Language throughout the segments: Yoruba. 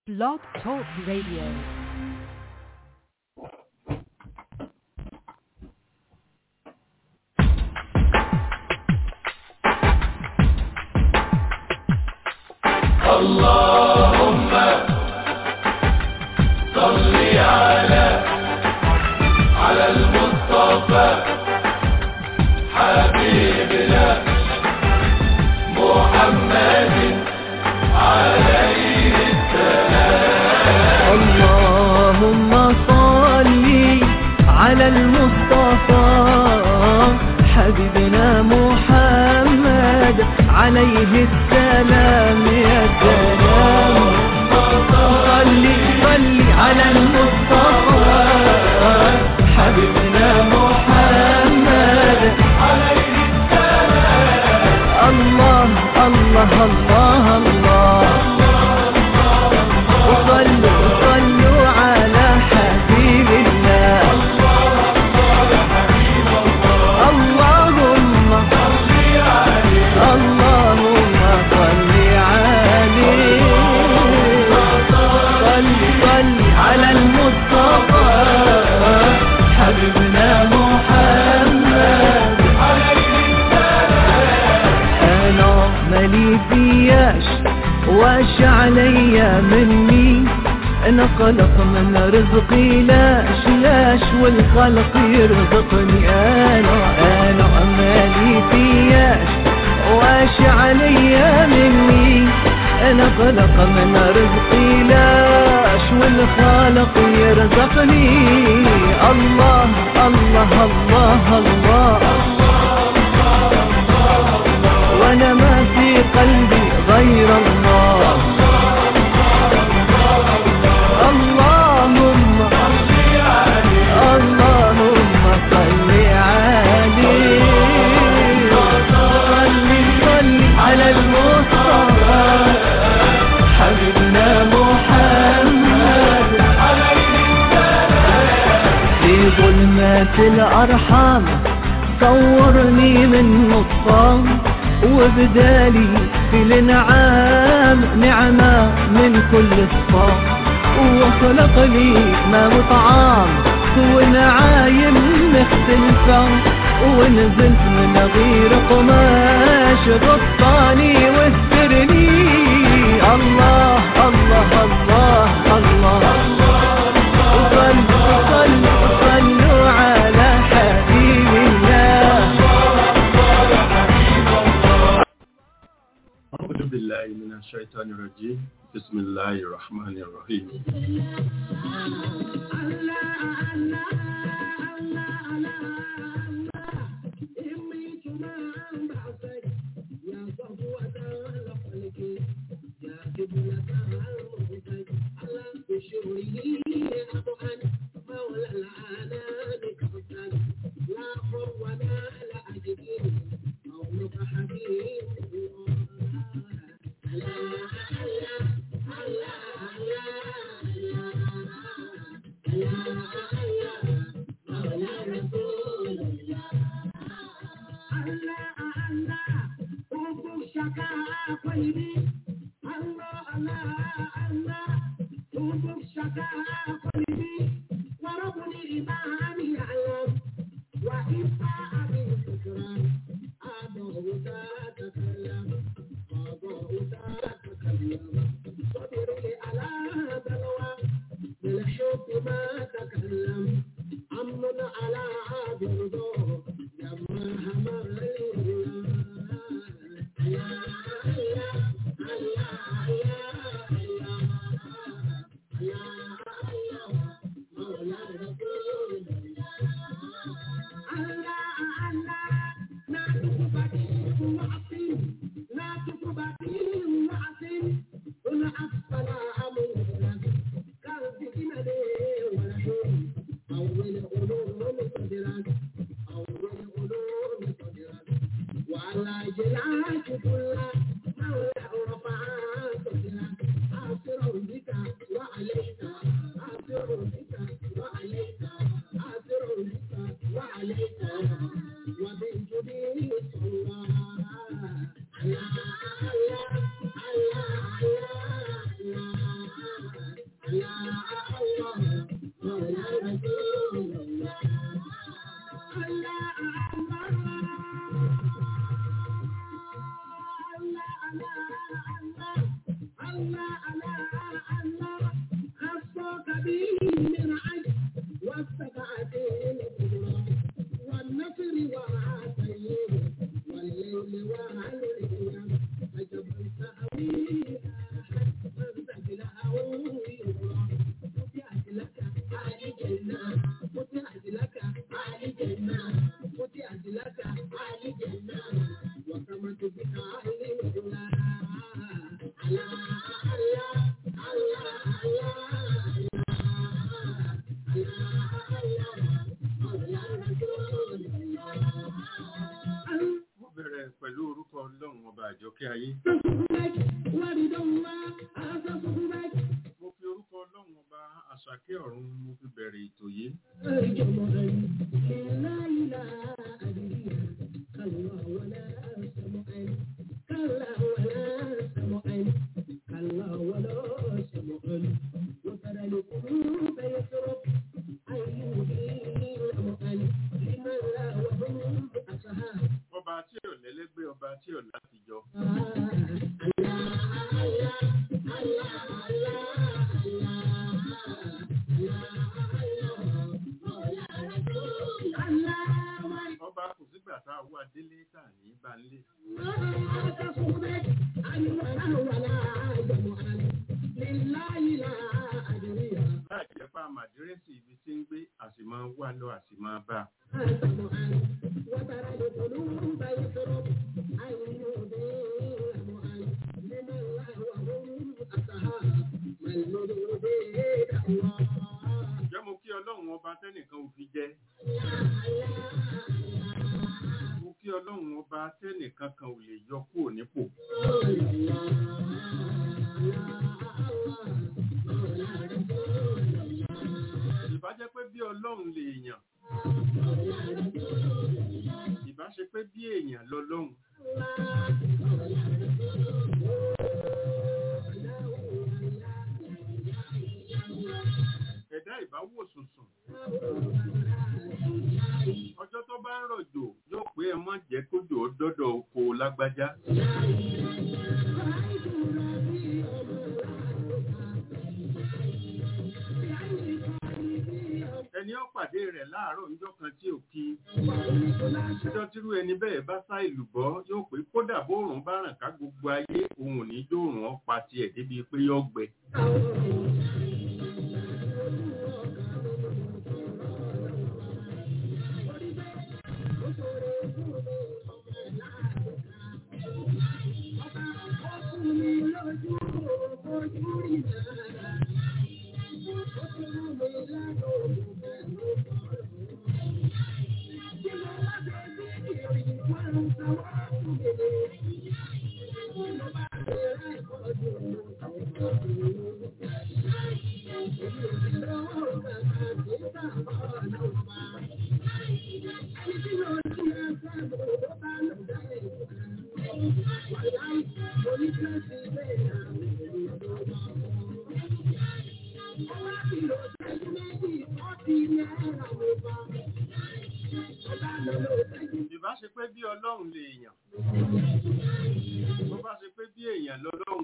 Blog Talk Radio. اللهم صل على على المصطفى حبيبنا محمد عليه اللهم صل على المصطفى حبيبنا محمد عليه السلام يا سلام صل صل على المصطفى حبيبنا محمد عليه السلام الله الله الله الله وصلوا صلوا على حبيب الله اللهم اللهم صل عليه صل صل على المصطفى حبيبنا محمد انا مالي فياش واش عليا مني انا خلق من رزقي لاش لاش والخلق يرزقني انا انا مالي فياش واش عليا مني انا خلق من رزقي لاش والخالق يرزقني الله الله الله, الله وانا ما في قلبي غير الله اللهم اللهم صل عليه صل صل على المصطفى حبيبنا محمد في ظلمات الأرحام صورني من نطفان وبدالي في الانعام نعمة من كل صفام وخلق لي ما وطعام ونعايم مختلفة ونزلت من غير قماش غطاني واسترني الله الله الله الله, صلوا صلوا صلوا على حبيب الله أعوذ بالله من الشيطان الرجيم بسم الله الرحمن الرحيم Allah, Allah, Allah, àjọkẹ́ ayé mo fi orúkọ ọlọ́run ọba àṣàkẹ́ ọ̀run mo fi bẹ̀rẹ̀ ètò yìí ọba tí ò lẹ́lẹ́gbẹ́ ọba tí ò látijọ́ ọba kò sígbà tá a wá délé tà ní banlé láì jẹ́ pa màdírẹ́sì ibi tí ń gbé àsì máa wà lọ àsì máa bá a. Ǹjẹ́ mo kí ọlọ́run ọba tẹ́nìkan ò fi jẹ́? Mo kí ọlọ́run ọba tẹ́nìkan kan ò lè yọ kúrò nípò. Ìbá jẹ́ pé bí ọlọ́run lè yàn. Ìbá ṣe pé bí èèyàn lọ́lọ́run. Ẹ̀dá ìbáwò sùnsùn. Ọjọ́ tó bá ń rọ̀jò yóò pé ẹ mọ́ jẹ́ kójò ó dọ́dọ̀ oko lágbájá. Ẹni ó pàdé rẹ̀ láàárọ̀ níjọ́ kan tí ò kí. Ọjọ́ tírú ẹni bẹ́ẹ̀ bá sá ìlú bọ́ yóò pé kódà bóòrùn bá ràn ká gbogbo ayé òun ò ní dóòrùn ọ́ pa tiẹ̀ débi pé yọ́ gbẹ. Ìbá ṣe pé bí ọlọ́run lè yàn. Bó bá ṣe pé bí èèyàn lọ́lọ́run.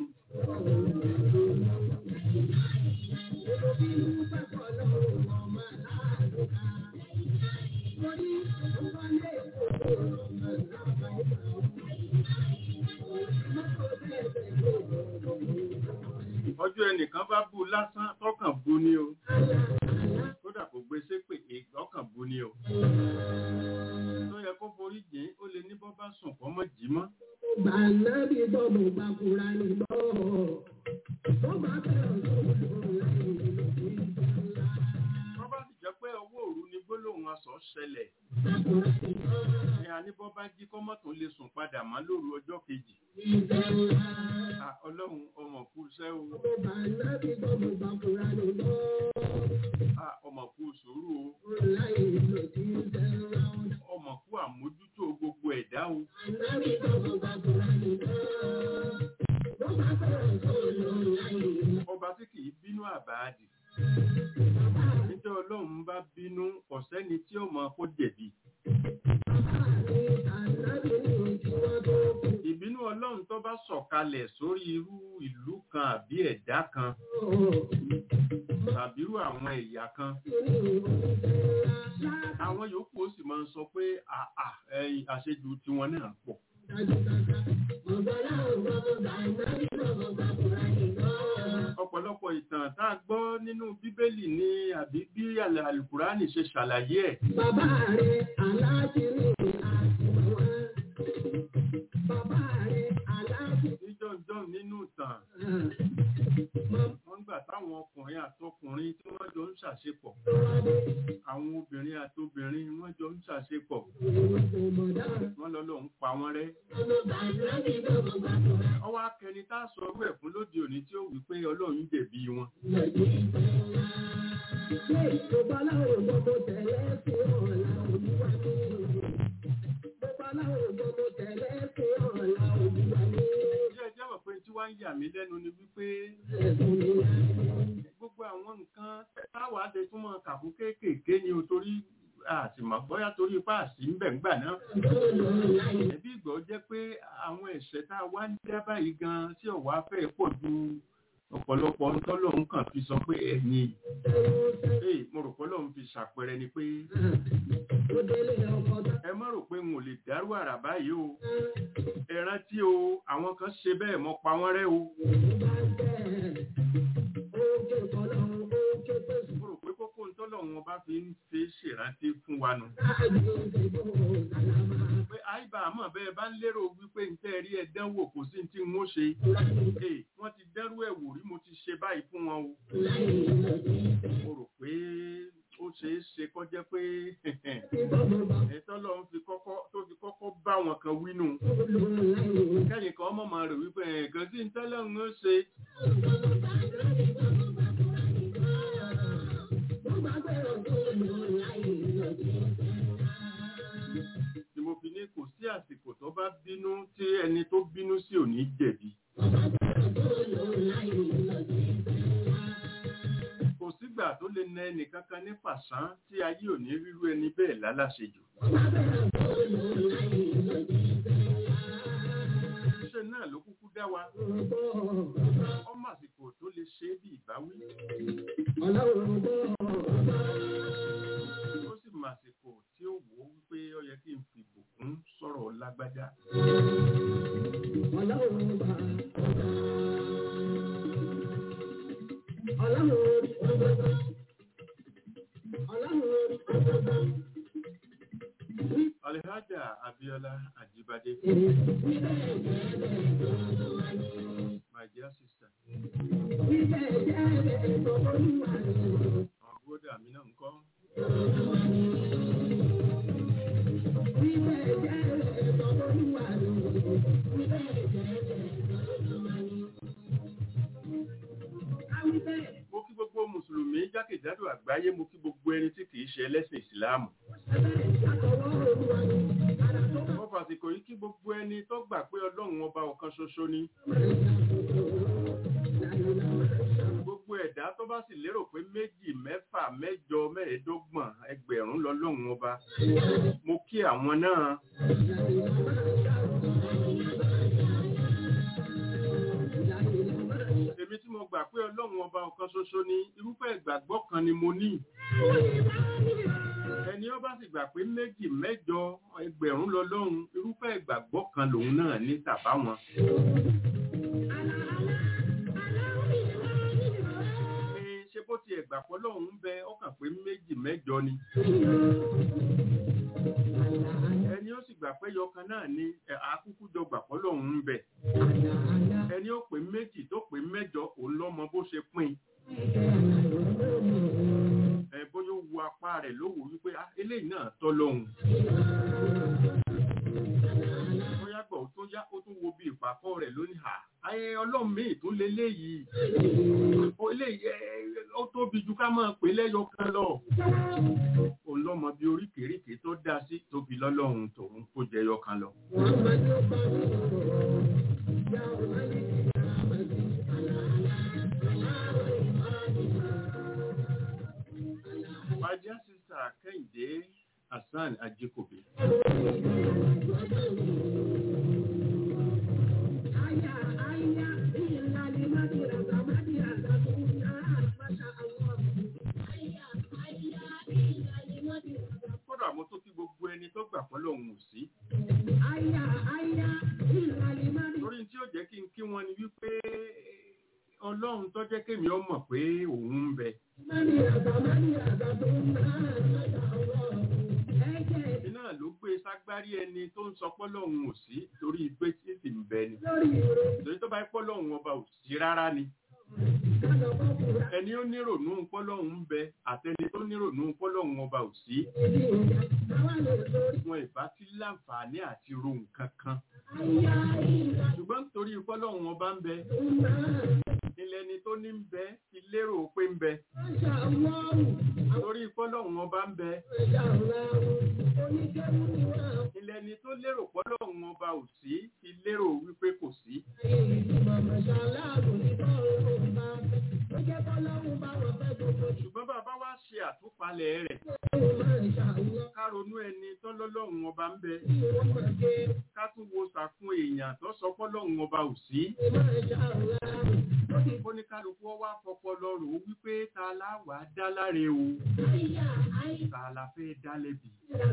Ọjọ́ ẹnìkan bá bú lásán tọ́kàn bú ní o. Kódà kò gbé sépè ọkàn bú ní o. Tó yẹ kó forí jìn ó lè ní bọ́ bá sùn kọ́ mọ́ jí mọ́. Bànábì bọ́mù gbàkúra ní bọ́. Tó bá bẹ̀rẹ̀ sóòrùn láì Wọ́n bá sì jẹ́ pé owó òru ni gbólóhùn aṣọ ṣẹlẹ̀. Ní àníbọ́ bá jí kọ́mọ́ tó lè sùn padà mọ́ lóru ọjọ́ kejì. À, Ọlọ́run ọmọ kú iṣẹ́ o. Bànábì bọ́mù gbàkúra ní bọ́. À, Ọmọ kú sùúrù o. Láì lò tí ń tẹ́ra. Ọmọ kú àmójútó gbogbo ẹ̀dá o. Bànábì bọ́mù gbàkúra ní bọ́. Tó bá bẹ̀rẹ̀ sóòrùn láì Ọba tí kìí bínú àbáàdì. Níjọ́ Ọlọ́run bá bínú ọ̀sẹ́ni tí ó mọ kó jẹ̀bi. Ìbínú Ọlọ́run tó bá sọ̀kalẹ̀ sórí irú ìlú kan àbí ẹ̀dá kan tàbí irú àwọn ẹ̀yà kan. Àwọn yòókù ó sì máa ń sọ pé àà ẹ̀yìn àṣejù tiwọn náà pọ̀. Ọ̀pọ̀lọpọ̀ ìtàn tá a gbọ́ nínú Bíbélì ni àbí bí Àlùkùránì ṣe ṣàlàyé ẹ̀. Bàbá rẹ̀ aláàjì ní àtìmọ́wá. Bàbá rẹ̀ aláàjì Níjọ́jọ́ nínú ìtàn, wọ́n gbà tá báwọn ọkùnrin àtọkùnrin tí wọ́n jọ ń ṣàṣepọ̀ àwọn obìnrin àtobìnrin wọ́n jọ ń ṣàṣepọ̀ wọ́n lọ lọ ń pa wọ́n rẹ́ ọwọ́ akẹni tá a sọ ọrú ẹ̀ fún lóde òní tí ó wí pé ọlọ́run jẹ̀bi wọn ilé ẹjọ́ mọ̀ pé tí wọ́n ń yà mí lẹ́nu ni wípé gbogbo àwọn nǹkan táwa ṣe túmọ̀ kàkú kéékèèké ni o torí àtìmọ̀ bóyá torí ipá àsì ń bẹ̀ ńgbà náà ẹbí ìgbọ́ jẹ́ pé àwọn ẹ̀ṣẹ̀ tá a wá ń dá báyìí gan tí ọ̀wá fẹ́ pọ̀ ju ọ̀pọ̀lọpọ̀ ń tọ́lọ́hún kàn fi sọ pé ẹ̀yìn ee mo rò pé Ọlọ́run fi ṣàpẹẹrẹ ni pé ẹ má rò pé n ò lè dárú àrà báyìí o ẹ rántí o àwọn kan ṣe bẹ́ẹ̀ mọ́ pa wọ́n rẹ́ o mo rò pé kókó ń tọ́lọ́hún ọba fi ń ṣe ṣèrántí fún wa nù pé àìbá àmọ́ bẹ́ẹ̀ bá ń lérò wípé ń tẹ́ rí ẹ dánwò kò sí tí n ó ṣe ee wọ́n ti dẹ́rú ẹ̀ wò rí mo ti ṣe báyìí fún wọn o mo rò pé ó ṣeé ṣe kó jẹ́ pé ẹ̀tọ́ lọ́n fi kọ́kọ́ tó fi kọ́kọ́ bá wọn kan wínú kẹ́yìn kan mọ̀ máa rò wípé ẹ̀ẹ̀kan sí ń tẹ́lẹ̀ ń ṣe ni mo fi ní kò sí àsìkò tó bá bínú tí ẹni tó bínú sí ò ní jẹ̀bi. kò sígbà tó lè na ẹnì kankan ní fàṣán tí ayé ò ní rírú ẹni bẹ́ẹ̀ lálàṣejù. ṣe náà ló kúkú dá wa ọmọ àsìkò tó lè ṣe é bí ìbáwí ó sì mọ àsìkò tí ó wò ó wípé ó yẹ kí n fi ìbùkún sọ̀rọ̀ lágbájá. Alhaja Abiola Ajibade, my dear sister, àwọn búrọ́dà mi náà ń kọ́. Mo kí gbogbo Mùsùlùmí jákèjádò àgbáyé, mo kí gbogbo ẹni tí kìí ṣe ẹlẹ́sìn Ìsìláàmù. Mo fàsìkò yìí kí gbogbo ẹni tó gbà pé Ọlọ́run ọba ọ̀kan ṣoṣo ni. Gbogbo ẹ̀dá tó bá sì lérò pé méjì, mẹ́fà, mẹ́jọ, mẹ́ẹ̀ẹ́dọ́gbọ̀n, ẹgbẹ̀rún lọ́lọ́run ọba. Mo kí àwọn náà. Èmi tí mo gbà pé Ọlọ́run ọba ọ̀kan ṣoṣo ni irúfẹ́ ìgbàgbọ́ kan ni mo ní. Ẹni ó bá sì gbà pé méjì, mẹ́jọ, ẹgbẹ̀rún lọ́lọ́run irúfẹ́ ìgbàgbọ́ kan lòun náà ní tàbá wọn. Ní ṣe bó ti ẹ̀gbà pọ̀ lọ́hùn ń bẹ ọkàn pé méjì mẹ́jọ ni. Ẹni ó sì gbà pé yọkan náà ni ẹ̀, àkúkú jọ gbà pọ̀ lọ́hùn ń bẹ. Ẹni ó pé méjì tó pé mẹ́jọ òun lọ́mọ bó ṣe pín. Ẹ bóyá ó wo apá rẹ̀ ló wò wípé "Ah, eléyìí náà tọ́ lọ́hùn. Bóyá gbọ̀ ó tó yá ó tún wo bí ìpàkọ́ rẹ̀ lónìí hà. Ayé ọlọ́run míì tún leléyìí. Ó eléyìí ẹ, ẹ, ó tóbi ju ká máa pè lẹ́yọ kan lọ. Òun lọ́mọ bí oríkèéríkèé tó dá sí tóbi lọ́lọ́run tòun kó jẹyọ kan lọ. My dear sister Kẹ́hìndé Hassan Ajíkòbí. Kódà mo tó kí gbogbo ẹni tó gbà pọ́ lòun ò sí. Torí tí ó jẹ́ kí n kí wọn ni wípé Ọlọ́run tó jẹ́ kémi ó mọ̀ pé òun ń bẹ. Iná ló gbé ságbárí ẹni tó ń sọ pọ́ lòun ò sí torí pé tí sì ń bẹ ni. Torí tó bá pọ́ lòun ọba ò sí rárá ni. ẹni ó nírònú pọ́lọ́hún ń bẹ àtẹni tó nírònú pọ́lọ́hún ọba ò sí wọn ìbá ti láǹfààní àti ro nǹkan kan ṣùgbọ́n nítorí pọ́lọ́hún ọba ń bẹ ilẹ̀ ni tó ní ń bẹ ti lérò pé ń bẹ torí pọ́lọ́hún ọba ń bẹ ilẹ̀ ni tó lérò pọ́lọ́hún ọba ò sí ti lérò wípé kò sí ṣùgbọ́n bàbá wa ṣe àtúpalẹ̀ rẹ̀ ká ronú ẹni tó lọ́lọ́hún ọba ń bẹ ká tún wo sàkún èèyàn tó sọ pọ́lọ́hún ọba ò sí ó ní kálukú wá fọpọlọ rò ó wípé ta la wàá dá láre o ta la fẹ́ dá lẹ́bi.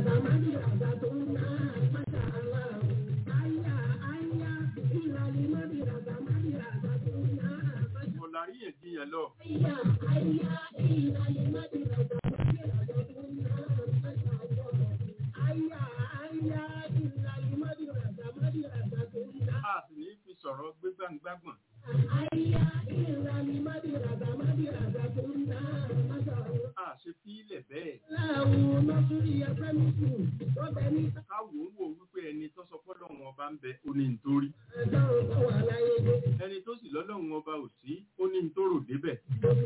mo la rí yẹ̀díyàn lọ. a sì ní fi sọ̀rọ̀ gbégbàngbàgbọ̀n. a ṣe fi ilẹ̀ bẹ́ẹ̀. ká wò ó wò wípé ẹni tó sọ fọ́lọ́hún ọba ń bẹ ó ní nítorí. ẹni tó sì lọ́lọ́hún ọba ò sí ó ní nítorò débẹ̀.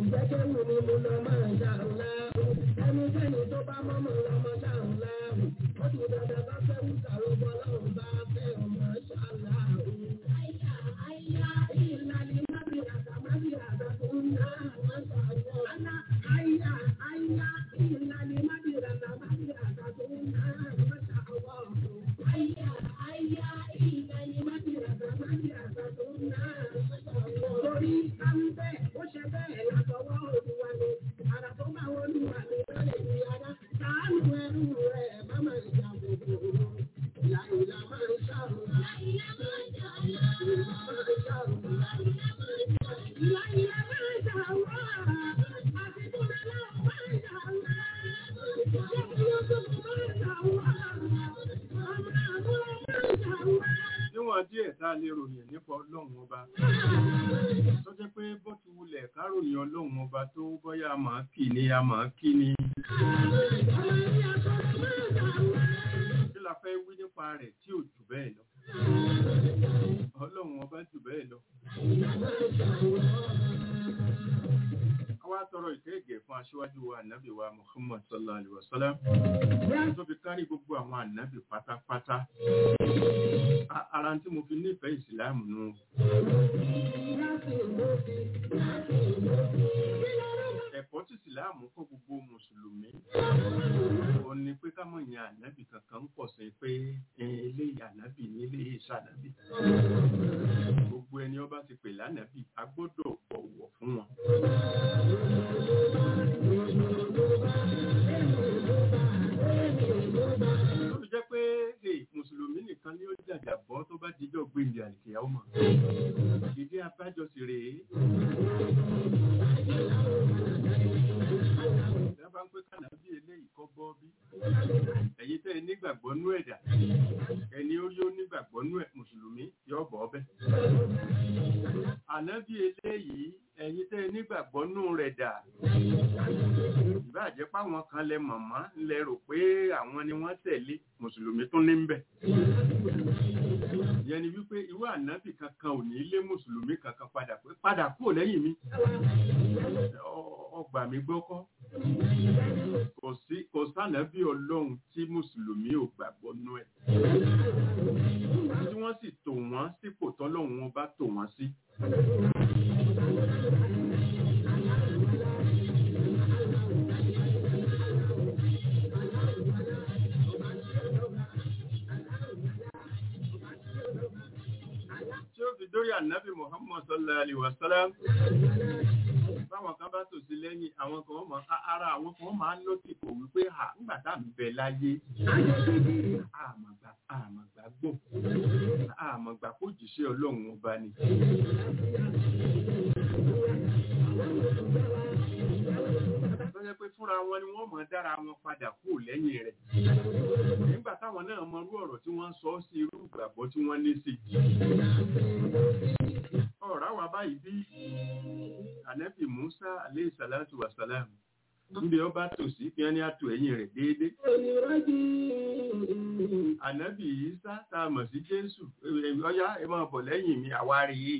níwọ̀n díẹ̀ tá a lè ròyìn nípa ọlọ́run ọba tó jẹ́ pé bó ti wulẹ̀ ká ròyìn ọlọ́run ọba tó bọ́yá a máa kì ní a máa kí ni. kí la fẹ́ wí nípa rẹ̀ tí ò jù bẹ́ẹ̀ lọ. ọlọ́run ọba jù bẹ́ẹ̀ lọ. Àwa tọrọ ìkẹ́gẹ̀ fún aṣíwájú wa ànábì wa Muhammad sallallahu alaihi wasallam. Tó fi kárí gbogbo àwọn ànábì pátápátá. A- Ara tí mo fi nífẹ̀ẹ́ ìsìláàmù nù. Ẹ̀kọ́ tí ìsìláàmù kọ́ gbogbo Mùsùlùmí. Ó ní pé ká mọ̀ yan ànábì kankan ń pọ̀ sí pé eh, eléyìí ànábì ní eléyìí ṣànábì. Gbogbo ẹni ọba ti pè lánàbì, a gbọ́dọ̀ bọ̀wọ̀ fún wọn. Ó fi jẹ́ pé hey, Mùsùlùmí nìkan ni ó jàjà bọ́ tó bá dijọ́ gbèǹdé àlìkèyà ọmọ. Ìdí abájọ sì rèé. Ìjọba ń pé kànábì eléyìí kọ́ bọ́ bí. Ẹ̀yin tẹ́ ẹ nígbàgbọ́ nú ẹ̀dà. Ẹni ó yóò nígbàgbọ́ nú ẹ̀ Mùsùlùmí yóò bọ̀ ọ́bẹ̀. Ànábì eléyìí ẹ̀yin tẹ́ ẹ nígbàgbọ́ nú rẹ̀ dà. Ìbáàjẹ́ páwọn kan lẹ mọ̀mọ́ lẹ rò pé àwọn ni wọ́n tẹ̀lé Mùsùlùmí tún ní ń bẹ̀. Ìyẹn ni wípé irú ànábì kankan ò ní lé Mùsùlùmí kankan padà pé padà kúrò lẹ́yìn mi. Ọ- Ọgbà mi gbọ́kọ́. Kò sí kò sànábì Ọlọ́run tí Mùsùlùmí ò gbàgbọ́ nú ẹ̀. Tí wọ́n sì tò wọ́n sípò tọ́lọ́run wọn bá tò wọ́n sí. tí ó fi dórí ànábì Muhammad sallallahu alaihi wasallam báwọn kan bá tò sí lẹ́yìn àwọn kan mọ̀ ara àwọn kan máa ń lọ́tì kò wípé à ńgbà tá à ń bẹ láyé àmọ̀gbà àmọ̀gbà gbò àmọ̀gbà kó jìṣẹ́ ọlọ́run ọba ni. tó jẹ́ pé fúnra wọn ni wọ́n mọ̀ dára wọn padà kú lẹ́yìn rẹ̀ nígbà táwọn náà mọ irú ọ̀rọ̀ tí wọ́n ń sọ sí irú ìgbàgbọ́ tí wọ́n ní sí ọ̀rá wa báyìí bí ànẹ́bì Musa alayhi salatu wa salam níbi ọba tòsí kí wọ́n ní àtò ẹ̀yìn rẹ̀ déédéé onírọ́jì ànábì Ìsá tá a mọ̀ sí Jésù ẹ, ọyá ẹ máa bọ̀ lẹ́yìn mi àwárí yìí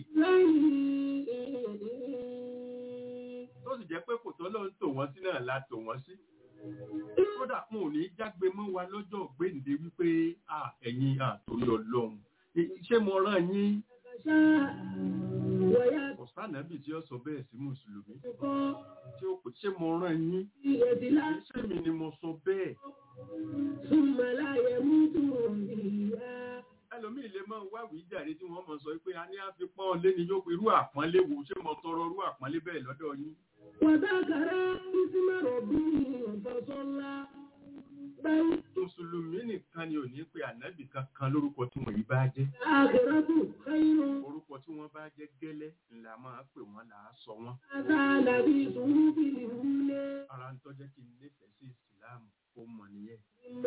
lẹ́yìn tó sì jẹ́ pé kò tọ́ ló ń tò wọ́n sí náà la tò wọ́n sí kódà mo ò ní jágbe mọ́ wa lọ́jọ́ gbéǹde wípé à ẹ̀yin àtòrí ọlọ́run Ẹ- ṣé mo rán yín ṣá wọ̀yà kò sànàbì tí ó sọ bẹ́ẹ̀ sí mùsùlùmí kọ́ tí ó pè ṣé mo rán yín ìyẹ̀dìlá ṣé mi ni mo sọ bẹ́ẹ̀ súnmọ́ láyé mú dùn ìyá. ẹlòmíì lè máa wá wí jàre tí wọ́n mọ̀ sọ pé a ní àfipọ́n lé ní yóò pé irú àpọ́nlé wo ṣé mo tọrọ irú àpọ́nlé bẹ́ẹ̀ lọ́dọ̀ yín وذكر اسم ربه فصلى بل mùsùlùmí nìkan ni ò ní pé ànábì kankan lórúkọ tí wọ́n yìí bá jẹ́ الآخرة خير orúkọ tí wọ́n bá jẹ́ gẹ́lẹ́ ńlá máa pè wọ́n là á sọ wọ́n هذا الذي صحف الأولى ara ń tọ́jẹ́ kí n nífẹ̀ẹ́ sí ìsìláàmù ó mọ̀ nìyẹn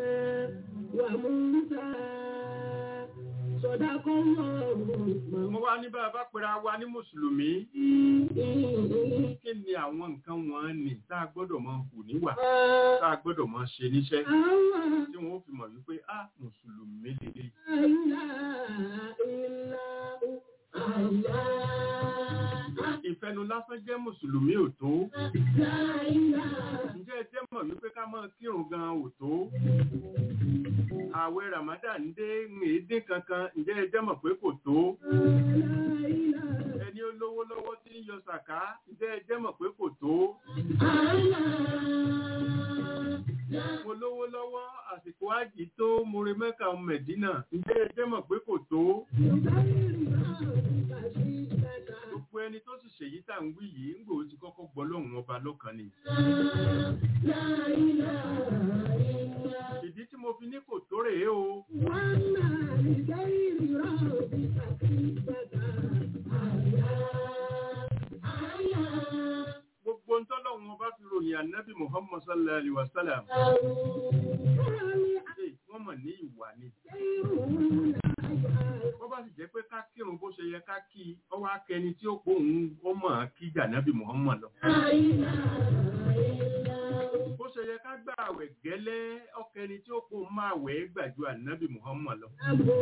وموسى صدق الله mo wá ní bá a bá pera wa ní mùsùlùmí kí ni àwọn nǹkan wọn nì tá a gbọ́dọ̀ máa hù níwà tá a gbọ́dọ̀ máa ṣe níṣẹ́ الله tí wọ́n ó fi mọ̀ wípé a mùsùlùmí lélẹ̀ لا إله إلا هو الله ìfẹnu lásán jẹ́ mùsùlùmí ò tó لا إله ǹjẹ́ ẹ jẹ́ mọ̀ wípé ká máa kírun gan ò tó ààwẹ̀ Ramadan dé ń èédé kankan ǹjẹ́ ẹ jẹ́ mọ̀ pé kò tó لا إله ẹni ó lówó lọ́wọ́ tí ń yọ sàká ǹjẹ́ ẹ jẹ́ mọ̀ pé kò tó mo lówó lọ́wọ́ àsìkò ájì tó mo re mẹ́ka mẹ̀dínà ǹjẹ́ ẹ jẹ́ mọ̀ pé kò tó gbogbo ẹni tó sì ṣèyí tá à ń wí yìí ń gbòó ti kọ́kọ́ gbọ́ lóhùn ọba lọ́kàn ni ìdí tí mo fi ní kò tó rèé o gbogbo ń tọ́lọ́hun ọba fi ròyìn ànábì Muhammad sallallahu alaihi wa sallam ṣe wọ́n mọ̀ ní ìwà ni wọ́n bá sì jẹ́ pé ká kírun bó ṣe yẹ ká kí i ọwọ́ akẹni tí ó pọ̀ òun ó mọ̀ ọ́n kí jànábì Muhammad lọ bó ṣe yẹ ká gbà àwẹ̀ gẹ́lẹ́ ọkẹni tí ó pọ̀ òun máa wẹ̀ gbà ju ànábì Muhammad lọ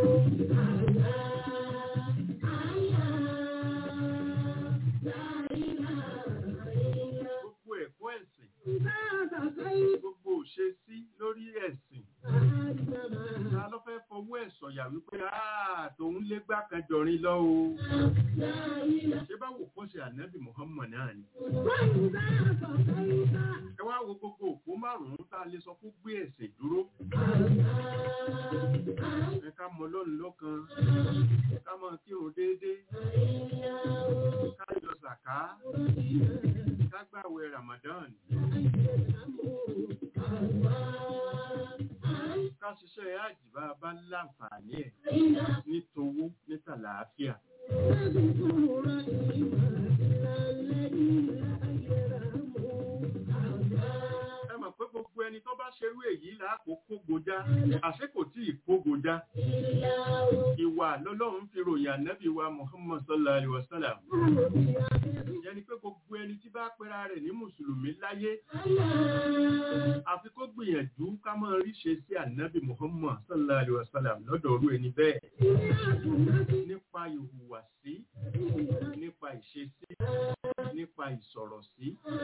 gbogbo ẹ̀kọ́ ẹ̀sìn gbogbo òṣèṣí lórí ẹ̀sìn ta ló fẹ́ fọwọ́ ẹ̀ sọ̀yà wípé "Ah, tòun lé gbá kan jọrin lọ o ṣé báwo kọ́ ṣe ànábì Muhammad náà ni ẹ wá wo gbogbo òpó márùn-ún tá a lè sọ fún gbé ẹ̀sìn dúró ẹ ká mọ lọ́run lọ́kan ká máa kírun déédéé ká yọ sàká ká gbàwẹ̀ Ramadan ká ṣiṣẹ́ àjìbá bá láǹfààní ẹ̀ ní towó ní tàlàáfíà ẹ mọ̀ pé gbogbo ẹni tó bá ṣerú èyí làákò kógojá àṣé kò tí ì kógojá ìwà lọ́lọ́run fi ròyìn ànábì wa Muhammad sallallahu alaihi wa sallam yẹn ni pé gbogbo ẹni tí bá pera rẹ̀ ní mùsùlùmí láyé àfi kó gbìyànjú ká máa rí ṣe sí ànábì Muhammad sallallahu alaihi wa sallam lọ́dọ̀ orú ẹni bẹ́ẹ̀ nípa ìhùwàsí nípa ìṣesí nípa ìsọ̀rọ̀ sí.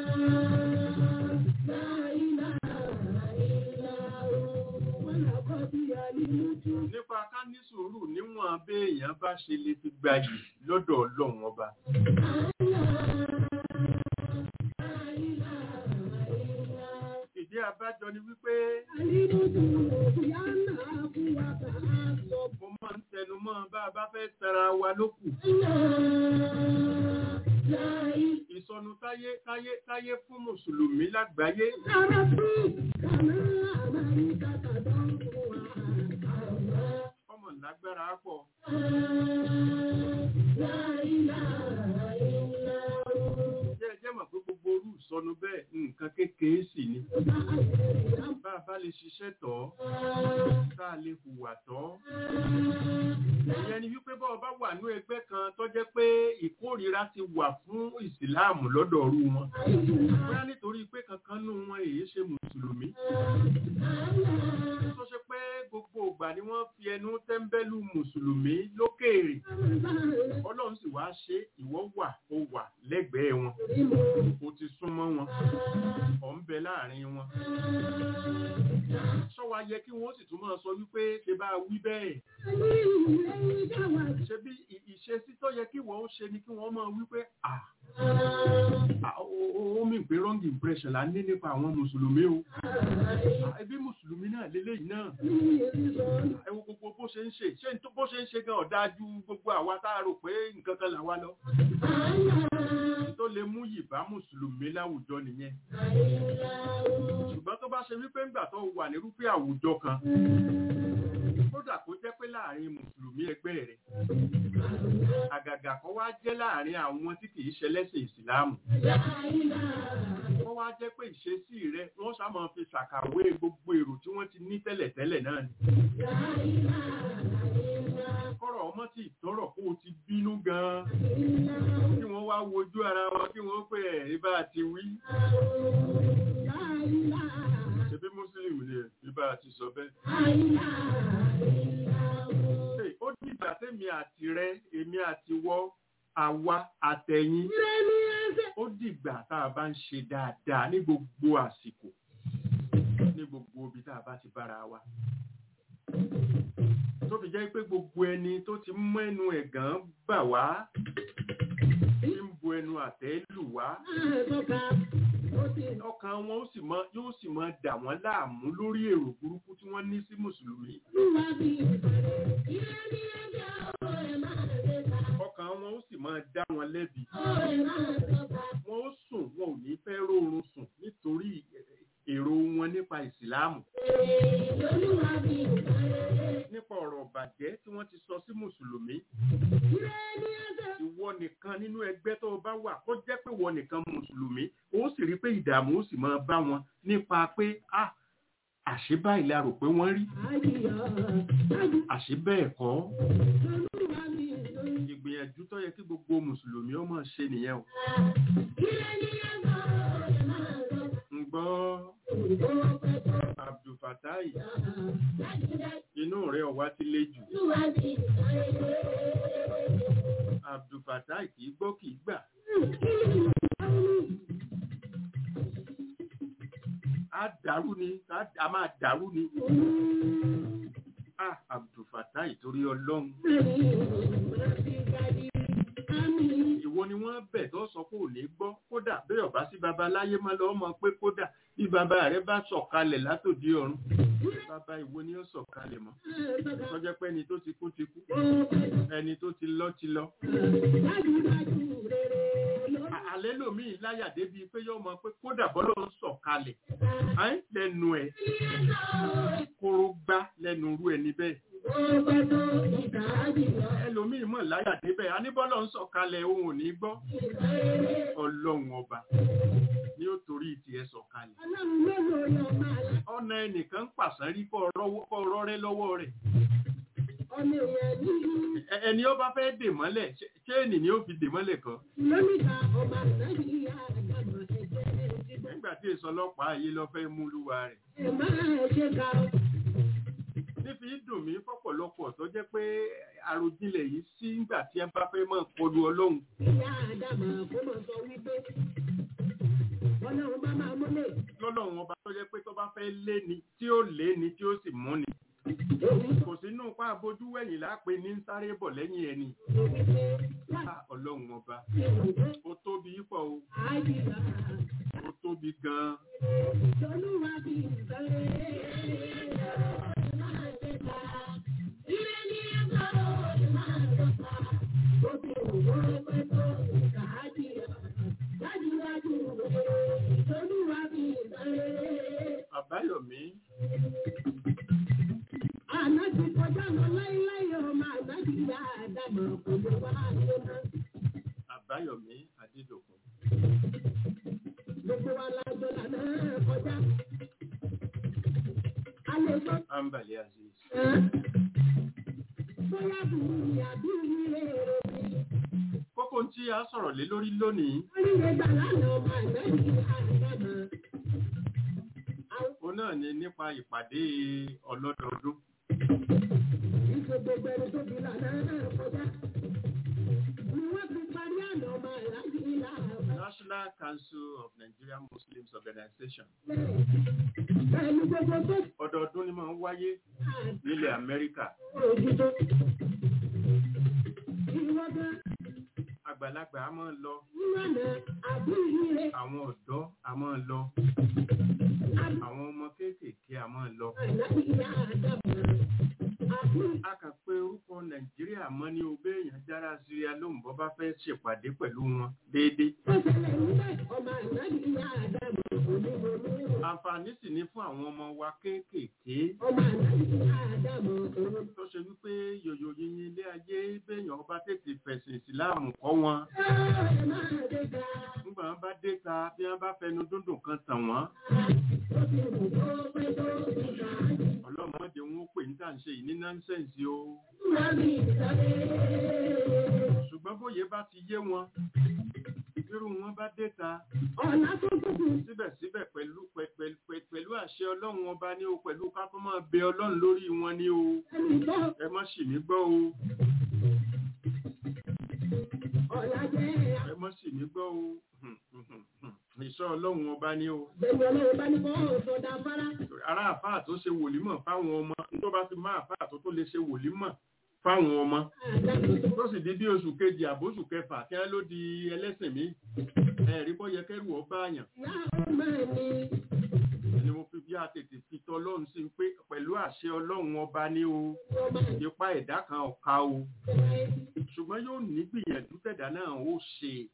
nípa ká ní sùúrù níwọ̀n béèyàn bá ṣe lè fi gbayì lọ́dọ̀ ọlọ́run ọba. ìdí abájọ ni wípé mo máa ń tẹnu mọ́ bá a bá fẹ́ tara wa lókù. ìsọnù táyé táyé táyé fún mùsùlùmí lágbàáyé ọmọ lágbára pọ̀. jẹ́ ẹ jẹ́ mọ̀ pé gbogbo orú ìsọnù bẹ́ẹ̀ nǹkan kékeré sì ni. bá a bá bá lè ṣiṣẹ́ tọ́ tá a lè hùwà tọ́ ìyẹn ni wípé bọ́ọ̀ bá wà ní ẹgbẹ́ kan tó jẹ́ pé ìkórìíra ti wà fún ìsìláàmù lọ́dọ̀ ọ̀rú wọn bóyá nítorí pé kankan nù wọn èyí ṣe mùsùlùmí tó ṣe pé gbogbo ìgbà ni wọ́n fi ẹnu tẹ́ńbẹ́lú mùsùlùmí lókèèrè ọlọ́run sì wá ṣe ìwọ wà ó wà lẹ́gbẹ̀ẹ́ wọn o ti súnmọ́ wọn ọ̀ ń bẹ láàrin wọn ṣọ́wa yẹ kí wọ́n sì tún máa sọ wípé ṣe bá wí bẹ́ẹ̀ ṣe bí ìṣesí tó yẹ kí wọ́n ó ṣe ni kí wọ́n máa wí pé à ó mì pé wrong impression la ní nípa àwọn mùsùlùmí o ẹbí mùsùlùmí náà lélẹ́yìí náà ẹ wo gbogbo bó ṣe ń ṣe ṣé bó ṣe ń ṣe gan ọ̀dà ju gbogbo àwa tá a rò pé nǹkan kan là wá lọ tó lè mú yìbá mùsùlùmí láwùjọ nìyẹn ṣùgbọ́n tó bá ṣe wípé ńgbà tó wà nírúfẹ́ àwùjọ kan kódà kó jẹ́ pé láàrin mùsùlùmí ẹgbẹ́ rẹ̀ àgàgà kan wá jẹ́ láàrin àwọn tí kìí ṣẹlẹ́sìn ìsìláàmù wọ́n wá jẹ́ pé ìṣesí rẹ̀ wọ́n sá máa fi ṣàkàwé gbogbo èrò tí wọ́n ti ní tẹ́lẹ̀tẹ́lẹ̀ náà ni kọ́rọ̀ ọmọ tí ìtọ́rọ̀ kó o ti bínú gan-an kí wọ́n wá wojú ara wọn kí wọ́n pè ẹ̀ ibà ti wí ṣebí mùsùlùmí ni ibà ti sọ bẹ́ẹ̀. ó ní ìgbà tẹ́mi àti rẹ èmi àti wọ́ àwa àtẹ̀yìn ó dìgbà tá a bá ń ṣe dáadáa ní gbogbo àsìkò ní gbogbo ibi tá a bá ti bára wa tó fi jẹ́ pé gbogbo ẹni tó ti mú ẹnu ẹ̀gàn bà wá tí ń bu ẹnu àtẹ́ lù wá ọkàn wọn ó sì mọ yóò sì mọ dà wọ́n láàmú lórí èrò burúkú tí wọ́n ní sí mùsùlùmí. ọkàn wọn ó sì mọ dá wọn lẹ́bi. wọ́n ó sùn wọn ò ní fẹ́ rórun sùn nítorí èrò wọn nípa ìsìláàmù. nípa ọ̀rọ̀ bàjẹ́ tí wọ́n ti sọ sí mùsùlùmí. ìwọ nìkan nínú ẹgbẹ́ tó bá wà kó jẹ́ pé ìwọ nìkan mùsùlùmí ó sì rí pé ìdààmú ó sì máa bá wọn nípa pé a àṣé báyìí la rò pé wọ́n rí àṣé bẹ́ẹ̀ kọ́ ìgbìyànjú tó yẹ kí gbogbo mùsùlùmí ó máa ṣe nìyẹn o. ń gbọ́ abdulfatai inú rẹ̀ ọ̀wá ti le jù abdulfatai kì í gbọ́ kì í gbà. a dàrú ni a máa dàrú ni. ah abdulfatai torí ọlọ́run. ìwọ ni wọ́n bẹ̀ tó sọ pé ò ní gbọ́ kódà bí ọba sí baba láyé máa lọ mọ̀ pé kódà bí baba rẹ bá sọ̀kalẹ̀ látòdì ọ̀run bàbá ìwo ni ó sọ̀kalẹ̀ mọ́ tọ́jọ́ pé ẹni tó ti kú ti kú ẹni tó ti lọ ti lọ. àlẹ́ lòmíì láyà débi pé yóò mọ̀ pé kódà bọ́lọ́ ń sọ̀kalẹ̀ lẹ́nu ẹ̀ kóró gbá lẹ́nu irú ẹni bẹ́ẹ̀. ẹlòmíì mọ̀ láyà débẹ̀ aníbọ́lọ́ ń sọ̀kalẹ̀ òun ò ní gbọ́ ọlọ́run ọba ni ó torí tiẹ̀ sọ̀kalẹ̀. ọ̀nà ẹnìkan ń pàṣán rí kọ́ ọ̀rọ̀ rẹ lọ́wọ́ rẹ̀. ẹni ó bá fẹ́ dè mọ́lẹ̀ ṣéènì ni ó fi dè mọ́lẹ̀ kan. nígbà tí èso ọlọ́pàá ayé lọ fẹ́ mú lúwa rẹ̀. nífi dùn mí fọ́pọ̀lọpọ̀ tó jẹ́ pé àròjinlẹ̀ yìí sí nígbà tí ẹ bá fẹ́ mọ̀ kọlu ọlọ́run. lọ́lọ́run ọba tó jẹ́ pé tó bá fẹ́ lé ni tí ó lé ni tí ó sì mú ni. kò sínú pa abojú wẹ̀yìn lápè ní sáré bọ̀ lẹ́yìn ẹni. ọlọ́run ọba ó tóbi pọ̀ o ó tóbi gan-an. Àbáyọ̀mí. Ànájú kọjá lọ láíláí ọmọ ànájú yá àdámọ̀ kò lè wá ayé náà. Àbáyọ̀mí Adédòkun. Gbogbo wa lájọ lànà kọjá. a lè sọ Ambali Aziz. bóyá burú ni àbí ilé èrò mi. Kókó tí a sọ̀rọ̀ lé lórí lónìí, Oríire gbà lánàá ọmọ àgbẹ̀bí àdámọ̀. òun náà ni nípa ìpàdé ọlọ́dọọdún. Ìṣe gbogbo ẹni tó fi lànà náà kọjá. Ni wọ́n fi parí àná ọmọ àlájì ìlà National Council of Nigerian Muslims Organization. pẹ̀lú gbogbo tó Ọdọọdún ni máa ń wáyé nílẹ̀ Amẹ́ríkà. òjijì. Ìwọ́n gan Àgbàlagbà a máa ń lọ, nílànà àbí ìrire àwọn ọ̀dọ́ a máa ń lọ, àwọn ọmọ kéékèèké a máa ń lọ. àlájì ìlà àdámọ̀. Àbí A kàn pé orúkọ Nàìjíríà mọ́ ní obé èèyàn jára Syria lóhùn bọ́ bá fẹ́ ṣèpàdé pẹ̀lú wọn déédéé. tó ṣẹlẹ̀ níbẹ̀ ọmọ àlájì ìlà àdámọ̀ onímọ̀lú. Àǹfààní sì ní fún àwọn ọmọ wa kéékèèké Ọmọ àlájì ìlà àdámọ̀ òun. tó ṣe wípé yòyò yìnyín ilé ayé béèyàn bá tètè fẹ̀sìn ìsìláàmù kọ́ wọn. Ẹ máa dé ga. Nígbà wọn bá dé ta bí wọn bá fẹnu dúndùn kan tàn wọ́n. Ó ti wù kó pẹ́ tó ìgbà. Ọlọ́mọdé wọn ó pè ní tà ń ṣe yìí ní nọ́ńsẹ̀nsì o. Lábì ìsáré. Ṣùgbọ́n bóyá bá ti yé wọn, irú wọn bá dé ta Ọ̀la tó tóbi. síbẹ̀síbẹ̀ pẹ̀lú pẹ̀- pẹ̀- pẹ̀- pẹ̀lú àṣẹ Ọlọ́run ọba ní o pẹ̀lú ká tó máa bẹ Ọlọ́run lórí wọn ní o. Ẹnì tó Ẹ má ṣì mí gbọ́ o. ọ̀la jẹ́ Ẹ má ṣì mí gbọ́ o. Ìṣọ́ Ọlọ́run ọba ní o. àgbẹ̀wò ọlọ́run bá ní kọ́ ọ̀sọ̀dà fara. ará àfáà tó ṣe wòlímọ̀ fáwọn ọmọ tó bá fi máa àfáà tó tó lè ṣe wòlímọ̀ fáwọn ọmọ Àdàbò tó tó sì di bí oṣù kejì àbóṣù kẹfà kí wọ́n ló di ẹlẹ́sìn mi ẹ̀rí bọ́ yẹ kẹ́rù ọba àyàn yá ọmọ mi. ni mo fi bí a tètè fi tọ́ ọlọ́run sí pé pẹ̀lú àṣẹ ọlọ́run ọba ní o Ọmọ ipa ẹ̀dá kan ọ̀ka o ìfẹ́. ṣùgbọ́n yóò ní gbìyànjú tẹ̀dá náà ó ṣe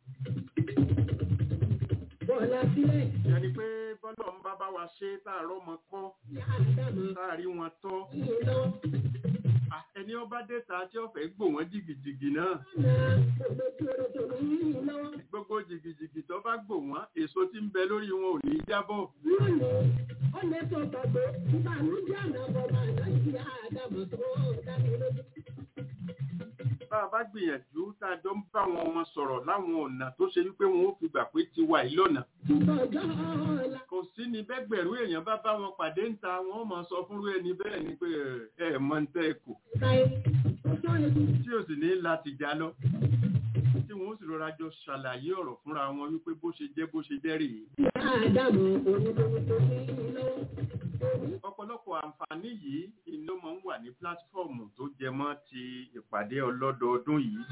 Bọ̀lá sílẹ̀. yẹni pé bọ́lọ̀ ń bá bá wa ṣe táàrọ́ ọmọ kọ́ Yá àdàbò. táàrí wọn tọ́ Iye lọ. Ah, ẹni ọba dẹ́ta tí ó fẹ́ gbò wọ́n jìgìjìgì náà Ọ̀nà òdòdó òdòdó ní ìlú lọ́wọ́. gbogbo jìgìjìgì tó bá gbò wọ́n èso tí ń bẹ lórí wọn ò ní jábọ̀ Lónìí, ó lè tó gbàgbé. Ìbànújẹ́ àná bọ̀ máa náà sí àdàbò tó dání lójú. bá a bá gbìyànjú tá a jọ ń bá àwọn ọmọ sọ̀rọ̀ láwọn ọ̀nà tó ṣe wípé wọn ó fi gbà pé ti wà yìí lọ́nà Ìtọ́jọ́ ọ̀la. kò sí ni bẹ́gbẹ̀rún èèyàn bá bá wọn pàdé ń ta wọn ó máa sọ fúnrú ẹni bẹ́ẹ̀ ni pé ẹ ẹ mọ ń tẹ́ ẹ kù Táyé, ó sọ èkó. tí ò sì ní láti já lọ tí wọn ó sì rọra jọ ṣàlàyé ọ̀rọ̀ fúnra wọn wípé bó ṣe jẹ́ bó ṣe jẹ́ rèé Yá àdàbò onídòwò tó ní ìlú lọ́wọ́. ọ̀pọ̀lọpọ̀ àǹfààní yìí iná máa ń wà ní pílátífọ̀mù tó jẹ mọ́ ti ìpàdé ọlọ́dọọdún yìí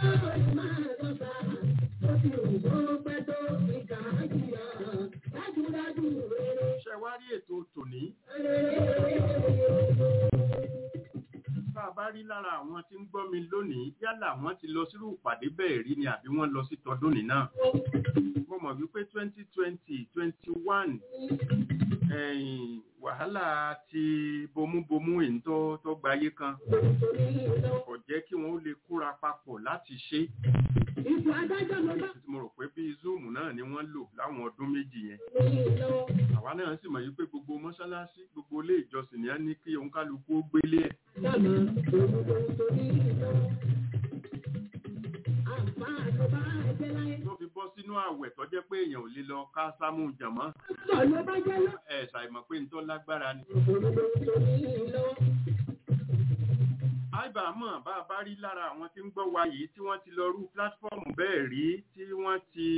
ṣe wá rí ètò tòní bá a bá rí lára àwọn tí ń gbọ́ mi lónìí yálà wọ́n ti lọ sírú ìpàdé bẹ́ẹ̀ rí ni àbí wọ́n lọ sí tọdún ní náà mo mọ̀ wípé twenty twenty twenty one wàhálà ti bomúbomú èyí tó tó gbayé kan kò jẹ́ kí wọ́n ó lè kóra papọ̀ láti ṣe Ipò adájọ́ ló bá mo rò pé bíi zoom náà ni wọ́n lò láwọn ọdún méjì yẹn ní lọ́wọ́. àwa náà sì mọ̀ yí pé gbogbo mọ́ṣáláṣí gbogbo ilé ìjọsìn ni a ní kí òǹkálukú ó gbélé ẹ̀ Dàmọ́ òun tó ní lọ́wọ́. Àǹfààní tó bá jẹ́ láyé. tó fi bọ́ sínú àwẹ̀ tó jẹ́ pé èèyàn ò lè lọ ká sámú jàmọ́ Sọ ló bá jẹ́ lọ. ẹ̀ ṣàìmọ̀ pé nítorí lágbára ni. Òun tó ní lọ́wọ́. àìbá mọ̀ bá a bá rí lára àwọn tí ń gbọ́ wa yìí tí wọ́n ti lọ rú pílátífọ́ọ̀mù bẹ́ẹ̀ rí tí wọ́n ti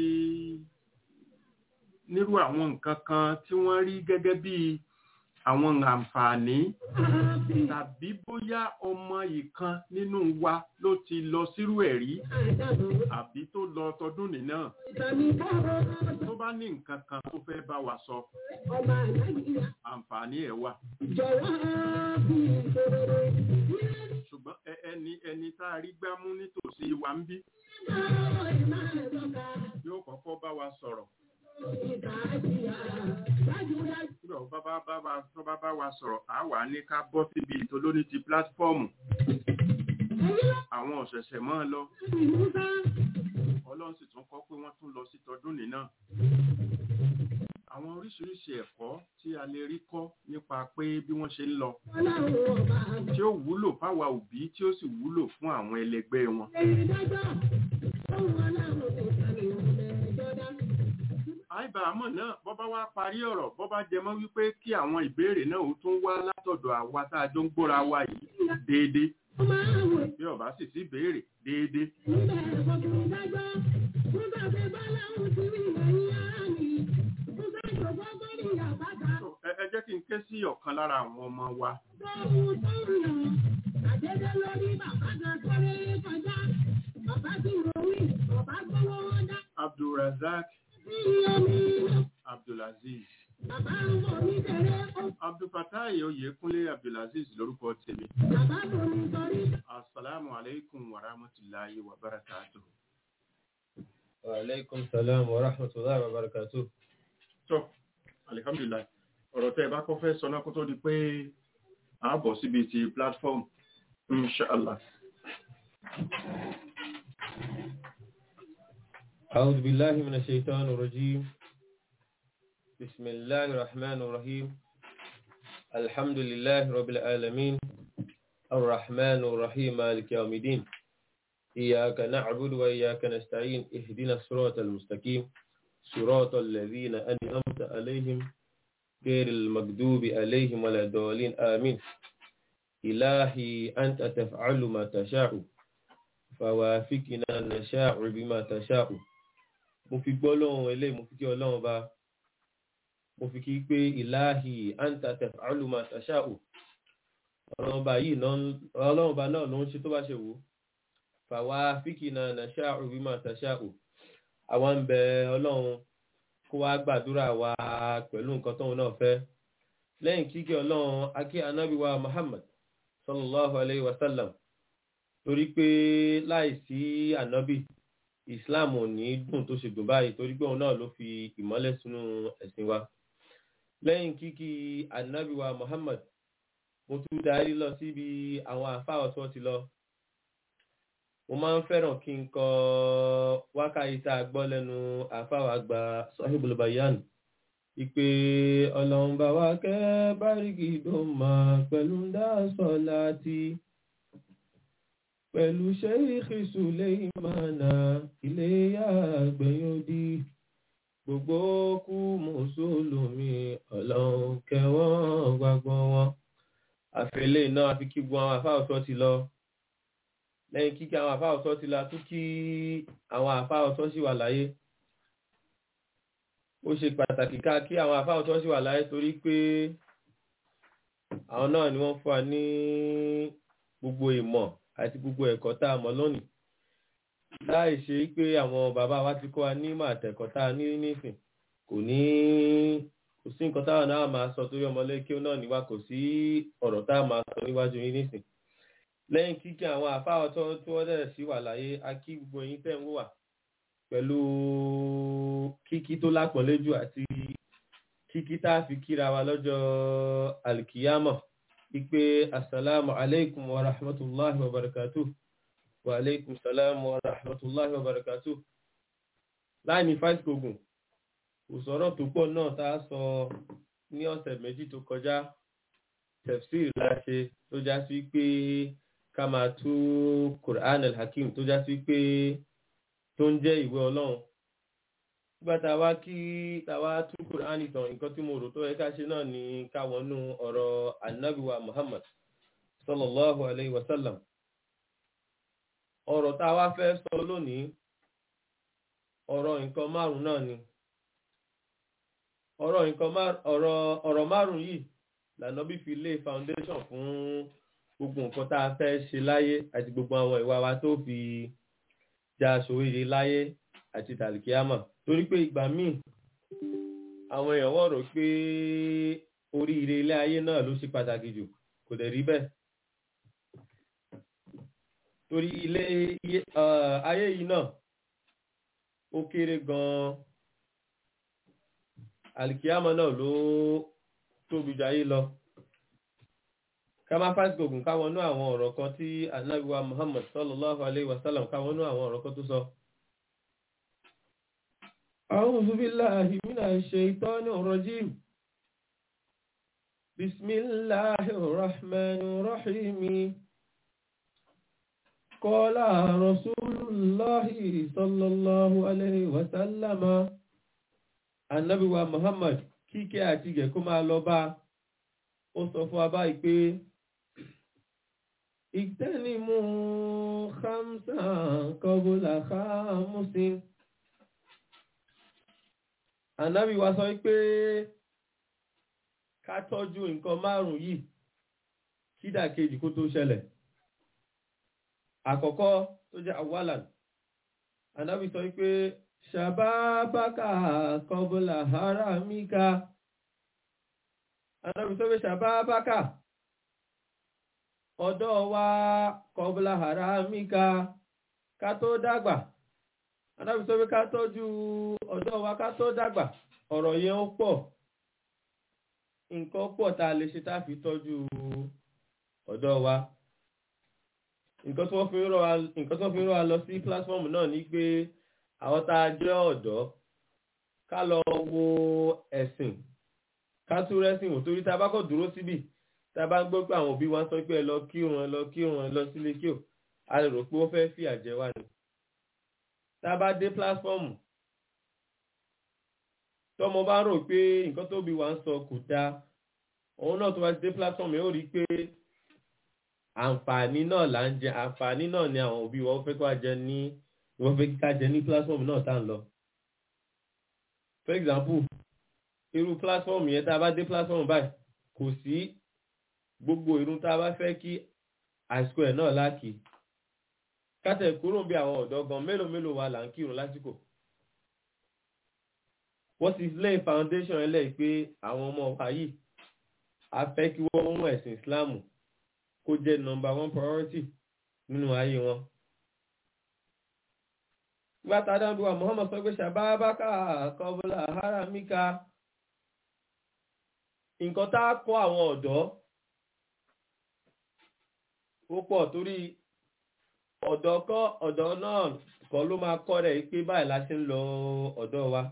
nírú àwọn nǹkan kan tí wọ́n rí gẹ́gẹ́ bí àwọn àǹfààní tàbí bóyá ọmọ ìkan nínú wa ló ti lọ sírú ẹ̀ rí Àdàbò àbí tó lọ tọdún nìna ìtàmì bọ́ọ̀rọ̀ tó bá ní nǹkan kan tó fẹ́ bá wa sọ ọmọ àlájìyà. àǹfààní ẹ̀ wà Jọ̀wọ́ bí ìṣòro. ṣùgbọ́n ẹ- ẹni ẹni tá a rí gbámú nítòsí wa ń bí Ọ̀rọ̀ ìmáà lọ́ka. yóò kọ́kọ́ bá wa sọ̀rọ̀ Ìtàjìyà. Dájúdájú. nígbà tó bá bá bá tó bá bá wa sọ̀rọ̀ á wà ní ká bọ́ síbi ìtòlóní ti pílátífọ́ọ̀mù Ẹyí lọ àwọn ọ̀sẹ̀sẹ̀ mọ́ ọ lọ sí Musa. ọlọ́run sì tún kọ́ pé wọ́n tún lọ sí tọdún nìna àwọn oríṣiríṣi ẹ̀kọ́ tí a lè rí kọ́ nípa pé bí wọ́n ṣe ń lọ ọlọ́run ọba tí ó wúlò fáwa òbí tí ó sì wúlò fún àwọn ẹlẹgbẹ́ wọn. èyí dájọ́ ohun ọlọ́run nìkan ni mo lè jọdá. àìbá àmọ́ náà bọ́ bá wá parí ọ̀rọ̀ bọ́ bá jẹ mọ́ wípé kí àwọn ìbéèrè náà ó tún wá látọ̀dọ̀ àwa tá a jọ ń gbóra wa yìí déédéé ó máa wò bí ọba sì sí béèrè déédéé níbẹ̀ ọkùnrin dájọ́ nígbà tí báláhùn ti rí ẹ̀yìn ara mi mo fẹ́ jọ̀gbọ́ bọ́ọ̀lì àbáta So, ẹ ẹ jẹ́ kí n ké sí ọ̀kan lára àwọn ọmọ wa tó ohun tó ń lọ àdédé lórí bàbá kan kọ́lé kọjá bàbá tí mo wí bàbá gbówó wọn dá abdulrasaq sí omi abdulaziz bàbá ń bọ̀ mí tẹ̀lé ó abdulfatai oyèkúnlé abdulaziz lórúkọ tèmi bàbá bò mí sọrí asalaamu aleykum wa rahmatulahi wa barakatuh. Wa-alaikum salam wa rahmatullahi wa barakatuh. tó alihamdulilayi ọ̀rọ̀ tẹ́ ẹ bá kọ́ fẹ́ sọ náà kó tó di pé a bọ̀ síbi ti platform inshallah. أعوذ بالله من الشيطان الرجيم بسم الله الرحمن الرحيم الحمد لله رب العالمين الرحمن الرحيم مالك يوم الدين إياك نعبد وإياك نستعين اهدنا الصراط المستقيم صراط الذين أنعمت عليهم غير المغضوب عليهم ولا الضالين آمين إلهي أنت تفعل ما تشاء فوافقنا نشاء بما تشاء mo fi gbọ́ lọ́wọ́ eléyìí mo fi kí ọlọ́run bá mo fi kí pé ìláhì anta taf'alu ma tasha'u ọlọ́run bá yìí náà ọlọ́run bá náà ló ń ṣe tó bá ṣe wò fàwa fíkìnà nasha'u bima tasha'u àwọn ń bẹ ọlọ́run kó wá gbàdúrà wa pẹ̀lú nǹkan tóun náà fẹ́ lẹ́yìn kíkẹ́ ọlọ́run akí anábíwá muhammad sallallahu alayhi wa sallam torí pé láìsí ànábì islam ò ní dùn tó ṣe dùn báyìí torí pé òun náà ló fi ìmọ́lẹ̀ sínú ẹ̀sìn wa lẹ́yìn kíkí ànábì wa muhammad mo tún darí lọ síbi àwọn àfáà ọ̀tọ́ ti lọ mo máa ń fẹ́ràn kí n kọ wákàtí tá a gbọ́ lẹ́nu àfáà wa gba sahibul bayan ìpè ọlọ́run bá wa kẹ́ báríkì tó máa pẹ̀lú ń dá sọ́lá tí pẹ̀lú ṣẹ́yìkì Sùlẹ́ìmánà iléyà gbẹ̀yọ́dí gbogbo kú mùsùlùmí ọlọ́run kẹwọ́n gbàgbọ́ wọn. àfẹ́lẹ́ náà àfi kí gbogbo àwọn àfáàsọ́ ti lọ lẹ́yìn kíkí àwọn àfáàsọ́ ti la tún kí àwọn àfáàsọ́ sì wà láyé. ó ṣe pàtàkì ká kí àwọn àfáàsọ́ sì wà láyé torí pé àwọn náà ni wọ́n fún wa ní gbogbo ìmọ̀ àti gbogbo ẹ̀kọ́ tá a mọ̀ lónìí láì ṣe pé àwọn bàbá wa ti kọ́ wa ní ìmọ̀ àtẹ̀kọ́ tá a ní nísìn kò ní kò sí nǹkan táwọn náà máa sọ torí ọmọlé kí ó náà níwá kò sí ọ̀rọ̀ tá a máa sọ níwájú yín nísìn lẹ́yìn kíkí àwọn àfáà tó tí wọ́n dẹ̀ sí wà láyé a kí gbogbo yín tẹ̀ ń wò wá pẹ̀lú kíkí tó lápọ̀nléjù àti kíkí tá a fi kíra wa lọ́jọ́ alkiyama ipe assalamu alaikum wa rahmatullahi wa barakatuh wa alaikum salam wa rahmatullahi wa barakatuh láì ní fight kogun òsọ̀rọ̀ tó pọ̀ náà tá a sọ ní ọ̀sẹ̀ méjì tó kọjá tefsir láṣe tó já sí pé ká máa tú quran al-hakim tó já sí pé tó ń jẹ́ ìwé ọlọ́run nígbà tá a wá kí tá a wá tú quran ìtàn nǹkan tí mo rò tó yẹ ká ṣe náà ni ká wọnú ọ̀rọ̀ anabiwa muhammad sallallahu alayhi wa sallam ọ̀rọ̀ tá a wá fẹ́ sọ lónìí ọ̀rọ̀ nǹkan márùn náà ni ọ̀rọ̀ nǹkan ọ̀rọ̀ ọ̀rọ̀ márùn yìí lànà bí fi lé foundation fún gbogbo nǹkan tá a fẹ́ ṣe láyé àti gbogbo àwọn ìwà wa tó fi já sòwéde láyé àti tàlìkíámà torí pé ìgbà míì àwọn èèyàn wọ̀ rò pé oríire ilé ayé náà ló ṣe pàtàkì jù kò dẹ̀ rí bẹ́ẹ̀ torí ilé ayé yìí náà ó kéré gan-an àlìkíámà náà ló tóbi jù ayé lọ ká má fásitì ogun káwọn nú àwọn ọ̀rọ̀ kan tí anábíwá muhammad sallallahu alayhi wa sallam káwọn nú àwọn ọ̀rọ̀ kan tó sọ أعوذ بالله من الشيطان الرجيم بسم الله الرحمن الرحيم قال رسول الله صلى الله عليه وسلم النبي محمد kíkẹ́ àti ìgẹ̀ kó máa lọ bá ó sọ fún abá ìpé ìtẹ́nimú khamsan kọbùlà khamusin ànábì wa sọ pé ká tọ́jú nǹkan márùn yìí kídàkejì kó tó ṣẹlẹ̀ àkọ́kọ́ tó jẹ́ awalan ànábì sọ pé ṣàbábákà kọbùlà haramika ànábì sọ pé ṣàbábákà ọ̀dọ́ wa kọbùlà haramika ká tó dàgbà ànábì sọ pé ká tọ́jú ọ̀dọ́ wa ká tó dàgbà ọ̀rọ̀ yẹn ó pọ̀ nǹkan pọ̀ tá a lè ṣe tá a fi tọ́jú ọ̀dọ́ wa nǹkan tí wọ́n fi ń rọ̀ wa nǹkan tí wọ́n fi ń rọ̀ wa lọ sí platform náà ni pé àwọn tá a jẹ́ ọ̀dọ́ ká lọ wo ẹ̀sìn ká tún rẹ́sìn wò torí tá a bá kọ̀ dúró síbì tá a bá ń gbọ́ pé àwọn òbí wa ń sọ pé ẹ lọ kírun ẹ lọ kírun ẹ lọ sílé kí o a lè rò pé ó fẹ́ fìyà jẹ wá ni tá a bá dé platform tọmọ bá rò pé nǹkan tó bí wa ń sọ kò dáa òun náà tó bá ti dé platform yóò rí i pé àǹfààní náà là ń jẹ àǹfààní náà ni àwọn òbí wa fẹ́ ká jẹ ní wọ́n fẹ́ ká jẹ ní platform náà tá à ń lọ. for example irú platform yẹn tá a bá dé platform báyìí kò sí gbogbo irun tá a bá fẹ́ kí àsìkò ẹ̀ náà láàkì kátẹ̀ kúrò bí àwọn ọ̀dọ́ gan mélòó mélòó wa là ń kírun lásìkò wọ́n ti lay foundation ẹlẹ́ pé àwọn ọmọ wa yìí a fẹ́ kí wọ́n mú ẹ̀sìn Islam kó jẹ́ number one priority nínú ayé wọn. gbàtà dáńdúwà Muhammad sọ pé ṣàbábákà kọbùlà haramika nǹkan tá a kọ́ àwọn ọ̀dọ́ ó pọ̀ torí ọ̀dọ́ kọ́ ọ̀dọ́ náà kọ́ ló máa kọ́ rẹ̀ pé báyìí la ṣe ń lọ ọ̀dọ́ wa.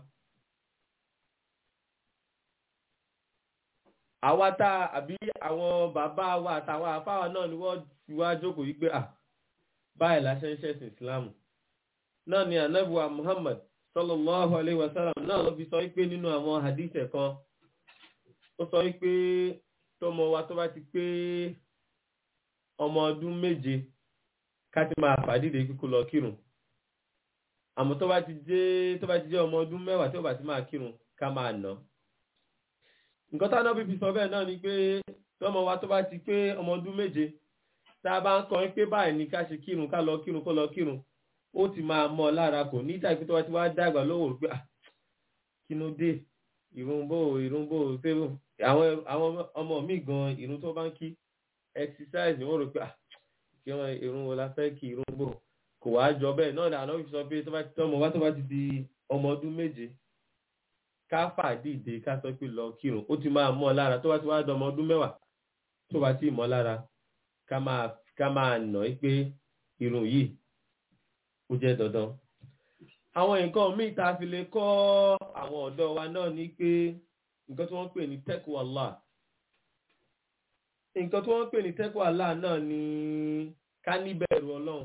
àwa tá àbí àwọn bàbá wa àtàwọn àfáwà náà ni wọ́n fi wá jókòó yí pé à báyìí la ṣe ń ṣẹ̀sìn ìsìláàmù náà ni anabuwa muhammad sallallahu alayhi wa sallam náà ló fi sọ pé nínú àwọn hadith kan ó sọ pé tọmọ wa tó bá ti pé ọmọ ọdún méje ká ti máa fàdídé kíkó lọ kírun àmọ́ tó bá ti jẹ́ tó bá ti jẹ́ ọmọ ọdún mẹ́wàá tí ó bá ti máa kírun ká máa nà nǹkan táwọn bíbí sọ bẹ́ẹ̀ náà ni pé tọmọ wa tó bá ti pé ọmọ ọdún méje tá a bá ń kọrin pé báyìí ni ká ṣe kírun ká lọ kírun kó lọ kírun ó ti máa mọ́ ọ lára kò ní ìjà pé tó bá ti wá dàgbà lọ́wọ́ pé kí ló dé ìrúnbó ìrúnbó fẹ́rù àwọn àwọn ọmọ mi gan ìrún tó bá ń kí exercise ni wọ́n rò pé kí wọ́n ìrún wo la fẹ́ kí ìrúnbó kò wá jọ bẹ́ẹ̀ náà lànà fi sọ pé tó bá ti tọ́mọ wá tó bá ti di ọmọ ọdún méje ká fàdíde ká sọ pé lọ kírun ó ti máa mọ́ ọ lára tó bá ti wá dọmọ ọdún mẹ́wàá tó bá ti mọ́ lára ká máa ká máa nà í pé irun yìí ó jẹ́ dandan. àwọn nǹkan míì tá a fi lè kọ́ àwọn ọ̀dọ́ wa náà ni pé nǹkan tí wọ́n ń pè ní tẹ́kù Allah nǹkan tí wọ́n ń pè ní tẹ́kù Allah náà ni ká níbẹ̀rù ọlọ́run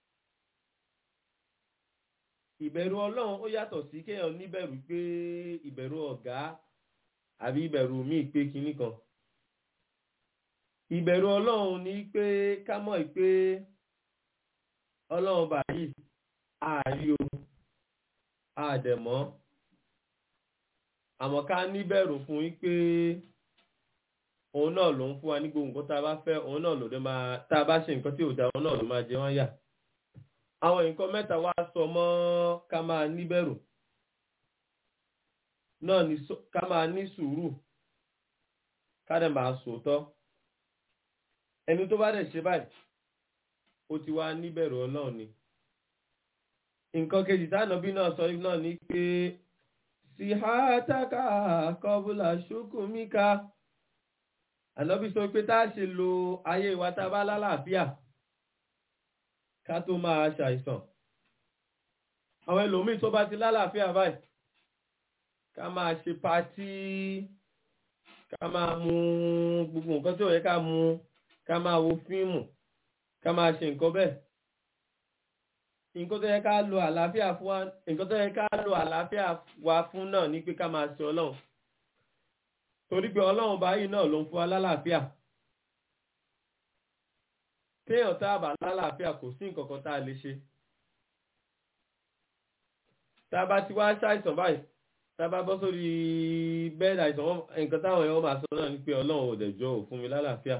ìbẹ̀rù ọlọ́run ó yàtọ̀ sí kéèyàn níbẹ̀rù pé ìbẹ̀rù ọ̀gá àbí ìbẹ̀rù míì pé kinní kan ìbẹ̀rù ọlọ́run ni pé ká mọ̀ pé ọlọ́run báyìí ààrí o àdẹ̀mọ́ àmọ́ ká níbẹ̀rù fún yín pé òun náà ló ń fún wa ní gbogbo nǹkan tá a bá fẹ́ òun náà ló dé máa tá a bá ṣe nǹkan tí ò dáa òun náà ló máa jẹ wọ́n yà àwọn nǹkan mẹ́ta wá sọ mọ́ ká máa níbẹ̀rù náà ni ká máa ní sùúrù ká dẹ̀ máa sòótọ́ ẹni tó bá dẹ̀ ṣe báyìí ó ti wá níbẹ̀rù ọlọ́run ni nǹkan kejì tánàbí náà sọ náà ni pé síhátàkà kọbùlà ṣókùnmíkà ànábì sọ pé tá a ṣe lo ayé wa tá a bá lálàáfíà ká tó máa ṣàìsàn àwọn ẹlòmíì tó bá ti lálàáfíà báyìí ká máa ṣe patí ká máa mu gbogbo nǹkan tí ò yẹ ká mu ká máa wo fíìmù ká máa ṣe nǹkan bẹ́ẹ̀ nǹkan tó yẹ ká lo àlàáfíà fún wa nǹkan tó yẹ ká lo àlàáfíà wa fún náà ni pé ká máa ṣe ọlọ́run torí pé ọlọ́run báyìí náà ló ń fún wa lálàáfíà téèyàn tá a bá lálàáfíà kò sí nǹkan kan tá a lè ṣe tá a bá ti wá ṣàìsàn báyìí tá a bá bọ́ sórí bẹ́ẹ̀dì àìsàn nǹkan táwọn èèyàn máa sọ náà ni pé ọlọ́run ò dẹ̀ jọ ò fún mi lálàáfíà.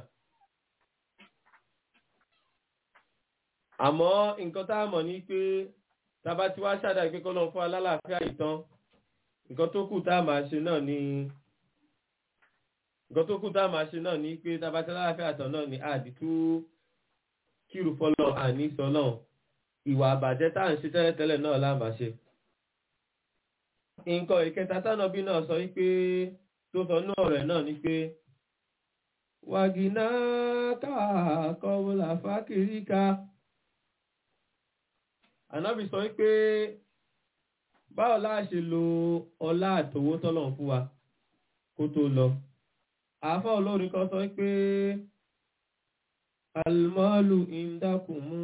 àmọ́ nǹkan tá a mọ̀ ní pé tá a bá ti wá ṣàdá pé kọ́lọ́n fún alálàáfíà ìtàn nǹkan tó kù tá a máa ṣe náà ni nǹkan tó kù tá a máa ṣe náà ni pé tá a bá ti alálàáfíà ìtàn náà ni àdìtú kírù fọlọ́ àní sọlọ́ ìwà àbàjẹ́ tá à ń ṣe tẹ́lẹ̀tẹ́lẹ̀ náà la máa ṣe. nǹkan ìkẹta tánàbí náà sọ wípé tó sọ náà rẹ̀ náà ni pé wàgìnà káàkọ́wọ́lá fákìríkà ànábì sọ wípé báwo láà ṣe lo ọlá àtòwó tọ́lọ̀ fún wa kó tó lọ àáfà olórin kan sọ wípé almalu indakumu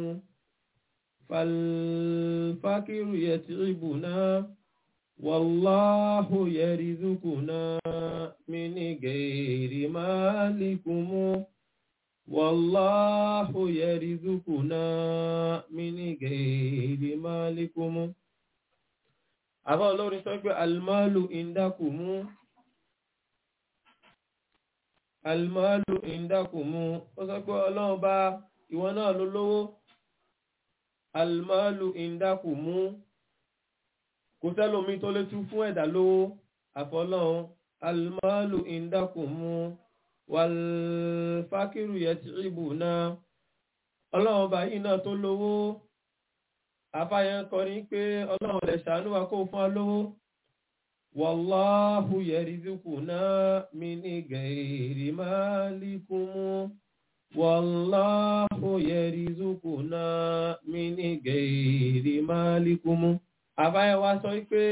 falfakiru yatribuna wallahu yarizukuna mini gairi malikumu wallahu yarizukuna mini gairi malikumu àbá olórin sọ pé almalu indakumu almalu indakumu ó sọ pé ọlọ́run bá ìwọ náà ló lówó almalu indakumu kò sẹ́lòmí tó lè tún fún ẹ̀dá lówó àfọlọ́run almalu indakumu wàlfàkìrù yẹtìrìbù náà ọlọ́run bá yìí náà tó lówó afáyẹn kọrin pé ọlọ́run lè ṣàánú wa kó fún wa lówó wàláhù yẹrìzùkù náà mi ní gẹ̀ẹ́rì máa líkúmú wàláhù yẹrìzùkù náà mi ní gẹ̀ẹ́rì máa líkúmú afáyẹn wa sọ pé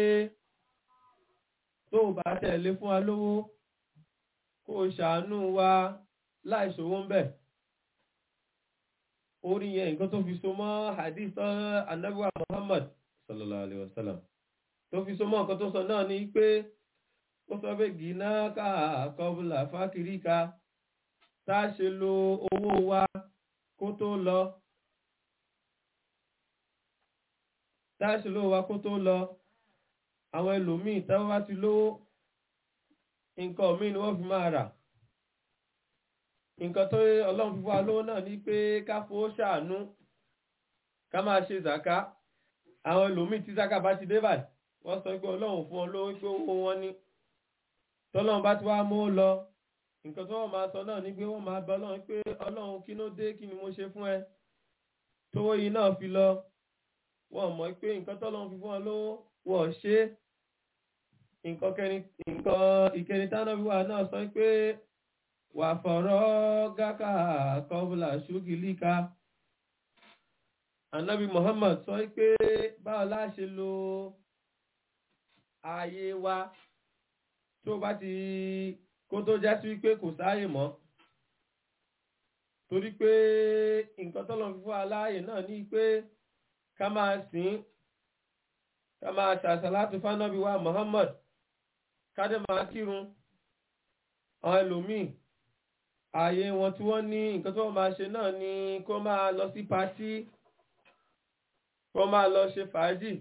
tó bá tẹ̀lé fún wa lówó kó ṣàánú wa láìṣòwò ń bẹ̀. orí yẹn nǹkan tó fi so mọ́ hadith anabiwa muhammad sallallahu alayhi wa sallam tó fi so mọ́ nǹkan tó sọ náà ni pé ó sọ pé gíná ká kọbùlà fákìríkà tá a ṣe lo owó wa kó tó lọ tá a ṣe lo owó wa kó tó lọ àwọn ẹlòmíì táwọn bá ti lówó nǹkan míì ni wọ́n fi máa rà nǹkan tó ọlọ́run fífọ́ alówó náà ní pé ká fowó ṣàánú ká máa ṣe zàká àwọn ẹlòmíì tí zàká bá ti dé báyìí wọ́n sọ pé ọlọ́run fún ọ lówó pé owó wọn ní tọ́lọ́run bá ti wá mú lọ nǹkan tó wọ́n máa sọ náà ní pé wọ́n máa bẹ ọlọ́run pé ọlọ́run kí ló dé kí ni mo ṣe fún ẹ tówó yìí náà fi lọ wọ́n mọ̀ pé nǹkan tọ́lọ́run fi fún ọ lówó wọ́n ṣe nǹkan kẹrin nǹkan ìkẹrin táná wíwá náà sọ pé wà fọ̀rọ̀ gákà kọ́bùlà ṣúgìlíkà anabi muhammad sọ pé báwo la ṣe lo ààyè wa tó bá ti kó tó já sí wípé kò sáàyè mọ́ torí pé nǹkan tọ́lọ̀ fífọ́ aláàyè náà ní pé ká máa sìn ká máa ṣàṣàlátù fánábí wa muhammad kádé máa kírun àwọn ẹlòmíì ààyè wọn tí wọ́n ní nǹkan tó máa ṣe náà ni kó máa lọ sí patí kó máa lọ ṣe fàájì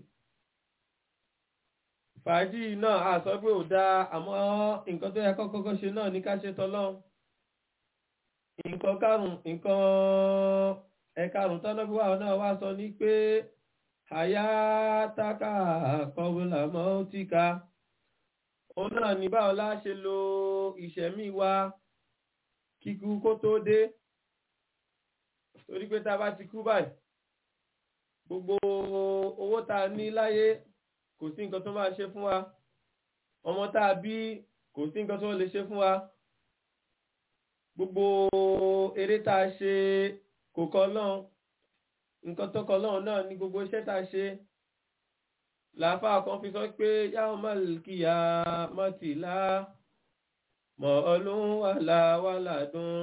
fàájì náà a sọ pé ò dáa àmọ́ nǹkan tó yẹ kọ́kọ́ ṣe náà ní ká ṣe tọ́lọ́run nǹkan karùn nǹkan ẹ̀karùn tọ́lọ́bí wà náà wá sọ ní pé àyà tákà kọbùlà mọ́tíkà òun náà ní báwo la ṣe lo ìṣẹ̀mí wa kíkú kó tó dé torí pé tá a bá ti kú báyìí gbogbo owó tá a ní láyé kò sí nǹkan tó máa ṣe fún wa ọmọ tá a bí kò sí nǹkan tó lè ṣe fún wa gbogbo eré tá a ṣe kò kọ lọ́hùn nǹkan tó kọ lọ́hùn náà ní gbogbo iṣẹ́ tá a ṣe làáfà kan fi sọ pé yawmal qiyamati mọ̀ọ́lún wàlá wàládùn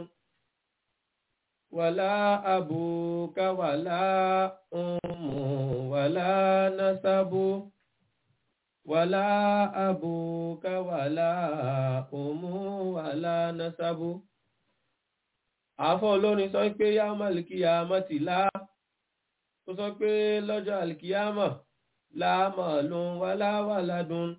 wàlá àbùkà wàlá ummu wàlá nasabu wàlá àbùkà wàlá ummu wàlá nasabu. àfọ́ olórin sọ pé yawmal qiyamati lá ó sọ pé lọ́jọ́ àlìkíyàmọ̀ láàmọ̀ọ́lún wàlá wàládùn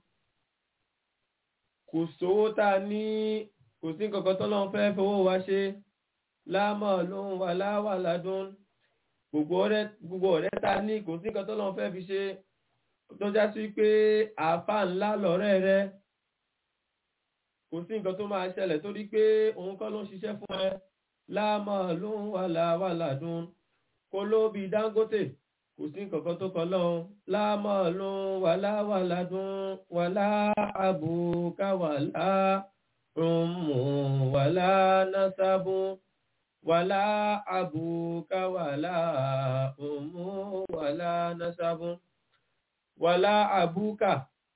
kò sówó tá a ní kò sí nǹkan kan tọ́lọ́run fẹ́ fowó wa ṣe láàmọ̀ lóhun wà láwà ládùn gbogbo ọ̀rẹ́ tá a ní kò sí nǹkan tọ́lọ́run fẹ́ fi ṣe tó já sí pé àáfà ńlá lọ̀rẹ́ rẹ kò sí nǹkan tó máa ṣẹlẹ̀ torí pé òun kọ́ ló ń ṣiṣẹ́ fún ẹ láàmọ̀ lóhun wà láwà ládùn kó ló bí Dangote kò sí nǹkan tó kọ lọ́hún láàmọ́ lóhun wà láwà ládùn wà láàbùkà wà láàrùnmù wà lánàṣàbù wà láàbùkà wà láàrùnmù wà lánàṣàbù wà láàbùkà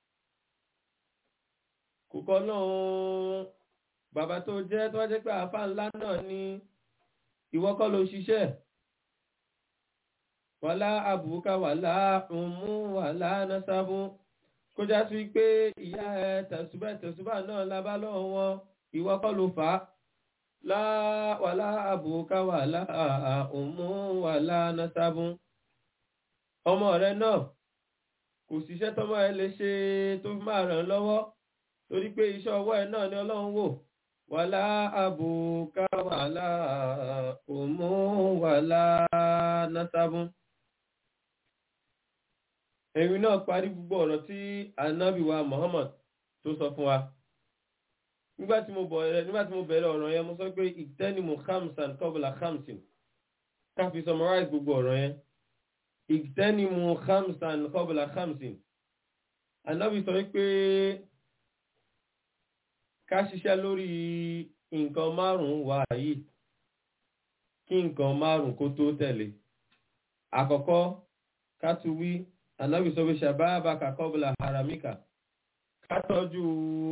kò kọ lọ́hún bàbá tó jẹ́ tó wá jẹ́ pé àáfà ńlá náà ni ìwọ kọ́ ló ṣiṣẹ́ wàlá àbùkà wàlá ọmú wàlá nasabu kó já sí pé ìyá ẹ tẹ̀sùbẹ̀ tẹ̀sùbà náà lábá lọ́wọ́ wọn ìwọ kọ́ ló fà á wàlá àbùkà wàlá ọmú wàlá nasabu ọmọ rẹ náà kò síṣẹ́ tọ́mọ ẹ lè ṣe tó fi máa ràn lọ́wọ́ torí pé iṣẹ́ ọwọ́ ẹ náà ni ọlọ́run wò wàlá àbùkà wàlá ọmú wàlá nasabu ẹ̀rin náà parí gbogbo ọ̀rọ̀ tí anábìwa Muhammad tó sọ fún wa nígbà tí mo bẹ̀rẹ̀ nígbà tí mo bẹ̀rẹ̀ ọ̀rọ̀ yẹn mo sọ pé ìtẹ́nimu khamsan kọ́bùlà khamsin ká fi summarize gbogbo ọ̀rọ̀ yẹn ìtẹ́nimu khamsan kọ́bùlà khamsin anábì sọ pé ká ṣiṣẹ́ lórí nǹkan márùn-ún wà yìí kí nǹkan márùn-ún kó tó tẹ̀lé àkọ́kọ́ ká tún wí anabi sọ pé ṣàbáàbà kàkọ́bùlà haramika ká tọ́jú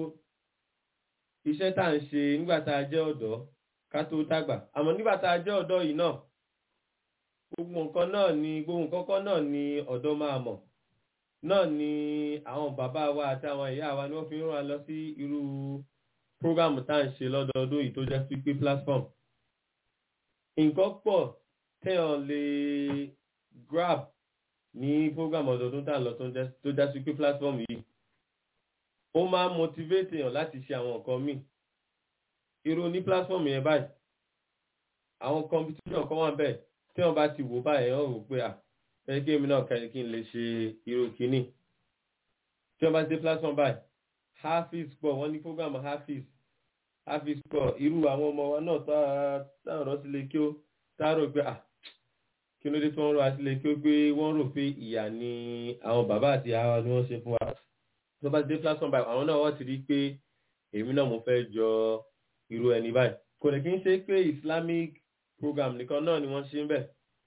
iṣẹ́ tá à ń ṣe nígbà tá a jẹ́ ọ̀dọ́ ká tó dàgbà àmọ́ nígbà tá a jẹ́ ọ̀dọ́ yìí náà gbogbo nǹkan náà ni gbogbo nǹkan kan náà ni ọ̀dọ́ máa mọ̀ náà ni àwọn bàbá wa àti àwọn ìyá wa ni wọ́n fi ń rán wa lọ sí irú prógámù tá à ń ṣe lọ́dọọdún yìí tó jẹ́ pípé platform nǹkan pọ̀ téèyàn lè grab ní program ọdọọdún tá à ń lọ tó já sí pé platform yìí ó máa ń motivate èèyàn láti ṣe àwọn nǹkan míì irú ní platform yẹn báyìí àwọn competition kan wà bẹ́ẹ̀ tí wọ́n bá ti wò báyìí wọ́n rò pé à ẹ kí èmi náà kẹ́ni kí n lè ṣe irú kínní tí wọ́n bá dé platform báyìí hafiz pọ̀ wọ́n ní program hafiz hafiz pọ̀ irú àwọn ọmọ wa náà táwọn ọ̀rọ̀ sílé kí ó táàrò pé à kí ló dé tí wọ́n rọ àtìlẹ́ kí ó pé wọ́n rò pé ìyà ni àwọn bàbá àti àwa ni wọ́n ṣe fún wa tó bá dé platform báyìí àwọn náà wọ́n ti rí pé èmi náà mo fẹ́ jọ irú ẹni báyìí kò lè kí n ṣe pé islamic program nìkan náà ni wọ́n ṣe ń bẹ̀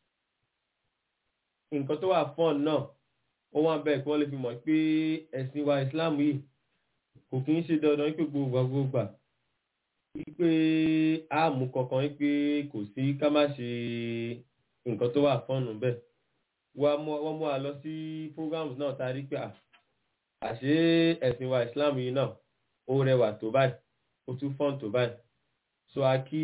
nǹkan tó wà fún náà ó wà bẹ́ẹ̀ kí wọ́n lè fi mọ̀ pé ẹ̀sìn wa islam yìí kò kí ń ṣe dandan pé gbogbo gbogbo wípé àmú kankan wípé kò sí ká má ṣe nǹkan tó wà fọ́ọ̀nù bẹ́ẹ̀ wọ́n mú wa lọ sí programs náà tá a rí pé àṣé ẹ̀sìn wa Islam yìí náà ó rẹwà tó báyìí ó tún fọ́ọ̀n tó báyìí so a kí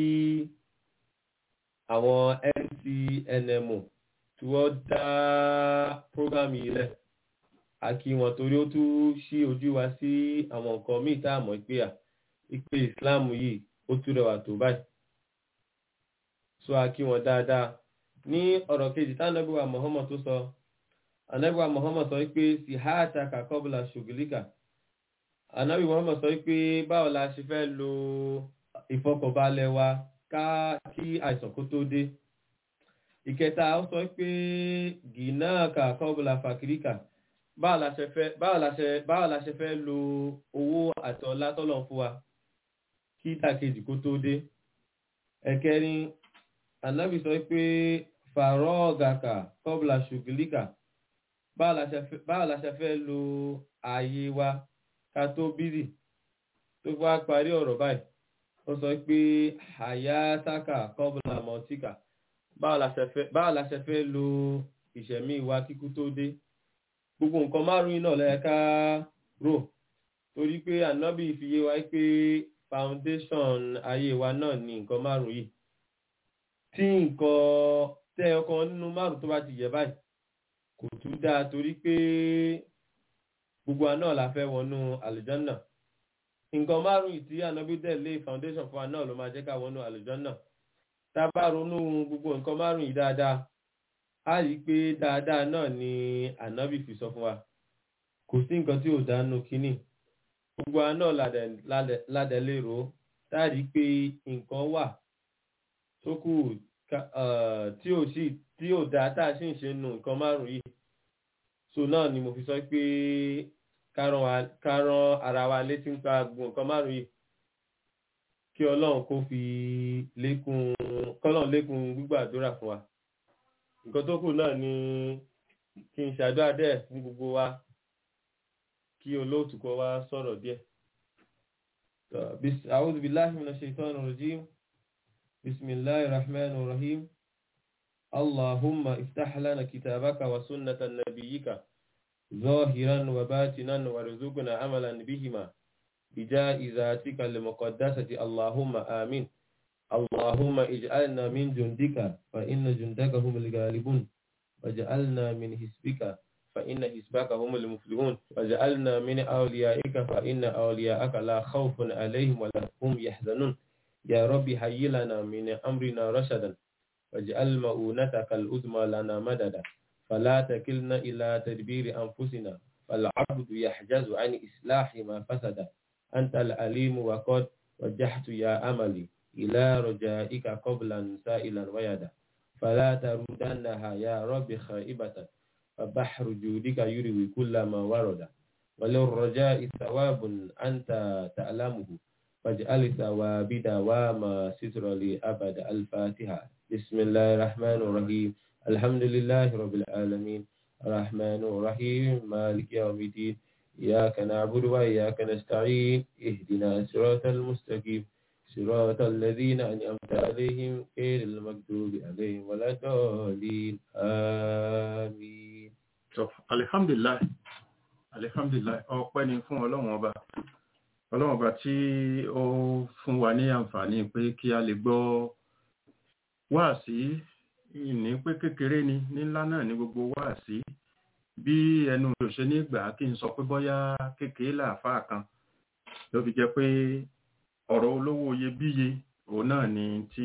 àwọn NCNMO tí wọ́n dá program yìí lẹ̀ a kí wọn torí ó tún ṣí ojú wa sí àwọn nǹkan míì tá a mọ̀ pé à ìpè Islam yìí ó tún rẹwà tó báyìí so a kí wọn dáadáa ní ọ̀rọ̀ kejì tánàbíwá Muhammad tó sọ anábíwá Muhammad sọ wípé sí háàtà kàkọ́bùlà ṣògìlíkà anábí Muhammad sọ wípé báwo la ṣe fẹ́ lo ìfọkànbalẹ̀ wa ká kí àìsàn kó tó dé ìkẹta ó sọ wípé gìnà kàkọ́bùlà fàkìríkà báwo la ṣe fẹ́ lo owó àti ọlá tọ́lọ̀ fún wa kí ìdàkejì kó tó dé ẹ̀kẹrin anábì sọ pé fàrọ́ọ̀gàkà kọ́bùlà ṣùgìlíkà báwo la ṣe fẹ́- báwo la ṣe fẹ́ lo ààyè wa ká tó bírì tó bá parí ọ̀rọ̀ báyìí ó sọ pé hayataka kọ́bùlà mọ́tíkà báwo la ṣe fẹ́- báwo la ṣe fẹ́ lo ìṣẹ̀mí wa kíkú tó dé gbogbo nǹkan márùn-ún náà lẹ́yìn ká rò torí pé ànábì fi yé wa pé foundation ayé wa náà ni nǹkan márùn-ún yìí tí nǹkan tẹ́ ọkàn nínú márùn-ún tó bá ti yẹ báyìí kò tún dáa torí pé gbogbo wa náà la fẹ́ wọnú àlùjànnà nǹkan márùn-ún yìí tí ànábì dẹ̀ lé foundation fún wa náà ló máa jẹ́ ká wọnú àlùjànnà tá a bá ronú gbogbo nǹkan márùn-ún yìí dáadáa a rí i pé dáadáa náà ni ànábì fi sọ fún wa kò sí nǹkan tí ò dánú kínní gbogbo wa náà ládẹ- ládẹ- ládẹ lérò tá a rí i pé nǹkan wà tó kù ká- eh, tí ò sí tí ò dáa tá a sì ń ṣe nu nǹkan márùn-ún yìí so náà ni mo fi sọ pé ká rán wa- ká rán ara wa létí nípa gbogbo nǹkan márùn-ún yìí kí ọlọ́run kó fi lékún kọ́lọ́run lékún gbígbàdúrà fún wa nǹkan tó kù náà ni kí n ṣàdúrà dẹ̀ fún gbogbo wa kí olóòtú kó wá sọ̀rọ̀ díẹ̀. So, bis- A'udhu billahi minash shaitanir rajim. Bismillahir rahmanir rahim. Allahumma iftah lana kitabaka wa sunnata nabiyyika ظاهرا وباطنا وارزقنا عملا بهما بجائزاتك المقدسة اللهم آمين اللهم اجعلنا من جندك فإن جندك هم الغالبون وجعلنا من حزبك فإن حزبك هم المفلحون وجعلنا من أوليائك فإن أولياءك لا خوف عليهم ولا هم يحزنون يا رب هيئ لنا من أمرنا رشدا واجعل مؤونتك العظمى لنا مددا فلا تكلنا إلى تدبير أنفسنا فالعبد يحجز عن إصلاح ما فسد أنت العليم وقد وجهت يا أملي إلى رجائك قبلا سائلا ويدا فلا تردنها يا رب خائبة فبحر جودك يروي كل ما ورد وللرجاء ثواب أنت تعلمه فاجعل ثواب دواما ستر لي أبد الفاتحة بسم الله الرحمن الرحيم الحمد لله رب العالمين الرحمن الرحيم مالك يوم الدين إياك نعبد وإياك نستعين اهدنا الصراط المستقيم صراط الذين أنعمت عليهم غير المغضوب عليهم ولا الضالين آمين So, alihamdulilayi alihamdulilayi ọpẹ́ ni fún ọlọ́run ọba ọlọ́run ọba tí ó fún wa ní àǹfààní pé kí a lè gbọ́ wáàsí ní pé kékeré ni ní ńlá náà ní gbogbo wáàsí bí ẹnu mi ò ṣe ní gbà kí n sọ pé bóyá kékeré làáfàá kan ló fi jẹ́ pé ọ̀rọ̀ olówó iyebíye òun náà ni tí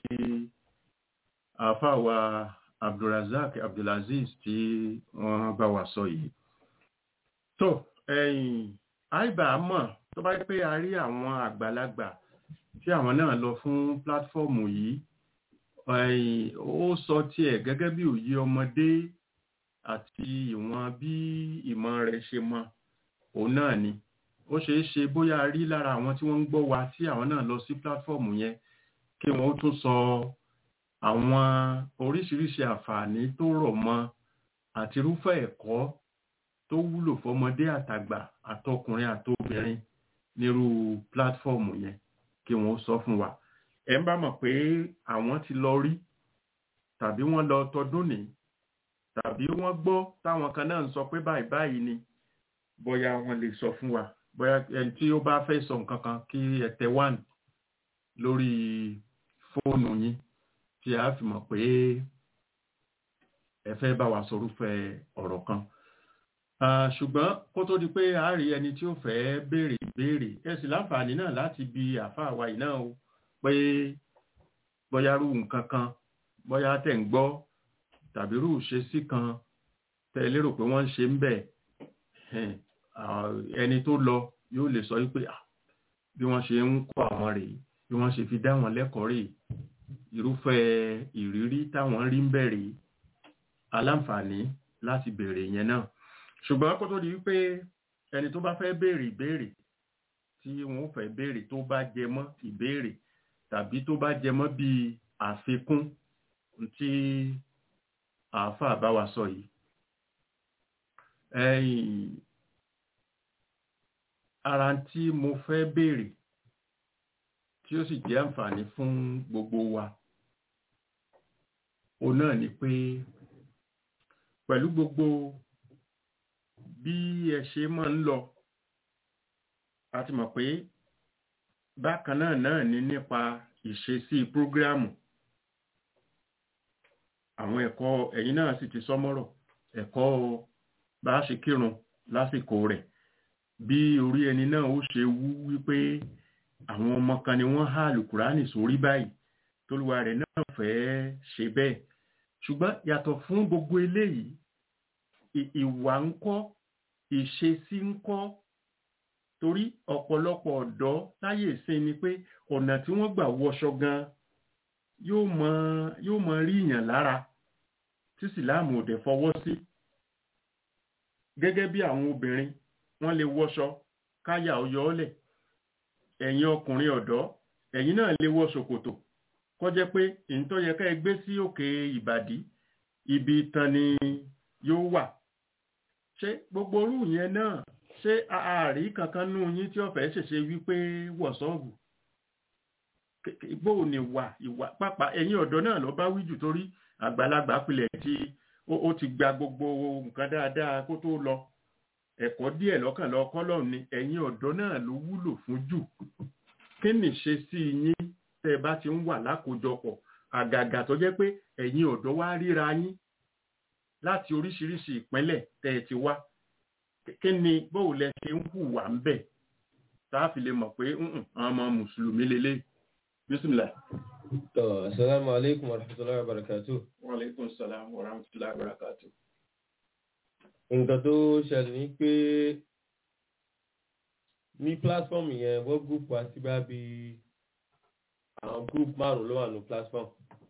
àáfàá wa abdulrasaq abdulaziz tí wọ́n bá wa sọ yìí tó ẹ̀yìn àìbá mọ̀ tó bá jẹ́ pé a rí àwọn àgbàlagbà tí àwọn náà lọ fún pílátífọ́ọ̀mù yìí ẹ̀yìn ó sọ tiẹ̀ gẹ́gẹ́ bí òye ọmọdé àti ìwọ̀n bí ìmọ̀ rẹ̀ ṣe mọ òun náà ni ó ṣeé ṣe bóyá a rí lára àwọn tí wọ́n ń gbọ́ wa tí àwọn náà lọ sí pílátífọ́ọ̀mù yẹn kí wọ́n ó tún sọ àwọn oríṣiríṣi àǹfààní tó rọ̀ mọ́ àti irúfẹ́ ẹ̀kọ́ tó wúlò fọmọdé àtàgbà àtọkùnrin àtobìnrin nírú pílátífọ́ọ̀mù yẹn kí wọ́n sọ fún wa ẹ̀ ń bá mọ̀ pé àwọn ti lọ rí tàbí wọ́n lọ tọdún ní tàbí wọ́n gbọ́ táwọn kan náà ń sọ pé báyìí báyìí ni bóyá wọ́n lè sọ fún wa bóyá ẹni tí ó bá fẹ́ sọ nǹkan kan kí ẹ tẹ one lórí fóònù yín tí a fi mọ̀ pé ẹ fẹ́ bá wa sọrúfẹ́ ọ̀rọ̀ kan ṣùgbọ́n kó tó di pé a rí ẹni tí ó fẹ́ béèrè ìbéèrè ẹ sì láǹfààní náà láti bi àáfàá wa yìí náà o pé bóyá rú nǹkan kan bóyá tẹ̀ ń gbọ́ tàbí rú ìṣesí kan tẹ́ lérò pé wọ́n ń ṣe ń bẹ̀ ẹni tó lọ yóò lè sọ wípé bí wọ́n ṣe ń kọ́ àwọn rèé bí wọ́n ṣe fi dá wọn lẹ́kọ̀ọ́ rèé irúfẹ́ ìrírí táwọn rí ń bẹ̀rẹ̀ aláǹfààní láti béèrè yẹn náà ṣùgbọ́n kó tó di wípé ẹni tó bá fẹ́ béèrè ìbéèrè tí wọ́n fẹ́ béèrè tó bá jẹ mọ́ ìbéèrè tàbí tó bá jẹ mọ́ bíi àfikún tí àáfàá bá wa sọ yìí ẹ̀yìn ara tí mo fẹ́ béèrè tí ó sì jẹ́ àǹfààní fún gbogbo wa òun náà ni pé pẹ̀lú gbogbo bí ẹ ṣe máa ń lọ a ti mọ̀ pé bákan náà náà ni nípa ìṣesí prógrámù àwọn ẹ̀kọ́ ẹ̀yin náà sì ti sọmọ́rọ̀ ẹ̀kọ́ bá ṣe kírun lásìkò rẹ̀ bí orí ẹni náà ó ṣe wú wípé àwọn ọmọ kan ni wọ́n há lùkùránì sórí báyìí tólúwa rẹ̀ náà fẹ́ ṣe bẹ́ẹ̀ ṣùgbọ́n yàtọ̀ fún gbogbo eléyìí ìwà ń kọ́ ìṣesí ń kọ́ torí ọ̀pọ̀lọpọ̀ ọ̀dọ́ láyé ìsìn ni pé ọ̀nà tí wọ́n gbà wọṣọ gan yóò mọ yóò mọ rí ìyàn lára tí sìláàmù òdẹ fọwọ́ sí gẹ́gẹ́ bí àwọn obìnrin wọ́n lè wọṣọ káyà ọyọ́ ọ̀lẹ̀ ẹ̀yin ọkùnrin ọ̀dọ́ ẹ̀yin náà lè wọ ṣòkòtò kó jẹ́ pé ìntọ́ yẹ ká ẹ gbé sí òkè ìbàdí ibi itan ni yóò wà ṣé gbogbo orú yẹn náà ṣé ààrí kankan nú yín tí ọ̀fẹ́ ṣèṣe wípé wọ̀sọ́ọ̀bù bóò ni wà ìwà pápá ẹ̀yin ọ̀dọ́ náà lọ bá wíjù torí àgbàlagbà pilẹ̀ tí ó ti gba gbogbo nǹkan dáadáa kó tó lọ ẹ̀kọ́ díẹ̀ lọ́kàn lọ kọ́lọ̀ ni ẹ̀yin ọ̀dọ́ náà ló wúlò fún jù kí ni ṣe sí yín tẹ́ ẹ bá ti ń wà lákòójọpọ̀ àgàgà tó jẹ́ pé ẹ̀yin ọ̀dọ́ wá ríra yín láti oríṣiríṣi ìpínlẹ̀ tẹ́ ẹ ti wá kí ni bóò lẹ ṣe ń hùwà ń bẹ̀ tá a fi lè mọ̀ pé àwọn ọmọ mùsùlùmí lélẹ̀ bísímìlà. tọ́ asalaamu aleykum wa rahmatulahi wa barakatu. wa aleykum salaam wa rahmatulahi wa barakatu. nǹkan tó ṣẹlẹ̀ ni pé ní platform yẹn wọ́n group wa sí bá bí àwọn group márùn-ún ló wà ní platform.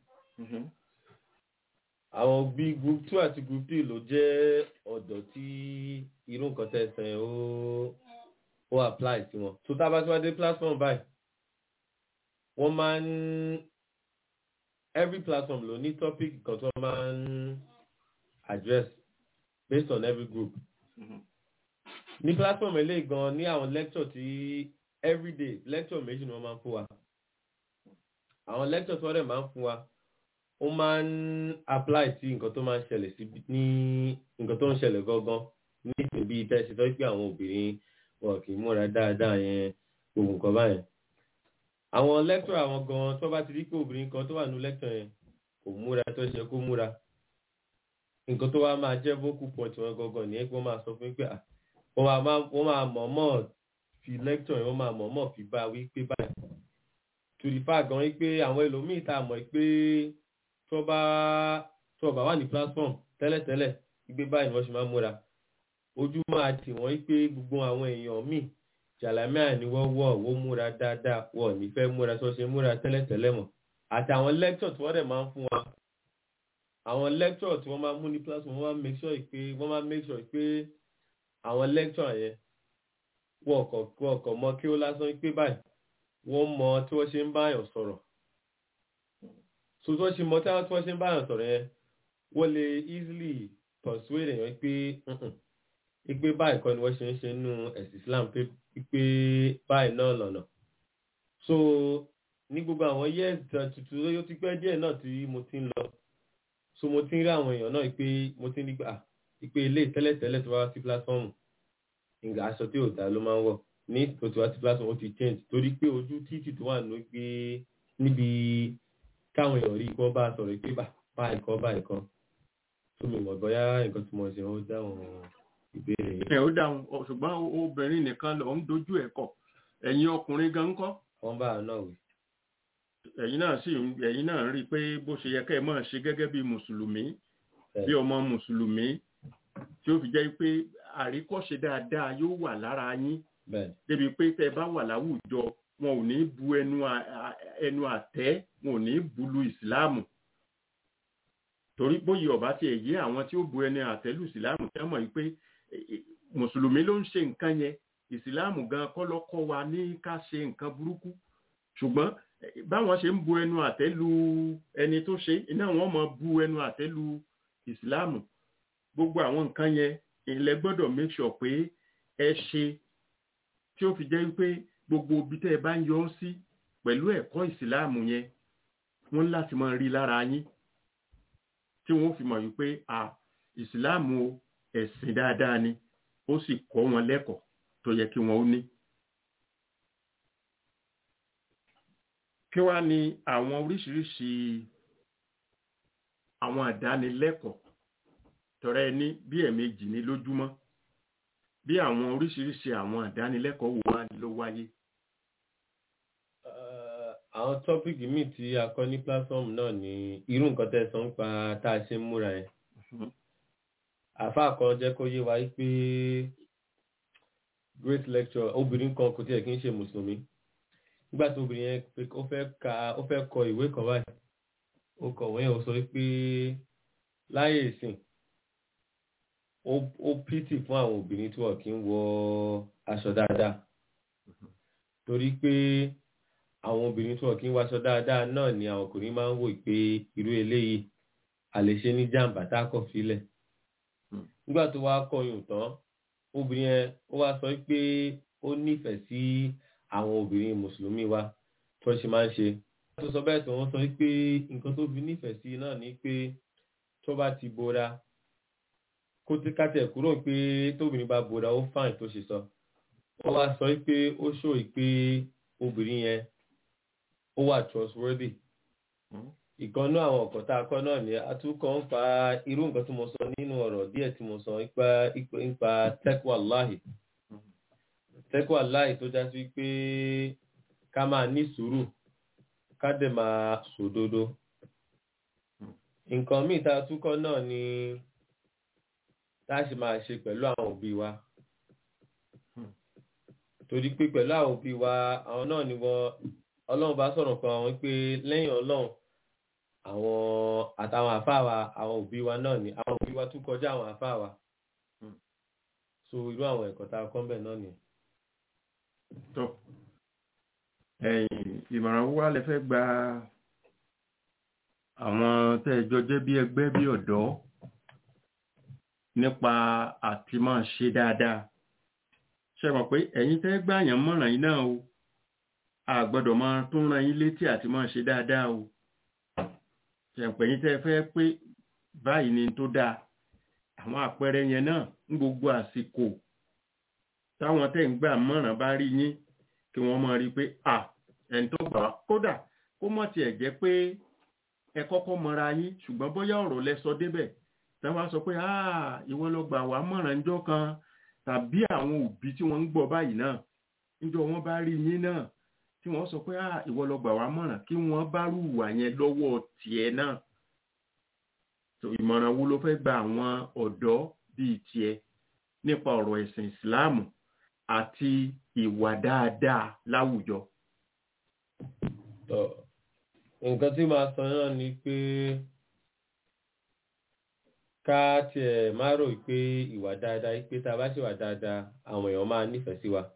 àwọn bí group two àti group three ló jẹ́ ọ̀dọ́ tí irú nǹkan tẹ̀sán ó ó apply sí wọn. tó tá a bá tí wọ́n dé platform báyìí wọ́n máa ń every platform ló ní topic kan tí wọ́n máa ń address based on every group. ní platform eléyìí gan ní àwọn lecture tí everyday lecture méjì ni wọ́n máa ń fún wa. àwọn lecture tí wọ́n dẹ̀ máa ń fún wa ó máa ń apply sí nǹkan tó máa ń ṣẹlẹ̀ sí ní nǹkan tó ń ṣẹlẹ̀ gangan ní ìsìnbí tẹ́sí tó pé àwọn obìnrin wọn kì í múra dáadáa yẹn gbogbo nǹkan báyẹn àwọn lecture àwọn gan tó bá ti rí pé obìnrin kan tó wà ní lecture yẹn kò múra tó ṣe kó múra nǹkan tó wá máa jẹ́ vocal point wọn gangan nìyẹn pé wọ́n máa sọ fún mi pé wọ́n máa mọ̀ọ́mọ̀ fi lecture yẹn wọ́n máa mọ̀ọ́mọ̀ fi bá wí pé báyìí tùrìfà gan wípé àwọn ẹlòmíì tá a mọ̀ pé tó bá tó bá wà ní platform tẹ́lẹ̀tẹ́lẹ̀ gbígbé báyìí ni wọ́n ṣe máa múra ojú máa tì wọ́n pé gbogbo àwọn èèyàn míì jàlámíà ni wọ́n wọ̀ wọ́n múra dáadáa wọ́n ní fẹ́ múra tó ṣe múra tẹ́lẹ̀tẹ́lẹ̀ mọ̀ àti àwọn lecture tí wọ́n dẹ̀ máa ń fún wa àwọn lecture tí wọ́n máa mú ní platform wọ́n máa make sure pé wọ́n máa make sure pé àwọn lecture yẹn wọ́n kọ̀ wọ́n kọ̀ mọ́ kí ó lásán pé báyìí wọ́n mọ tí wọ́n ṣe ń báyàn sọ̀rọ̀ so tí wọ́n ṣe mọ tí wọ́n ṣe ń báyàn sọ̀rọ̀ yẹn wọ́n lè easily persuade èèyàn pé pé báyìí kọ́ ni wọ́n ṣe ń ṣe nínú ẹ̀sìn Islam pé pé báyìí náà lọ́nà so ní gbogbo àwọn years tuntun lóyún ti pẹ́ díẹ̀ náà tí mo ti ń lọ so mo ti ń rí àwọn èèyàn náà pé mo ti ń rí ah pé ilé tẹ́lẹ̀tẹ́lẹ̀ tó wá sí platform ìgbà aṣọ tí ò dá ló máa ń wọ̀ ní tó ti wá sí platform ó ti change torí pé ojú títì tó wà ní pé níbi káwọn èèyàn rí kọ́ bá sọ̀rọ̀ pé báyìí kọ́ báyìí kọ́ tó mi mọ̀ bóyá nǹkan tí mo ṣe ó dáhùn ìbéèrè yìí. ẹ ó dáhùn ṣùgbọ́n obìnrin nìkan lọ ń dojú ẹ̀ kọ̀ ẹ̀yin ọkùnrin gan ń kọ́. wọ́n bá a náà wí. ẹ̀yin náà sì ẹ̀yin náà rí i pé bó ṣe yẹ kẹ́ ẹ máa ṣe gẹ́gẹ́ bí mùsùlùmí bí ọmọ mùsùlùmí tí ó fi jẹ́ pé àríkọ́ṣe dáadáa yóò wà lára yín débi pé tẹ́ ẹ bá wà láwùjọ wọn ò ní bu ẹnu ẹnu àtẹ́ wọn ò ní bu lu ìsìláàmù torí bóyá ọba ti ẹ̀yẹ àwọn tí ó bu ẹni àtẹ́lù ìsìláàmù tí wọ́n mọ̀ pé mùsùlùmí ló ń ṣe nǹkan yẹn ìsìláàmù gan kọ́ ló kọ́ wa ní ká ṣe nǹkan burúkú ṣùgbọ́n báwọn ṣe ń bu ẹnu àtẹ́lù ẹni tó ṣe iná wọn mọ̀ bu ẹnu àtẹ́lù ìsìláàmù gbogbo àwọn nǹkan yẹn ilẹ̀ gbọ́dọ̀ make sure pé ẹ ṣe tí ó fi jẹ́ wípé gbogbo ibi tẹ́ ẹ bá ń yọ ọ́ sí pẹ̀lú ẹ̀kọ́ ìsìláàmù yẹn wọ́n láti máa rí lára yín tí wọ́n fi mọ̀ wípé à ìsìláàmù o, ẹ̀sìn dáadáa ni ó sì kọ́ wọn lẹ́kọ̀ọ́ tó yẹ kí wọ́n ó ní. kí wá ní àwọn oríṣiríṣi àwọn àdánilẹ́kọ̀ọ́ tọrẹ ní bí ẹ̀ẹ̀mejì ní lójúmọ́ bí àwọn oríṣiríṣi àwọn àdánilẹ́kọ̀ọ́ wo wá ló wáyé. Eh, àwọn tọ́pìkì míì tí a kọ́ ní platform náà ni irú nǹkan tẹ́ ẹ sọ ń pa tá a ṣe ń múra yẹn àáfàá kan jẹ́ kó yé wa pé great lecture obìnrin kan kò tiẹ̀ kí ń ṣe mùsùlùmí nígbà tí obìnrin yẹn pé ó fẹ́ ka ó fẹ́ kọ ìwé kan báyìí ó kọ̀wé yẹn ó sọ pé láyé ìsìn ó ó pìtì fún àwọn obìnrin tí wọn kì í wọ aṣọ dáadáa torí pé àwọn obìnrin tí wọn kì í wọ aṣọ dáadáa náà ni àwọn ọkùnrin máa ń wò pé irú eléyìí àlèṣe ní jàǹbá tá a kọ̀ sílẹ̀ nígbà tó wá kọyùn tán obìnrin yẹn ó wá sọ pé ó nífẹ̀ẹ́ sí àwọn obìnrin mùsùlùmí wa tó ṣe máa ń ṣe tó sọ bẹ́ẹ̀ tó wọ́n sọ pé nǹkan tó fi nífẹ̀ẹ́ sí náà ni pé tó bá ti bora kó tí kátẹ̀ kúrò pé tóbìnrin bá bora ó fáìn tó ṣe sọ ó wá sọ pé ó ṣòro pé obìnrin yẹn ó wà trustworthy ìkànnú àwọn ọ̀kọ̀ tá a kọ́ náà ni atúkọ̀ ń fa irú nǹkan tí mo sọ nínú ọ̀rọ̀ díẹ̀ tí mo sọ nípa nípa tẹ́kọ̀ọ́láhì tẹ́kọ̀ọ́láhì tó já sí pé ká máa ní sùúrù ká dẹ̀ máa sòdodo nǹkan míì tá a túkọ̀ náà ni tá a ṣe máa ṣe pẹ̀lú àwọn òbí wa torí pé pẹ̀lú àwọn òbí wa àwọn náà ni wọ́n ọlọ́run bá sọ̀rọ̀ kan àwọn pé lẹ́yìn ọlọ́run àwọn àtàwọn àfáà wa àwọn òbí wa náà ni àwọn òbí wa tún kọjá àwọn àfáà wa so irú àwọn ẹ̀kọ́ tá a kọ́ mbẹ̀ náà nìyẹn. tó ẹ̀yin ìmọ̀ràn wá lẹ fẹ́ gba àwọn tẹ́ ẹ jọ jẹ́ bí ẹgbẹ́ bí ọ̀dọ́ nípa àti máa ṣe dáadáa ṣe mọ̀ pé ẹ̀yin tẹ́ gbà yàn mọ̀ràn yín náà o a gbọ́dọ̀ máa tún ran yín létí àti máa ṣe dáadáa o ṣẹ̀pẹ̀ yín tẹ́ fẹ́ pé báyìí ni tó dáa àwọn àpẹẹrẹ yẹn náà ń gbogbo àsìkò táwọn tẹ́ ń gbà mọ̀ràn bá rí yín kí wọ́n máa rí i pé à ẹni tó gbà wá kódà kó mọ̀ tiẹ̀ jẹ́ pé ẹ kọ́kọ́ mọra yín ṣùgbọ́n bóyá ọ̀rọ̀ lẹ sọ débẹ̀ tẹ́ wá sọ pé ah ìwọ ló gbà wá mọ̀ràn ńjọ́ kan tàbí àwọn òbí tí wọ́n ń gbọ́ báyìí náà níjọ́ wọ́n bá rí yín náà tí wọ́n sọ pé ah ìwọ ló gbà wá mọ̀ràn kí wọ́n bá rúwà yẹn lọ́wọ́ tiẹ̀ náà so ìmọ̀ràn wo ló fẹ́ gba àwọn ọ̀dọ́ bíi tiẹ̀ nípa ọ̀rọ̀ ẹ̀sìn ìsìláàmù àti ìwà dáadáa láwùjọ. Tọ́, nǹkan tí màá sọ náà ni pé ká tiẹ̀ má rò pé ìwà dáadáa pé tá a bá ṣèwà dáadáa àwọn èèyàn máa nífẹ̀ẹ́ sí wa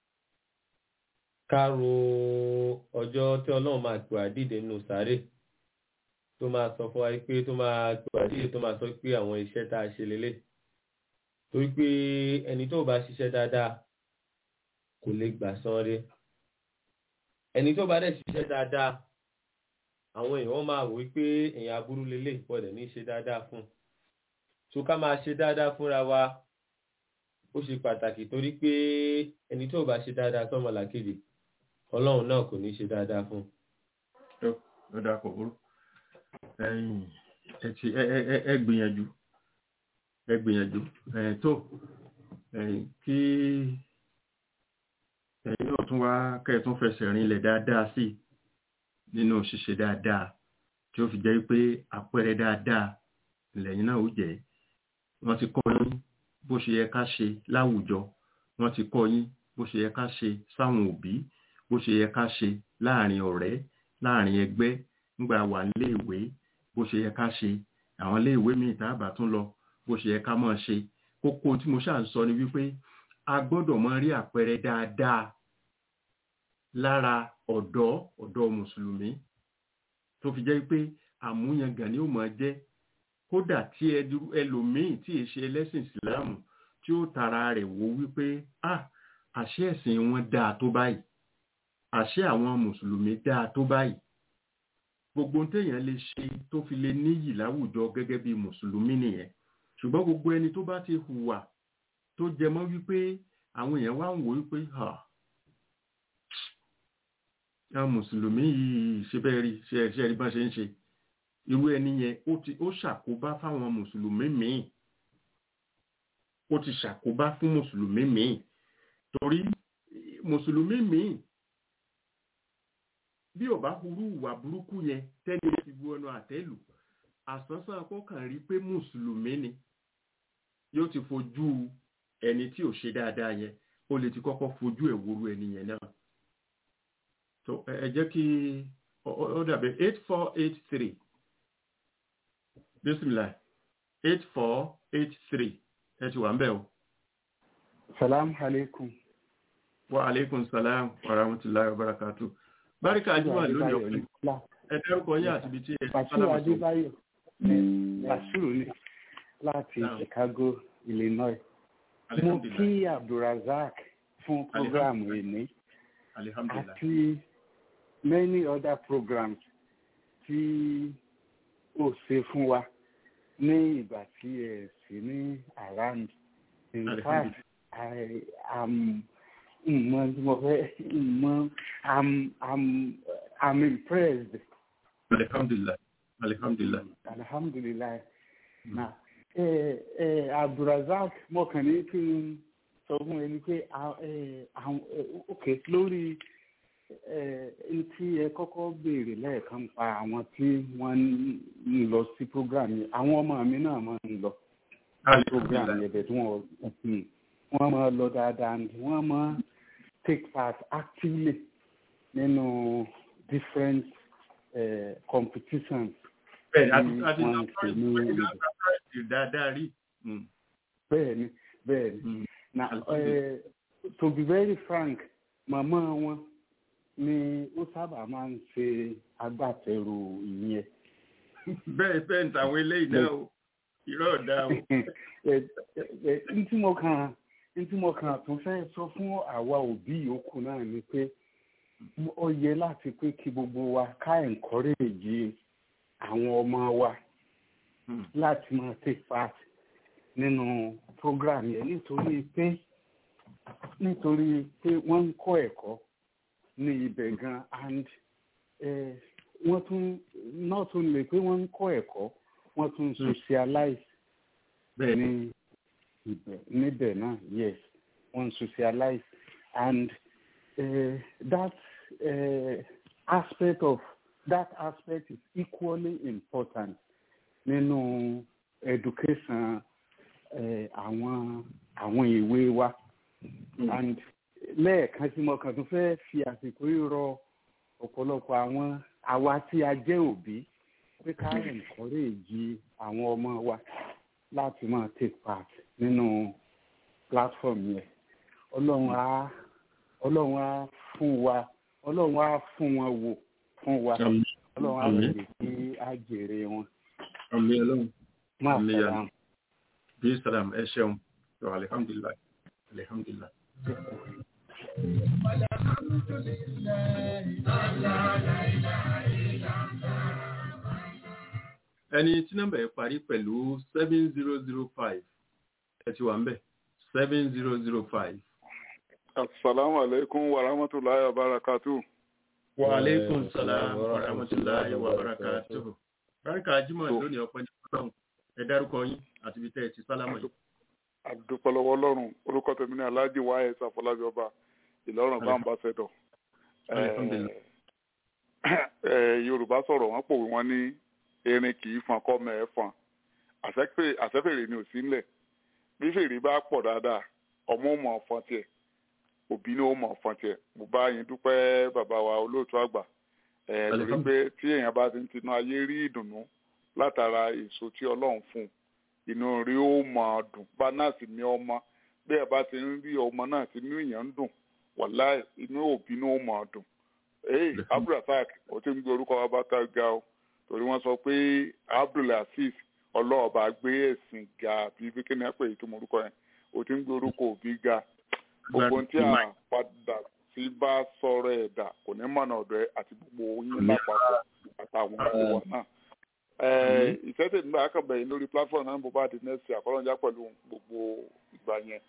ká ro ọjọ́ tí ọlọ́run máa pè wá dìde nínú sáré tó máa sọ fún wa pé tó máa pè wá dìde tó máa sọ pé àwọn iṣẹ́ tá a ṣe lélẹ̀ torí pé ẹni tó bá ṣiṣẹ́ dáadáa kò lè gbà san re ẹni tó bá dẹ̀ ṣiṣẹ́ dáadáa àwọn èèyàn máa wò pé èèyàn aburú lélẹ̀ gbọ́dọ̀ ní ṣe dáadáa fún un so ká máa ṣe dáadáa fúnra wa ó ṣe pàtàkì torí pé ẹni tó bá ṣe dáadáa sọ́mọlàkejì ọlọ́run náà kò ní ṣe dáadáa fún un. tó ló dáa kò burú ẹ̀yin ẹ ti ẹ ẹ ẹ ẹ gbìyànjú ẹ gbìyànjú ẹ tó ẹ̀yin kí ẹ̀yin náà tún wá kẹ́ ẹ tún fẹsẹ̀ rinlẹ̀ dáadáa sí i nínú ṣíṣe dáadáa tí ó fi jẹ́ pé àpẹẹrẹ dáadáa lẹ́yìn náà ó jẹ́ wọ́n ti kọ́ yín bó ṣe yẹ ká ṣe láwùjọ wọ́n ti kọ́ yín bó ṣe yẹ ká ṣe sáwọn òbí bó ṣe yẹ ká ṣe láàrin ọ̀rẹ́ láàrin ẹgbẹ́ nígbà wà léèwé bó ṣe yẹ ká ṣe àwọn léèwé míì tá a bá tún lọ bó ṣe yẹ ká máa ṣe kókó tí mo ṣáà ń sọ ni wípé a gbọ́dọ̀ máa rí àpẹẹrẹ dáadáa lára ọ̀dọ́ ọ̀dọ́ mùsùlùmí tó fi jẹ́ pé àmúyangàn ni ó máa jẹ́ kódà tí ẹlòmíì tí è ṣe ẹlẹ́sìn ìsìláàmù tí ó tara rẹ̀ wò wípé ah àṣé ẹ̀sìn wọn dáa tó báyìí àṣé àwọn mùsùlùmí dáa tó báyìí gbogbo ohun téèyàn lè ṣe tó fi lè níyì láwùjọ gẹ́gẹ́ bí mùsùlùmí nìyẹn ṣùgbọ́n gbogbo ẹni tó bá ti hùwà tó jẹ mọ́ wípé àwọn èèyàn wá ń wò wípé ha àwọn mùsùlùmí yìí ṣe bẹ́ẹ̀ rí ṣe ṣe rí bá ṣe ń ṣe irú ẹni yẹn ó ti ó ṣàkóbá fáwọn mùsùlùmí míì ó ti ṣàkóbá fún mùsùlùmí míì torí mùsùlùmí míì bí ò bá hurú ìwà burúkú yẹn tẹ́lẹ̀ ti bu ọ̀nà àtẹ́lù àsánsán kọkàn rí pé mùsùlùmí ni yóò ti fojú ẹni tí ò ṣe dáadáa yẹn ó lè ti kọ́kọ́ fojú ẹ̀ wúru ẹni yẹn náà so ẹ jẹ́ kí ó dàbí eight four eight three bisimilah eight four eight three ẹ ti wà ń bẹ̀ o. salam aleikum. wa aleykum salam wa rahmatulahi wa barakatu. báríkà ajúmọ̀ lónìí ọ̀pẹ ẹ dárúkọ yín àti ibi tí ẹ ti Bàṣírù sálámà sọ. Adébáyọ̀ Bàṣírù ni láti Naam. Chicago, Illinois. Mo alihamdulilayi kí Abdulrazak fún programu ìní alihamdulilayi àti many other programs tí ó ṣe fún wa ní ìgbà tí ẹ sì ní around. In Alhamdulillah. fact, I am mọ tí mo fẹ́ mọ I'm I'm I'm impressed. alihamdulilayi alihamdulilayi alhamdulilayi na ẹ ẹ abdulrasaq mọkàn ní kí n sọ fún ẹni pé a- ẹ, àwọn ẹ, ok lórí ẹ n tí ẹ kọ́kọ́ béèrè lẹ́ẹ̀kan pa àwọn tí wọ́n ń lọ sí program yẹn àwọn ọmọ mi náà máa ń lọ program alihamdulilayi yẹn bẹ̀ tí wọ́n hmm, wọ́n máa lọ dáadáa and wọ́n máa take part actively nínú different uh, competitions bẹ́ẹ̀ni àti tí àti wọ́n ń ṣe ní ìlú. sáfàrẹ́sì dáadáa rí. Mm, bẹ́ẹ̀ni bẹ́ẹ̀ni mm. na Alhamdulillah. eh, to be very frank màmá wọn ni ó sábà máa ń ṣe agbátẹrù ìyẹn bẹ́ẹ̀ bẹ́ẹ̀ ní tàwọn eléyìí náà o irọ́ ọ̀dà o. Eh, eh, eh, n tí mo kàn n tí mo kàn tún fẹ́ sọ fún àwa òbí yòókù náà ni pé ó yẹ láti pé kí gbogbo wa ká encourage àwọn ọmọ wa Mm, láti máa take part nínú program yẹn nítorí pé nítorí pé wọ́n ń kọ́ ẹ̀kọ́ ní ibẹ̀ gan and eh, wọ́n tún not only pé wọ́n ń kọ́ ẹ̀kọ́ wọ́n tún ń socialize bẹ́ẹ̀ ni ní ibẹ̀ níbẹ̀ náà yes wọ́n ń socialize and uh, that uh, aspect of that aspect is equally important nínú education uh, àwọn àwọn ìwé wa and lẹ́ẹ̀kan tí mo kàn tún fẹ́ fi àsìkò yìí rọ ọ̀pọ̀lọpọ̀ àwọn àwa tí a jẹ́ òbí pé ká encourage àwọn ọmọ wa láti máa take part nínú platform yẹn ọlọ́run á ọlọ́run á fún wa ọlọ́run á fún wọn wò fún wa Àmín. ọlọ́run á Àmín. lè kí á jèrè wọn àmì ọlọ́run má Àmín. fẹ́ràn. bí sàlám ẹ ṣeun tó alihamdulilayi alihamdulilayi. ẹni tí nọ́mbà ẹ parí pẹ̀lú seven zero zero five ẹ ti wà ń bẹ̀ seven zero zero five. Assalamu alaikum wa rahmatullahi wa barakatuh. wa aleykum salaam wa rahmatulahi wa barakatuhu. báríkà jimoh lónìí ọpẹ́ ní ọlọ́run ẹ dárúkọ yín àti ibi tẹ́ ẹ ti sálámà yìí. Àdúpọ̀lọwọ́ Ọlọ́run, orúkọ tèmi ní Aláàjì Wáyé Sàfọlábí Ọba, Ìlọrin bá ń bá ṣẹ̀dọ̀. Alhamdulillah. Yorùbá sọ̀rọ̀ wọ́n pòwe wọn ní erin kì í fan kọ́ mẹ́ ẹ fan. Àṣẹ́fè- Àṣẹ́fèrè ni ò sí ńlẹ̀. Bí fèrè bá pọ̀ dáadáa, ọmọ ò mọ̀ ọ̀fọ̀n tiẹ̀, òbí ni ó mọ̀ ọ̀fọ̀n tiẹ̀. Mo bá yín dúpẹ́ bàbá wa olóòtú àgbà. Ẹ̀, Torí Alhamdulillah. pé tí èèyàn bá ti ń tinú ayé rí ìdùnnú látara èso tí Ọlọ́run fún un inú rí ó máa dùn bá náà sì ní ọmọ bí ẹ bá ti ń rí ọmọ náà tí inú èèyàn ń dùn wàláì inú òbí ní ó máa dùn. ee abdulrasaq ó ti ń gbé orúkọ wa bá ká ga o torí wọ́n sọ pé abdulaziz ọlọ́ọ̀bá gbé ẹ̀sìn ga àbí bí kí ni ẹ pè é tó mọ orúkọ yẹn o ti ń gbé orúkọ òbí ga gbogbo tí a padà sí bá sọ̀rọ̀ ẹ̀dá kò ní mọ̀nà ọ̀dọ̀ ẹ àti gbogbo yín lápapọ̀ àtàwọn ọmọ náà ìfẹ́sẹ̀ nígbà akọ̀bẹ̀yìn lórí platform náà bó bá di nẹ́ẹ̀sì àkọ́lọ́njà pẹ̀lú gbogbo ìgbà yẹn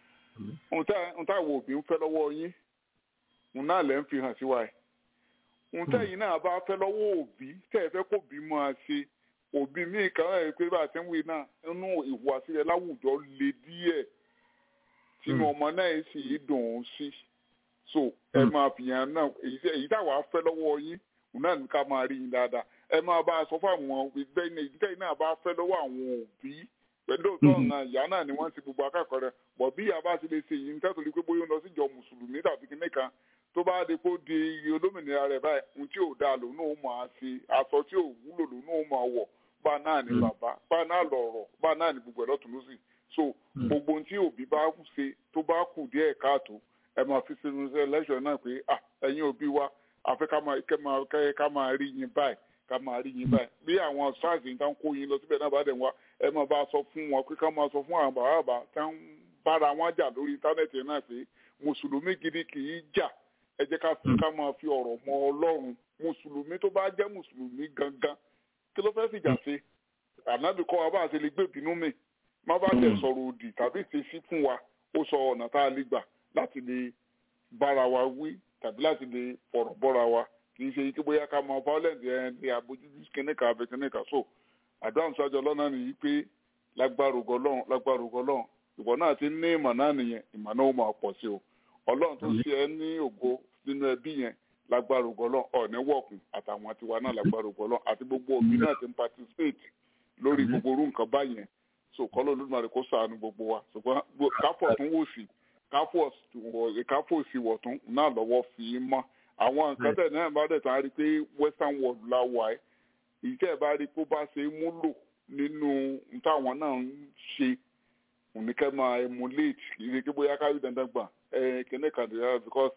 ohun táwọn òbí ń fẹ́ lọ́wọ́ yín òun náà lẹ́ ń fi hàn sí wa ẹ̀ ohun tẹ́yìn náà bá fẹ́ lọ́wọ́ òbí tẹ́ ẹ fẹ́ kó bí máa ṣe òbí míì kan ẹ̀ pé bá a ti ń wí náà nínú ìhùwàsí rẹ láwùjọ le díẹ̀ tínú ọmọ náà sì dùn ún sí so ẹ máa fìyàn náà èyí táwa fẹ́ lọ́wọ́ yín òun náà ní ká máa rí yín dáadáa ẹ máa bá a sọ fún àwọn ìgbẹ́ ní ìdíkẹ́ náà bá fẹ́ lọ́wọ́ àwọn òbí pẹ̀lú òótọ́ ọ̀nà ìyá náà ni wọ́n ti gbogbo akẹ́kọ̀ọ́ rẹ̀ bọ̀ bí ìyá bá ti lè ṣe yìí nítorí pé bóyá ó lọ síjọ mùsùlùmí tàbí kíní kan tó bá di kó di olómìnira rẹ̀ báyìí ohun tí ò dáa lòun náà máa ṣe aṣọ tí ò wúlò lòun náà máa wọ̀ bá náà ní bàbá bá náà lọ̀rọ̀ bá náà ní gbogbo ẹ̀ lọ́tún lọ́sì so gbogbo ohun tí òbí bá ṣe tó bá kù díẹ̀ káàtó ẹ máa fi sínú ẹlẹ́ṣọ̀ náà pé ẹ̀yin òbí wa àfẹ́ ká máa rí yín báyìí ká máa rí yín báyìí bí àwọn sars yìí tán kó yín lọ síbẹ̀ náà bá dẹ̀ wá ẹ máa bá a sọ fún wọn pé ká máa sọ fún àwọn bàbá bàbá tá ń bára wọn jà lórí íńtánẹ́ẹ̀tì náà pé mùsùlùmí gidi kì í jà ẹ jẹ́ ká fi ká máa fi ọ̀rọ̀ mọ ọlọ́run mùsùlùmí tó bá jẹ́ mùsùlùmí gangan kí ló fẹ́ sì jà sí ànábì kọ́ wa bá a ṣe lè gbé ìbínú mi má bá tẹ̀ sọ̀rọ̀ òdì tàbí ìṣesí fún wa ó sọ ọ̀nà tá a lè gbà láti lè bára wa wí tàbí láti lè fọ̀rọ̀ bọ́ra wa kì í ṣe ike bóyá ká máa violent ẹ ní abojútó kìnìkan abẹ kìnìkan so àdáhùn sájọ lọ́nà nìyí pé lágbára ògo Ọlọ́run lágbára ògo Ọlọ́run ìwọ náà ti ní ìmọ̀ náà nìyẹn ìmọ̀ náà ó máa pọ̀ sí o Ọlọ́run tó ṣe ẹ́ ní ògo nínú ẹbí yẹn lágbára ògo Ọlọ́run ọ̀ní wọ̀kùn àtàwọn tiwa náà lágbára ògo Ọlọ́run àti gbogbo òbí náà ti ń participate lórí gbogbo orú nǹkan báyẹn so kọ́lọ́ Olódùmarè kó ṣàánú gbogbo wa ṣùgbọ́n káfọ̀ tún wò sí káfọ̀ sí wọ̀tún náà lọ́wọ́ fi í mọ́ àwọn nǹkan tẹ̀ náà bá dẹ̀ tán á rí i pé western world la wà ẹ́ ìtẹ́ ẹ̀ bá rí i pé ó bá ṣe é múlò nínú táwọn náà ń ṣe òníkẹ́ máa emulate kì í ṣe kí bóyá kárí dandan gbà ẹ kíní kan dìrẹ́ because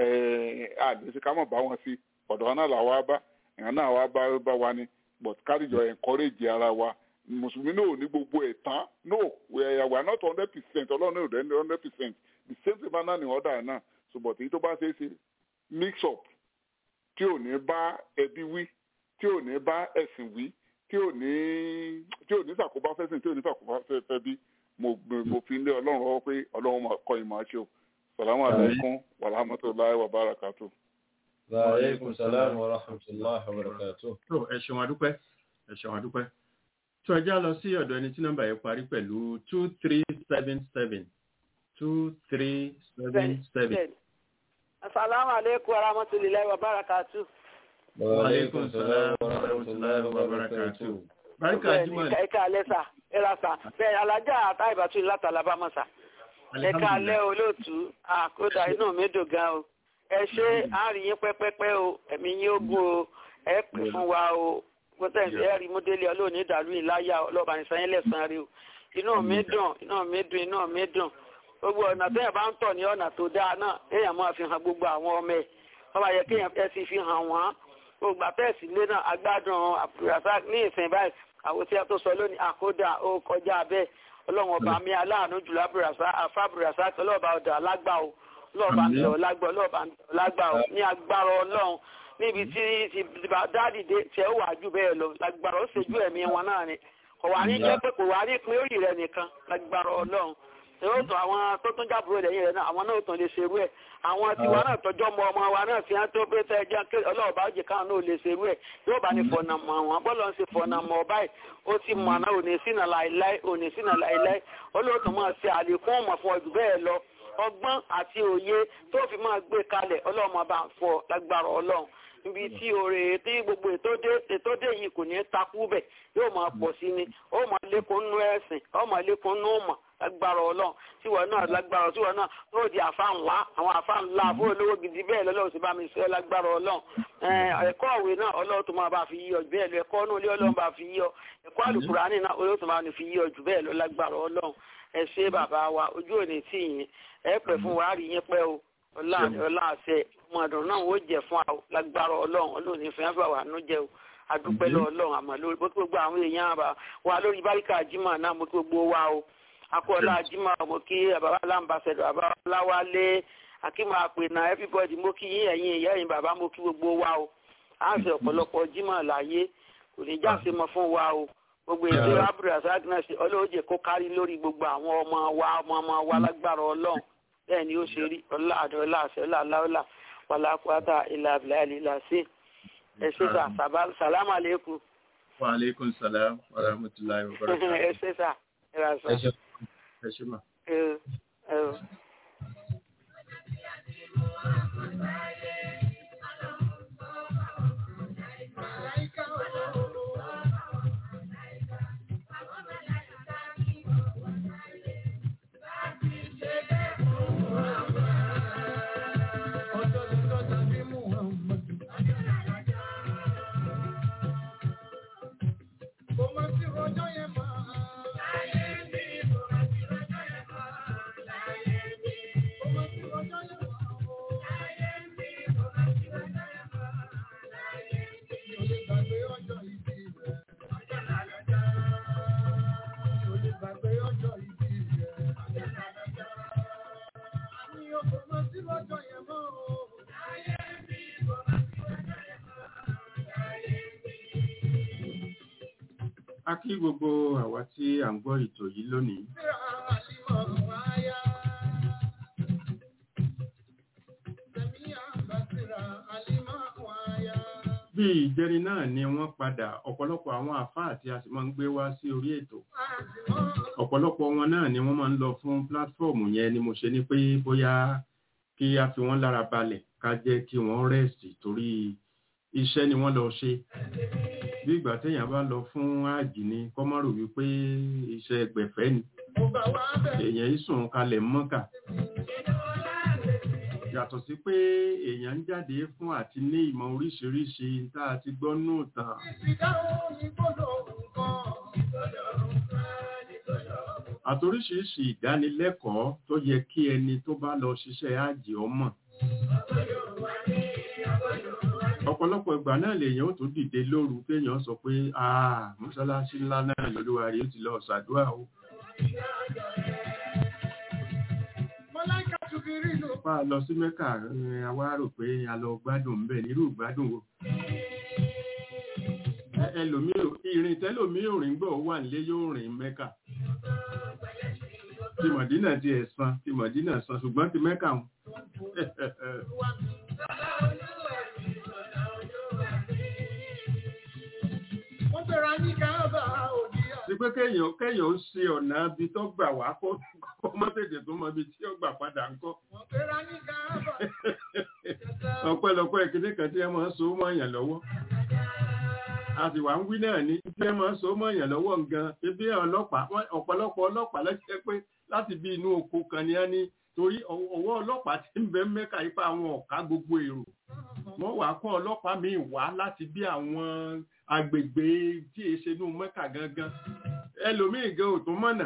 àdéṣe ká mọ̀ bá wọn sí ọ̀dọ̀ wọn náà là wá bá èèyàn náà wá bá bá wa ni but káríjọ encourage ara wa mùsùlùmí náà ò ní gbogbo ẹ̀ tán no we are not hundred percent ọlọ́run náà ò dẹ́ hundred percent the same thing bá náà ní ọ̀dà náà so but èyí tó bá ṣe é ṣe mix up tí ò ní bá ẹbí wí tí ò ní bá ẹ̀sìn wí tí ò ní tí ò ní ṣàkóbá fẹ́sìn tí ò ní ṣàkóbá fẹ́ bí mo mo fi lé ọlọ́run lọ́wọ́ pé ọlọ́run máa kọ́ ìmọ̀ àṣẹ o salamu alaykum wa rahmatulahi wa barakatu. wa aleykum salaam wa rahmatulahi wa barakatu. tó ẹ ṣeun adúpẹ́ ẹ ṣeun adúpẹ́ tó ẹ já lọ sí ọ̀dọ̀ ẹni tí nọ́mbà yẹn parí pẹ̀lú two three seven seven two three seven seven. Assalamu alaikum wa rahmatullahi wa barakatu. wa aleykum salaam wa rahmatulahi wa barakatu. Barika Juma. Ẹ̀ka alẹ́ sà, ẹ̀ra sà, bẹ́ẹ̀ alájà àtà ìbátú láti Alabama sà. Ẹ̀ka alẹ́ olóòtú, àkódà inú mi dùn gan o. Ẹ ṣe àárín yín pẹ́pẹ́pẹ́ o, ẹ̀mí yín ó gún o, ẹ pè fún wa o. Gbọ́dọ̀ ẹ̀ rí múdélé ọlọ́ọ̀ni ìdàlú ìláyà ọlọ́ọ̀bà ní sanyẹ́ lẹ́sàn-án rí o. Inú mi dùn, inú mi dùn, inú mi dùn gbogbo ọ̀nà tó yẹn bá ń tọ̀ ní ọ̀nà tó dáa náà èèyàn máa fi hàn gbogbo àwọn ọmọ ẹ̀ wọ́n bá yẹ kéèyàn fẹ́ sí fi hàn wọ́n gbogbo àtẹ̀sí lé náà agbádùn àbúrásá ní ìsìn báyìí àwọn tí a tó sọ lónìí àkódà ó kọjá bẹ́ẹ̀ ọlọ́run ọba mi aláàánú jùlọ àbúrásá àfàbúrásá ọlọ́ọ̀bá ọ̀dà alágbà o ọlọ́ọ̀bá mi ọ̀lágbà ọlọ́ọ̀bá mi ọ̀lágbà o ní agbára ọlọ́run níbi tí dáàdì dé tí ẹ wà jù bẹ́ẹ̀ lọ lágbára ó ṣèjú ẹ̀mí wọn náà ni kò wá ní jẹ́ pé kò wá ní pín orí rẹ̀ nìkan lágbára ọlọ́run yóò tún àwọn tó tún jábúrò lẹ́yìn rẹ̀ náà àwọn náà tún lè ṣerú ẹ̀ àwọn tiwa náà tọjọ́ mọ ọmọ wa náà fi hàn tó pé tẹ́ ẹjẹ́ ké ọlọ́ọ̀bá òjì káwọn náà lè ṣerú ẹ̀ yóò bá ní fọ̀nà mọ̀ wọn bọ́lọ̀ ń ṣe fọ̀nà mọ̀ báyìí ó ti mọ̀ náà òní sínà láìláì òní sínà láìláì olóòtú máa ṣe àlékún ọmọ fún ọdún bẹ́ẹ̀ lọ ọgbọ́n àti òye tó fi máa gbé kalẹ̀ ọlọ́run bá ń fọ lágbára ọlọ́run níbi tí oore tí gbogbo ètò dé yìí kò ní takú bẹ̀ yóò máa pọ̀ sí ni ó máa lékún nú ẹ̀sìn ó máa lékún nú mọ̀ lágbára ọlọ́run tíwọ náà lágbára tíwọ náà yóò di àfa ńlá àwọn àfa ńlá fún olówó gidi bẹ́ẹ̀ lọ́lọ́run sì bá mi sọ lágbára ọlọ́run ẹ̀kọ́ òwe náà ọlọ́run tó máa bá fi yíyọ jù bẹ́ẹ̀ lọ ẹ̀kọ́ náà ilé ọlọ́run bá fi yíyọ ẹ̀kọ́ àlùkùránì náà olóòtú tó máa fi yíyọ jù bẹ́ẹ̀ lọ lágbára ọlọ́run ẹ ṣé bàbá wa ojú òní tì yín ẹ pẹ́ fún wa rí yín pẹ́ o ọlá ọlá àṣẹ ọmọdún náà ó jẹ fún àwọn lágbára ọlọ́run ọlọ́run ní fẹ́ fà wà nú jẹ o adúpẹ́ lọ ọlọ́run àmọ́ lórí gbogbo àwọn èèyàn wa lórí báríkà jimá náà mo gbogbo wa o akọ́lá jimá mo kí bàbá alámbàṣẹ́dọ̀ bàbá láwálé akíma àpènà everybody mo kí yín ẹ̀yin ìyá ẹ̀yin bàbá mo kí gbogbo wa o à ń ṣe ọ̀pọ̀lọpọ̀ jimá láyé kò ní jáse mọ́ fún wa o gbogbo èdè abdulrasaq náà ṣe ọlọ́ọ̀jẹ̀ kó kárí lórí gbogbo àwọn ọmọ wa ọmọ ọmọ wa lágbára ọlọ́run bẹ́ẹ̀ ni ó ṣe rí ọlá àdó ọlá àṣẹ ọlá aláwọlá wàlákùátà ilà abìlà ìlà sí ẹ ṣe sà sàlámù àlékún wa aleykum salam wa rahmatulahi wa barakatuh. ẹ ṣe sà ẹ rà sà. ẹ ṣe ẹ ṣe ma. ẹ ẹ. a kí gbogbo àwa tí à ń gbọ́ ètò yìí lónìí. bí ìjẹrin náà ni wọ́n padà ọ̀pọ̀lọpọ̀ àwọn àfáà tí a sì máa ń gbé wá sí orí ètò ọ̀pọ̀lọpọ̀ wọn náà ni wọ́n máa ń lọ fún pílátífọ̀mù yẹn ni mo ṣe ní pé bóyá kí a fi wọ́n lára balẹ̀ ká jẹ́ kí wọ́n rẹ́sì torí iṣẹ́ ni wọ́n lọ ṣe bí ìgbà téèyàn bá lọ fún ààjì ni kọ́mọ́rò wípé iṣẹ́ gbẹ̀fẹ́ ni èèyàn ìsùn kalẹ̀ mọ́kà yàtọ̀ sí pé èèyàn ń jáde fún àti ní ìmọ̀ oríṣiríṣi tá a ti gbọ́ nù tàn. àtoríṣiríṣi ìdánilẹ́kọ̀ọ́ tó yẹ kí ẹni tó bá lọ ṣiṣẹ́ àjì ọmọ ọ̀pọ̀lọpọ̀ ìgbà náà lèèyàn ó tún dìde lóru téèyàn sọ pé àà mọ́ṣáláṣí ńlá náà lolúwa rí ó ti lọ ṣàdúrà o. pa lọ sí mẹ́kà a wá rò pé a lọ gbádùn ńbẹ̀ nírú gbádùn wo. ẹlòmíì ìrìn tẹ́lòmíì òrìn gbọ́ wà nílé yóò rìn mẹ́kà. ti mọ̀dínà ti ẹ̀ san ti mọ̀dínà san ṣùgbọ́n ti mẹ́kà wọn. sí pé kéèyàn kéèyàn ó ṣe ọ̀nà ibi tó gbà wá kó kó mọ́ tètè tó mọ ibi tí ó gbà padà ń kọ́. ọ̀pẹ̀lọpẹ̀ ìkíní kan tí ẹ máa ń so mọ́ èèyàn lọ́wọ́. a sì wá ń wí náà ní tí ẹ máa ń so mọ́ èèyàn lọ́wọ́ gan ebi ọlọ́pàá ọ̀pọ̀lọpọ̀ ọlọ́pàá lọ́sẹ̀ pé láti bí inú oko kan ni a ní torí ọwọ́ ọlọ́pàá ti ń bẹ mẹ́ka ipa àwọn ọ̀ká gbogbo èrò wọ́n wàá kọ́ ọlọ́pàá míì wá láti bí àwọn agbègbè tí è ṣe inú mẹ́ka gangan ẹlòmíì gan ò tó mọ̀nà.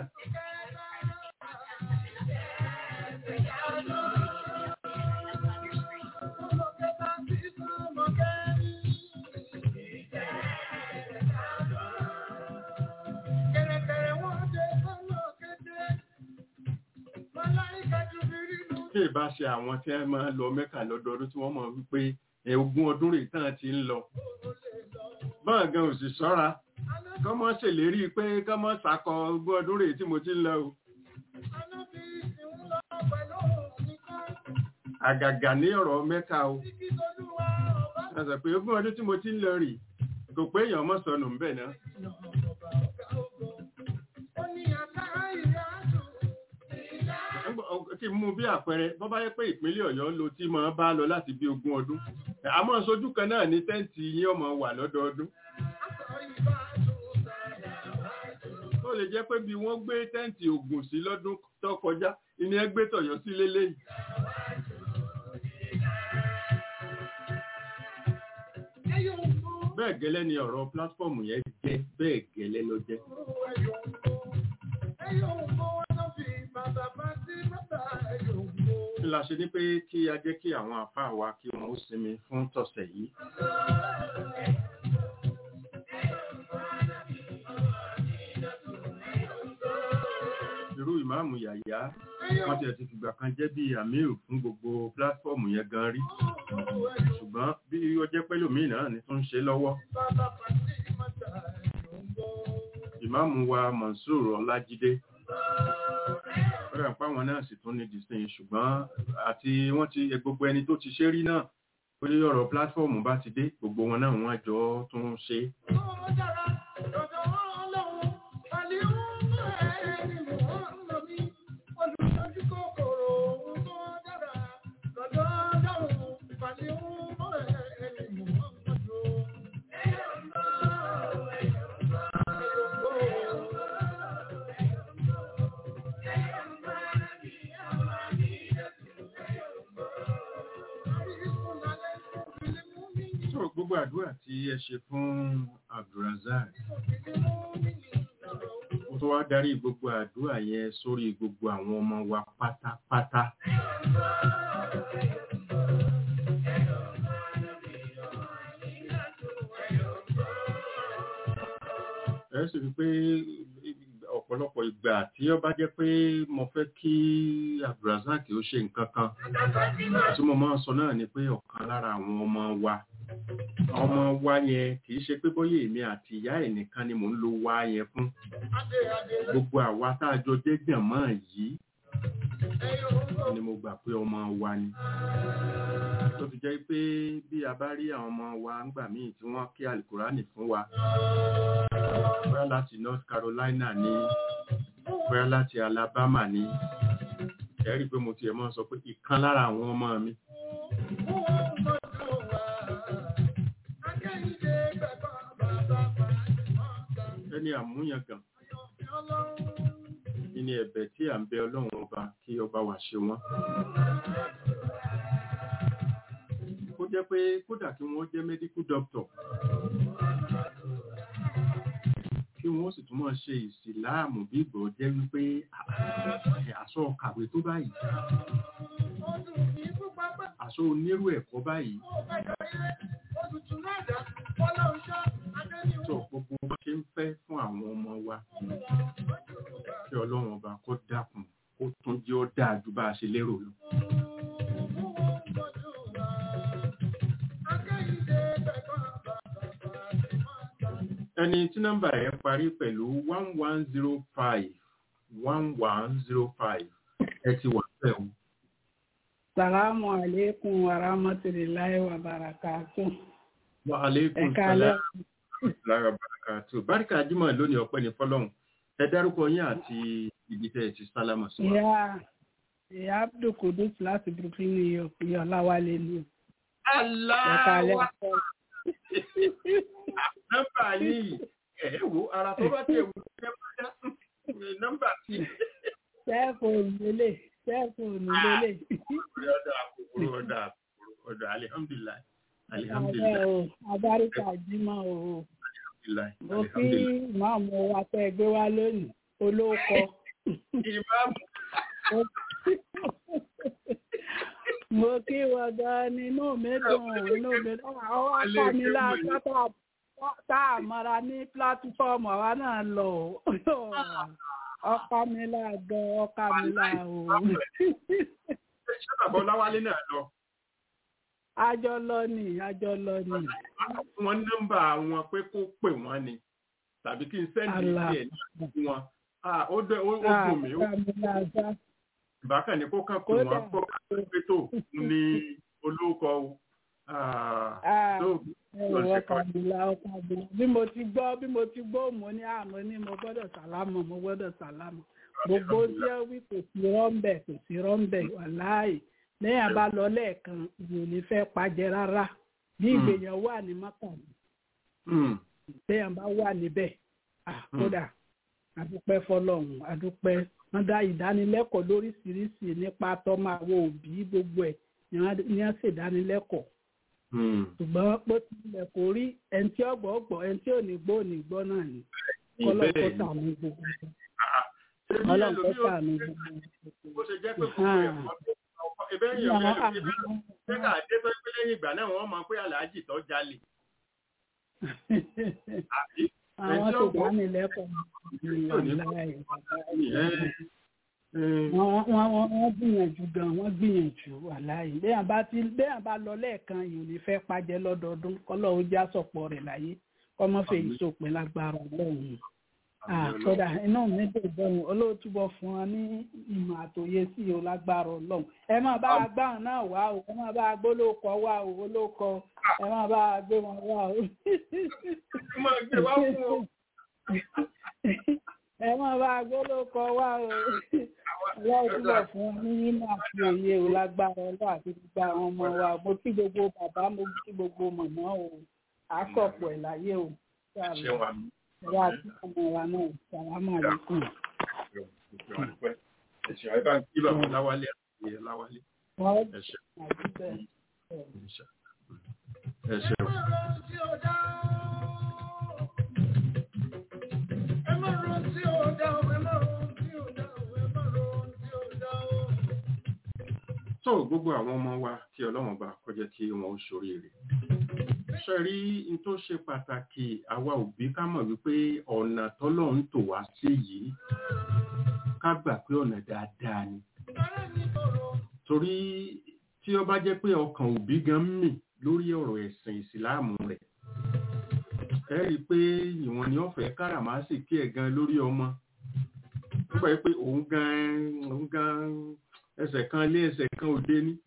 tí ìbá ṣe àwọn tí ẹ máa lọ mẹ́kà lọ́dọọdún tí wọ́n mọ̀ wípé ogún ọdún rèé tán ti ń lọ báwọn gan ò sì ṣọ́ra kọ́ mọ́ ṣèlérí pé kọ́ mọ́ ṣàkọ ogún ọdún rèé tí mo ti ń lọ o. àgàgà ní ọ̀rọ̀ mẹ́kà o ẹ̀sẹ̀ pé ogún ọdún tí mo ti ń lọ rì kò pé èèyàn mọ́ sọnù ńbẹ̀ náà. kí mú bí àpẹẹrẹ bọ́ bá yẹ pé ìpínlẹ̀ ọ̀yọ́ ló tí máa bá lọ láti bí ogún ọdún àmọ́ sójú kan náà ní tẹ́ǹtì yín ọmọ wà lọ́dọọdún ó lè jẹ́ pé bí wọ́n gbé tẹ́ǹtì ògùn sí lọ́dún tó kọjá ìní ẹ gbé tọ̀yọ́ sí lélẹ́yìí bẹ́ẹ̀ gẹ́lẹ́ ni ọ̀rọ̀ pílátífọ̀mù yẹn jẹ́ bẹ́ẹ̀ gẹ́lẹ́ ló jẹ́ la ṣe ní pé kí a jẹ́ kí àwọn àfáà wa kí wọ́n ó sinmi fún tọ̀sẹ̀ yìí. irú ìmáàmù yàyà wọ́n ti ẹ̀ ti fìgbà kan jẹ́ bí amir fún gbogbo pílátífọ́ọ̀mù yẹn gan rí ṣùgbọ́n bí ó jẹ́ pẹ́lòmíì náà ni tó ń ṣe lọ́wọ́ ìmáàmù wa Mansour Ọlájídé fẹ́rẹ̀ páwọn náà sì tún ní disney ṣùgbọ́n àti wọ́n ti gbogbo ẹni tó ti ṣe rí náà ó lé ọ̀rọ̀ pílátífọ́ọ̀mù bá ti dé gbogbo wọn náà wọ́n jọ tún ṣe sọ̀rọ̀ gbogbo àdúrà tí ẹ ṣe fún Abdulrazak ó tó wá darí gbogbo àdúrà yẹn sórí gbogbo àwọn ọmọ wa pátápátá ẹ sì rí i pé ọ̀pọ̀lọpọ̀ ìgbà tí ó bá jẹ́ pé mo fẹ́ kí Abdulrazak ó ṣe nǹkan kan tí mo máa ń sọ náà ni pé ọ̀kan lára àwọn ọmọ wa ọmọ wa yẹn kì í ṣe pé bóyá èmi àti ìyá ẹ̀ nìkan ni mò ń lo wa yẹn fún gbogbo àwa tá a jọ jẹ́ gbọ̀nmọ́ yìí ni mo gbà pé ọmọ wa ni tó fi jẹ́ pé bí a bá rí àwọn ọmọ wa ńgbà míì tí wọ́n kí alukurani fún wa bóyá láti North Carolina ní bóyá láti Alabama ní ẹ̀rí pé mo tiẹ̀ máa sọ pé ìkan lára àwọn ọmọ mi ẹni àmúyangàn ní ẹ̀bẹ̀ tí à ń bẹ ọlọ́run ọba kí ọba wà ṣe wọ́n kó jẹ́ pé kódà kí wọ́n jẹ́ medical doctor kí wọ́n sì tún máa ṣe ìsìláàmù bí ìgbọ̀ jẹ́ wípé àṣọ kàwé tó báyìí àṣọ onírú ẹ̀kọ́ báyìí tó gbogbo bó ṣe ń fẹ́ fún àwọn ọmọ wa kí ọlọ́run ọba kó dákun kó tún jẹ́ ó dáa ju bá a ṣe lérò lọ. ẹni tí nọ́mbà ẹ̀ parí pẹ̀lú one one zero five one one zero five ẹ ti wà pẹ̀ o. Salamu alaikum wa rahmatullahi wa barakatuh. Wa alaikum Ẹ káalẹ́. salam lára barakatu. Báríkà Jímọ̀ lónìí ọpẹ́ ní fọ́lọ́hun. Ẹ dárúkọ yín àti ibi tẹ́ ẹ ti sálámà sí wa. Ìyá ìyá Abdul Kudus láti Brooklyn, New York, ìyá Ọláwálé ni. Ẹ káalẹ́. Nọ́mbà yìí ẹ̀ wo ara tó bá tẹ̀ wù ẹ bá dá nọ́mbà tí. Sẹ́ẹ̀fóònù lélẹ̀, sẹ́ẹ̀fóònù lélẹ̀. Ọ̀dà àkókò ọ̀dà àkókò ọ̀dà alihamdulilayi. Àbẹ́ Alihamdulilayi. o, Abáríkà Jímọ̀ o. Alihamdulilayi. Mo kí Alihamdulilayi. ìmáàmù wa tẹ́ ẹ gbé wá lónìí, olóòkọ. Ìmáàmù Mo kí wọn gan ni inú mi dùn, inú mi dùn. Àwọn akọ mi láta tá a mọ́ra ní pílátífọ́ọ̀mù àwa náà lọ. Ọkọ mi là gan, ọkọ mi là o. ṣé bàbá Ọláwálé náà lọ? Àjọ lọ ni, àjọ lọ ni. fún wọn nọ́mbà wọn pé kó pè wọ́n ni tàbí kí n sẹ́ndì Allah. sí ẹ̀ ní fún wọn. Ah, ó dẹ ó ó Ah, dùn mí ó ọkọ mi là gan. bákan ní kó kàn pè Kódà. wọ́n kó kàn pé tó ní olóko o. Ah, Ah, tó ẹ̀rọ ọkọ mi là, ọkọ mi là. Bí mo ti gbọ́, bí mo ti gbọ́, mo ní àmọ́ ní mo gbọ́dọ̀ sàlámọ̀, mo gbọ́dọ̀ sàlámọ̀. gbogbo tí ó wí kò sí rọ́ńbẹ̀ kò sí rọ́ńbẹ̀ wàláì lẹ́yìn àbá lọ lẹ́ẹ̀kan ìwò ní fẹ́ pàjẹ́ rárá bí Mm. ìgbèyàn wà ní mọ́kà Mm, lẹ́yìn àbá wà níbẹ̀ Ah, kódà adúpẹ́ fọlọ́run adúpẹ́ wọ́n dá ìdánilẹ́kọ̀ọ́ lóríṣiríṣi nípa tọ́mọ àwọn òbí gbogbo ẹ̀ ni wọ́n ní wọ́n ṣèdánilẹ́kọ̀ọ́ mm. ṣùgbọ́n pé tilẹ̀ kò rí ẹni tí ọgbọ́ ọgbọ́ ẹni tí ò ní gbọ́ ò ní gbọ́ náà ni kọ́lọ́ kó Bẹ́ẹ̀ ni. tààmú gbogbo Ah, ṣé bí ọlọ́run kó ẹlòmíì ó tààmú gbogbo bó ṣe jẹ́ pé gbogbo Ah. ẹ̀kọ́ tó ẹbẹ́ yẹn mi ẹlòmíì bá ṣé ká dé tó pé lẹ́yìn ìgbà náà wọ́n mọ̀ pé aláàjì tó jalè. Àbí? àwọn Ẹni tí tó ó gbọ́- dá mi lẹ́kọ̀ọ́ tí ò ní gbọ́- wàláì, Ẹ wọ́n wọ́n wọ́n wọ́n gbìyànjú gan wọ́n gbìyànjú wàláyé béèyàn bá ti béèyàn bá lọ lẹ́ẹ̀kan yìí ò ní fẹ́ pàjẹ́ lọ́dọọdún kọ́lọ́ ó já sọ̀pọ̀ rẹ̀ láyé kọ́mọ́fẹ́ yìí sòpin lágbára ọlọ́run àkọ́dà inú mi dùn bẹ́ẹ̀ olóòtúbọ̀ fún wọn ní ìmọ̀ àtòyé sí o lágbára ọlọ́run ẹ máa bá a gbá wọn náà wá o ẹ máa bá a gbó lóko wá o olóko ẹ máa bá a gbé wọn wá o. ẹ máa bá a gbó lóko wá o olóòtúbọ̀ fún wọn ní ìmọ̀ àti òye o lágbára ọlọ́run àti gbogbo àwọn ọmọ wa mo kí gbogbo bàbá mo kí gbogbo mọ̀mọ́ o àkọ́pọ̀ ẹ̀ láyé o. ṣé wàá mú Ìyá àti ọmọ wa náà, sàlámù àlékún. ẹ̀ṣẹ̀ àìbá ń kí bàbá láwálé àti láwálé Wọ́n ẹ̀ṣẹ̀ àti bẹ́ẹ̀. ẹ̀ṣẹ̀ ẹ̀ṣẹ̀ tó gbogbo àwọn ọmọ wa kí ọlọ́run bá kọjá kí wọn ó ṣoríire ṣe rí n tó ṣe pàtàkì àwa òbí ká mọ̀ wípé ọ̀nà tọ́lọ́run tò wá sí yìí ká gbà pé ọ̀nà dáadáa ni torí tí ó bá jẹ́ pé ọkàn òbí gan mì lórí ọ̀rọ̀ ẹ̀sìn ìsìláàmù rẹ̀ ẹ rí i pé ìwọ̀n ni wọ́n fẹ́ káràmásìkí ẹ̀ gan lórí ọmọ nígbà pé òun gan òun gan ẹsẹ̀ kan lé ẹsẹ̀ kan òde ní.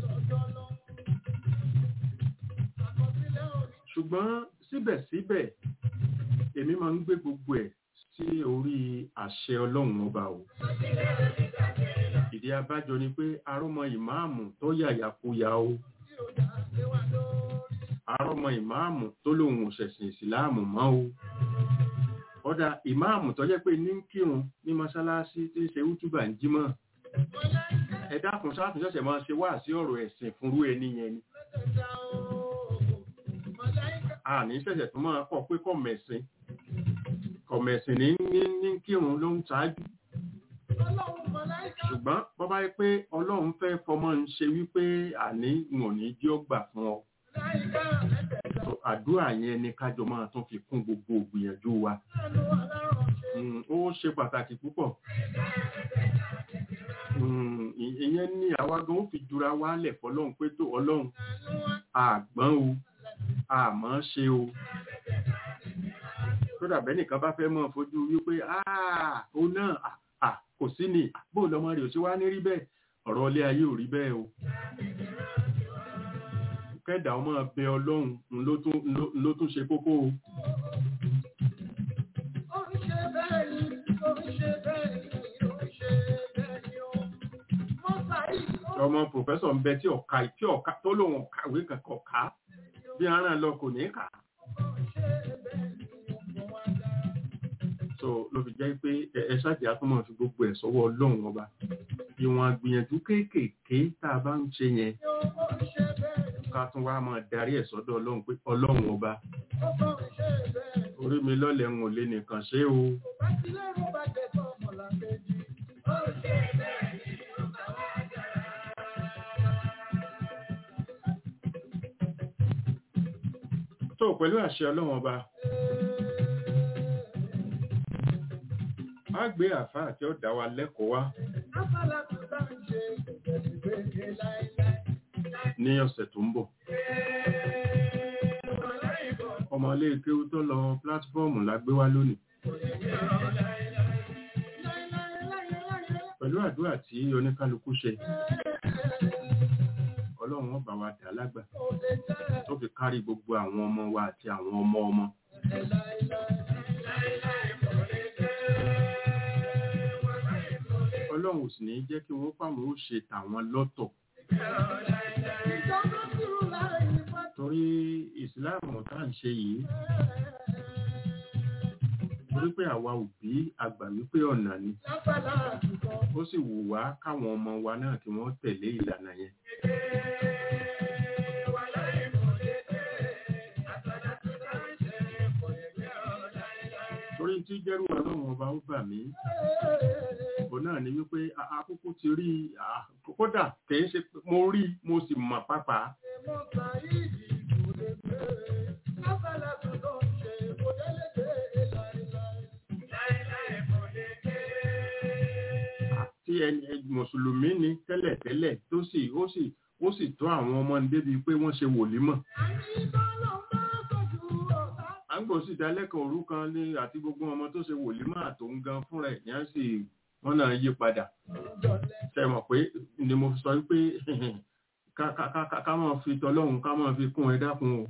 ṣùgbọ́n síbẹ̀síbẹ̀ èmi máa ń gbé gbogbo ẹ̀ sí orí àṣẹ ọlọ́run ọba o ìdí abájọ ni pé arọ́mọ ìmáàmù tó yàyàkuyà o arọ́mọ ìmáàmù tó lòun ò ṣẹ̀sìn ìsìláàmù mọ́ o ọ̀dà ìmáàmù tó jẹ́ pé ní ń kírun ní mọ́ṣáláṣí tí ń ṣe útúbà ń jímọ̀ ẹ dákun sáàtún ṣẹ̀ṣẹ̀ máa ṣe wá sí ọ̀rọ̀ ẹ̀sìn fúnrú ẹni yẹn ni a ní ṣẹ̀ṣẹ̀ tó máa kọ́ pé kọ̀mẹ̀sìn kọ̀mẹ̀sìn ní ní ní kírun ló ń ṣáájú ṣùgbọ́n bọ́ bá yẹ pé ọlọ́run fẹ́ fọmọ ń ṣe wípé àní wọn ní jí ó gbà fún ọ So, àdúrà yẹn ni kájọ máa tún fi kún gbogbo ògbìyànjú wa Mm, ó ṣe pàtàkì púpọ̀ Mm, ì- ìyẹn ní àwa gan ó fi jura wálẹ̀ fọlọ́run pé tó ọlọ́run àgbọ́n o àmọ́ ṣe o tó dàbẹ́ nìkan bá fẹ́ mọ́ fojú wípé "Ah, ó náà ah, ah, kò sí ni bó lọmọ rẹ̀ ò ṣe wá ní rí bẹ́ẹ̀ ọ̀rọ̀ ilé ayé ò rí bẹ́ẹ̀ o kẹ́dà ọmọ bẹ ọlọ́run ń ló tún- ń ló- ń ló tún ṣe kókó o ọmọ pòfẹ́sọ̀ ń bẹ tí ọ̀ka tí ọ̀ka tó lòun ọ̀kàwé kankan ọ̀ka bí aràn lọ kò ní kà á. so ló fi jẹ́ pé ẹ- ẹ ṣáàjì àtúmọ̀ fi gbogbo ẹ̀ sọ́wọ́ ọlọ́run ọba ìwọ̀n àgbìyànjú kéékèèké tá a bá ń ṣe yẹn ká tún wá máa darí ẹ̀ sọ́dọ̀ ọlọ́run pé ọlọ́run ọba orí mi lọ́lẹ̀ ń ò lè nìkan ṣe o tó pẹ̀lú àṣẹ ọlọ́run ọba á gbé àfáà tí ó dá wa lẹ́kọ̀ọ́ wá ní ọ̀sẹ̀ tó ń bọ̀ ọmọ ilé kéwú tó lọ pílátífọ́ọ̀mù la gbé wá lónìí pẹ̀lú àdúrà tí oníkálukú ṣe ọlọ́run ó bá wa dà lágbà tó fi kárí gbogbo àwọn ọmọ wa àti àwọn ọmọ ọmọ ọlọ́run ò sì ní jẹ́ kí wọ́n fáwọn ó ṣe tàwọn lọ́tọ̀ torí ìsìláàmù tá à ń ṣe yìí torí pé àwa òbí àgbà wípé ọ̀nà ni ó sì wù wá káwọn ọmọ wa náà kí wọ́n tẹ̀lé ìlànà yẹn torí tí jẹ́rù ọlọ́run ọba ó bà mí òun náà ni wípé a- akúkú ti rí a- kódà kìí ṣe pé mo rí mo sì mọ̀ pápá tí ẹni mùsùlùmí ni tẹ́lẹ̀tẹ́lẹ̀ tó sì ó sì ó sì tọ́ àwọn ọmọ ní débi pé wọ́n ṣe wòlímọ̀ à ń gbọ́ sí ìdálẹ́kọ̀ọ́ òru kan ní àti gbogbo ọmọ tó ṣe wòlímọ̀ àtòun gan fúnra ẹ̀ yẹn sì wọ́n náà yí padà ṣe mọ̀ pé ni mo fi sọ pé ká ká ká ká máa fi tọlọ́run ká máa fi kún ẹ dákun o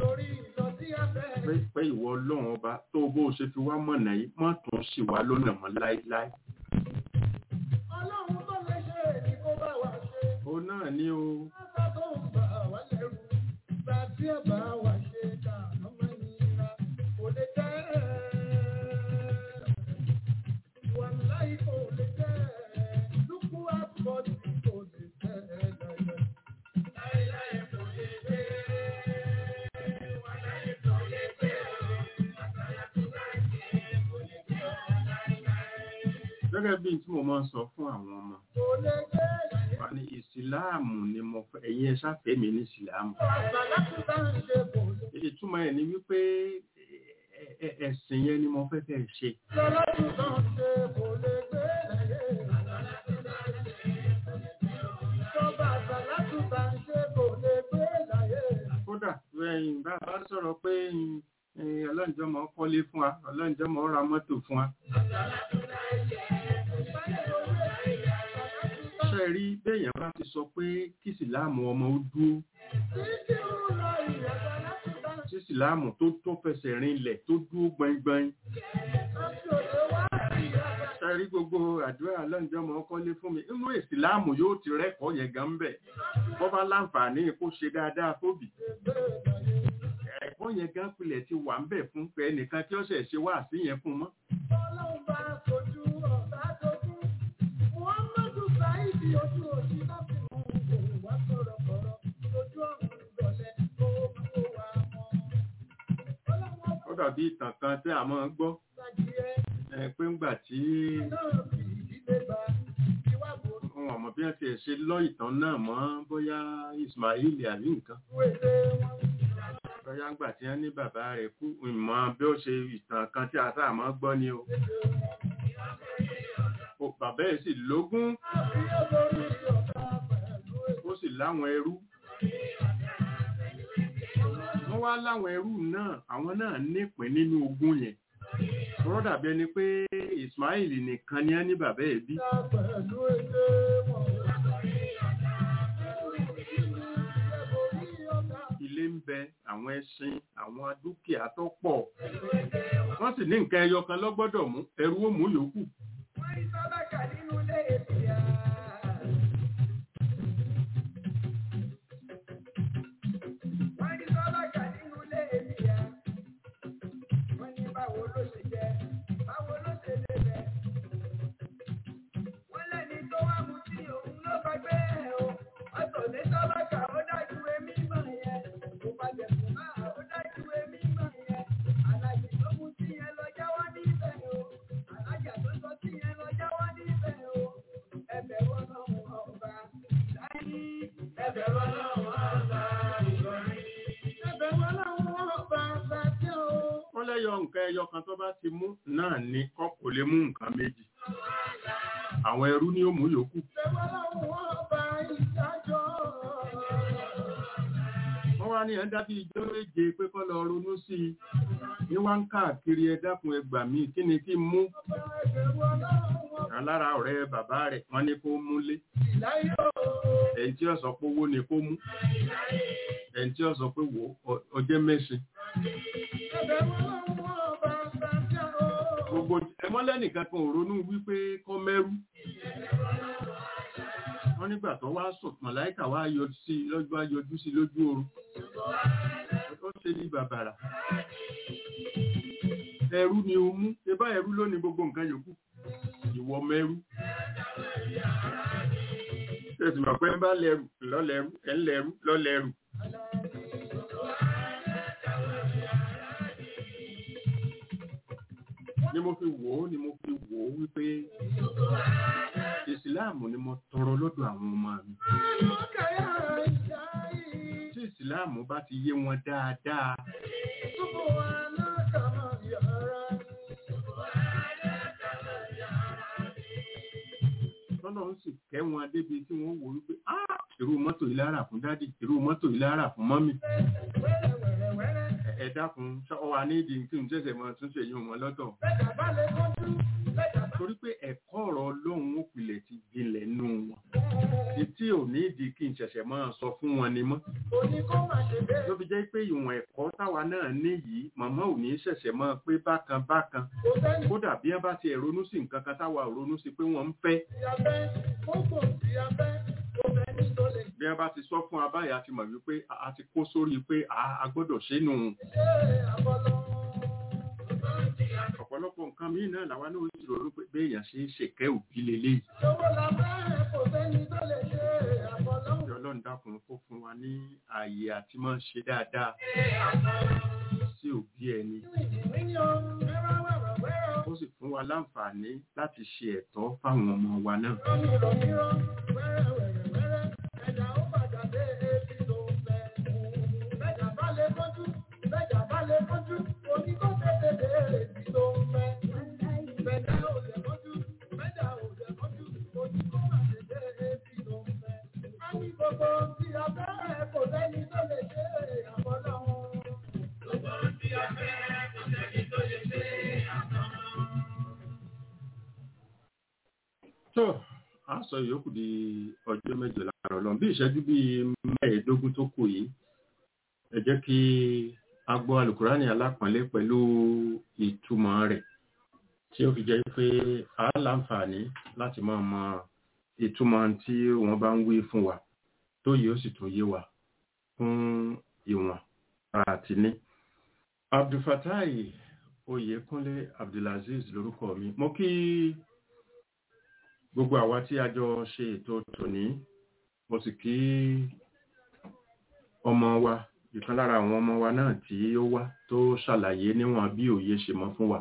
pé pé ìwọ ọlọ́run ọba tó bó o ṣe fi wá mọ̀nà yìí má tún ṣì wá lọ́nà mọ́ láéláé. ó náà ní o gẹ́gẹ́ bí tí mo máa ń sọ fún àwọn ọmọ wa ní ìsìláàmù ni mo fẹ́ ẹ̀yin ẹ ṣàfẹ́ mi ní ìsìláàmù ìtumọ̀ ẹ̀ ni wípé ẹ- ẹ- ẹ̀sìn yẹn ni mo fẹ́ kẹ́ ẹ ṣe kódà ẹ̀yin bá a bá sọ̀rọ̀ pé ẹ̀yin ọlọ́njọ́mọ́ kọ́lé fún wa ọlọ́njọ́mọ́ ra mọ́tò fún wa ṣe rí béèyàn bá ti sọ pé kí ìsìláàmù ọmọ ó dúró tí ìsìláàmù tó tó fẹsẹ̀ rinlẹ̀ tó dúró gbọngbọn ṣe rí gbogbo àdúrà ọlọ́njọ́mọ́ kọ́lé fún mi inú ìsìláàmù yóò ti rẹ́kọ̀ọ́ yẹn gan bẹ̀ bọ́ bá láǹfààní kó ṣe dáadáa fóbì ẹ̀kọ́ yẹn gan pilẹ̀ ti wà ń bẹ̀ fún pé ẹnìkan tí ó ṣẹ̀ ṣe wá sí yẹn fún mọ́ ó dàbí ìtàn kan tí a máa ń gbọ́ ẹ, pé ńgbà tí wọn ò mọ̀ bí wọ́n ti ẹ̀ ṣe lọ́ ìtàn náà mọ́ bóyá Ismail àbí nǹkan bóyá ńgbà tí wọ́n ní bàbá rẹ̀ kú ìmọ̀ bí ó ṣe ìtàn kan tí a sáà máa gbọ́ ni o O, bàbá ẹ̀ sì lógún ó sì láwọn ẹrú wọ́n wá láwọn ẹrú náà àwọn náà nípìn nínú ogún yẹn wọ́n dàbí ẹni pé Ismail nìkan ni á ní bàbá ẹ̀ bí ilé ń bẹ àwọn ẹṣin àwọn dúkìá tó pọ̀ wọ́n sì ní nǹkan ẹyọ kan lọ́gbọ́dọ̀ mú ẹrú ó mú yòókù wọ́n lẹ́yọ nǹkan ẹyọ kan tó bá ti mú náà ní kọ́ kò lè mú nǹkan méjì àwọn ẹrú ni ó mú yòókù wọ́n wá ní ẹ̀dá bíi ijó méje pé kọ́ lọ ronú sí i ní wá ń káàkiri ẹ dákun ẹgbà mí kí ni kí n mú alára ọ̀rẹ́ bàbá rẹ̀ wọ́n ní kó múlé ẹni tí ó sọ pé owó ni kó mú ẹni tí ó sọ pé wò ó ọjẹ́ mẹ́sìn gbogbo ẹmọ́lẹ́nìkan kan ò ronú wípé kọ́ mẹ́rú wọ́n nígbà tó wá sùn màláìkà wá yọjú sí lọ́jọ́ ayọjú sí lójú oorun ó ṣe ní bàbàrà ẹrú ni o mú ebá ẹrú ló ní gbogbo nǹkan yòókù ìwọ mẹ́rú tẹ̀sí mọ̀ pé ń bá lẹ́rù lọ́lẹ́rú ẹ̀ ń lẹ́rú lọ́lẹ́rù ni mo fi wò ó ni mo fi wò ó wípé ìsìláàmù ni mo tọrọ lọ́dọ̀ àwọn ọmọ mi tí ìsìláàmù bá ti yé wọn dáadáa tọ́lọ́ ń sì kẹ́ wọn débi tí wọ́n wò wípé "Ah, irú mọ́tò yìí lára fún dádì irú mọ́tò yìí lára fún mọ́mì Ẹ- ẹ dákun ṣọ́ wa ní ìdí kí n ṣẹ̀ṣẹ̀ mọ tún ṣe yín wọn lọ́tọ̀ torí pé ẹ̀kọ́ ọ̀rọ̀ ọlọ́run ó pilẹ̀ ti jinlẹ̀ nù wọn etí ò ní ìdí kí n ṣẹ̀ṣẹ̀ máa sọ fún wọn ni mọ́ ló fi jẹ́ pé ìwọ̀n ẹ̀kọ́ táwa náà ní yìí màmá ò ní ṣẹ̀ṣẹ̀ máa pé bákan bákan kódà bí wọ́n bá ti ẹ̀ ronú sí nǹkan kan táwa ò ronú sí pé wọ́n ń fẹ́ bí wọ́n bá ti sọ fún abáyà ti mọ̀ wípé a a ti kó sórí pé a a gbọ́dọ̀ ṣe nù ọ̀pọ̀lọpọ̀ nǹkan míì náà làwa náà ó sì ronú pé béèyàn ṣe é ṣèkẹ́ òbí lélẹ́yìí Kí Ọlọ́run dákun kó fún wa ní ààyè àti máa ṣe dáadáa sí òbí ẹni. Ó sì fún wa láǹfààní láti ṣe ẹ̀tọ́ fáwọn ọmọ wa náà. tó a sọ ìyókù di ọjọ́ mẹ́jọ láàárọ̀ lọ bí ìṣẹ́jú bíi mẹ́ẹ̀ẹ́dógún tó kù yìí ẹ jẹ́ kí a gbọ́ alukurani alápọ̀nlé pẹ̀lú ìtumọ̀ rẹ̀ tí ó fi jẹ́ pé a láǹfààní láti máa mọ ìtumọ̀ tí wọ́n bá ń wí fún wa tó yìí ó sì tún yé wa fún ìwọ̀n àti ní. abdulfatai oyèkúnlé abdulaziz lórúkọ mi mo kí gbogbo àwa tí a jọ ṣe ètò tòní mo sì kí ọmọ wa ìkan lára àwọn ọmọ wa náà tí ó wá tó ṣàlàyé níwọ̀n bí òye ṣe mọ́ fún wa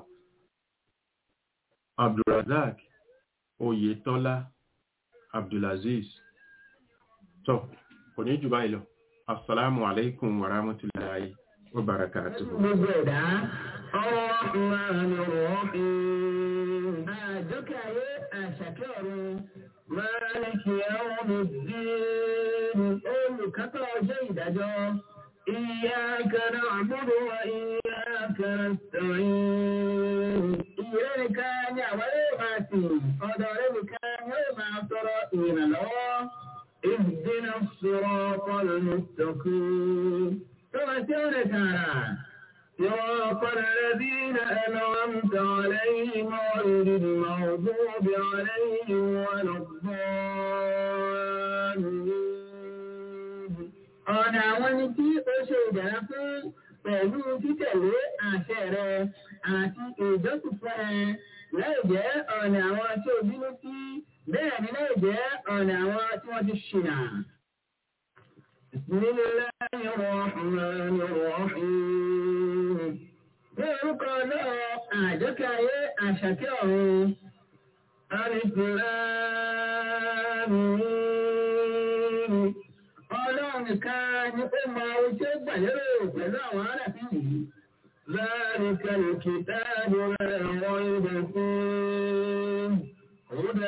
abdulrazak oyetola abdulaziz tó kò ní jù báyìí lọ assalamu alaikum wa rahmatullahi wa barakatuhu. gbogbo ẹ̀dá Ar-Rahmanir Rahim. àjọkẹ́ ayé àṣàkẹ́ ọ̀run Maliki Yawmiddin olùkápá ọjọ́ ìdájọ́ Iyyaka na'budu wa iyyaka nasta'in. ìrẹ́ nìkan ni àwọn yóò máa sìn ọ̀dọ̀ rẹ̀ nìkan ni yóò máa sọ̀rọ̀ ìrànlọ́wọ́. اهدنا الصراط المستقيم كما تاركنا صراط الذين أنعمت عليهم غير المغضوب عليهم ولا الضالين ọ̀nà àwọn ẹni tí ó ṣe ìdára fún pẹ̀lú títẹ̀lé àṣẹ rẹ àti ìjọsìn fún ẹ láì jẹ́ ọ̀nà àwọn tí ó bínú sí bẹ́ẹ̀ ni láì jẹ́ ọ̀nà àwọn tí wọ́n ti ṣìnà. Bismillahi rahmanir rahim. Ní orúkọ náà àjọkẹ́ ayé àṣàkẹ́ ọ̀run. Alif Lam Mim. Ọlọ́run nìkan ni ó mọ ohun tí ó gbà lérò pẹ̀lú àwọn aráàfin yìí. ذلك الكتاب لا ريب فيه هدى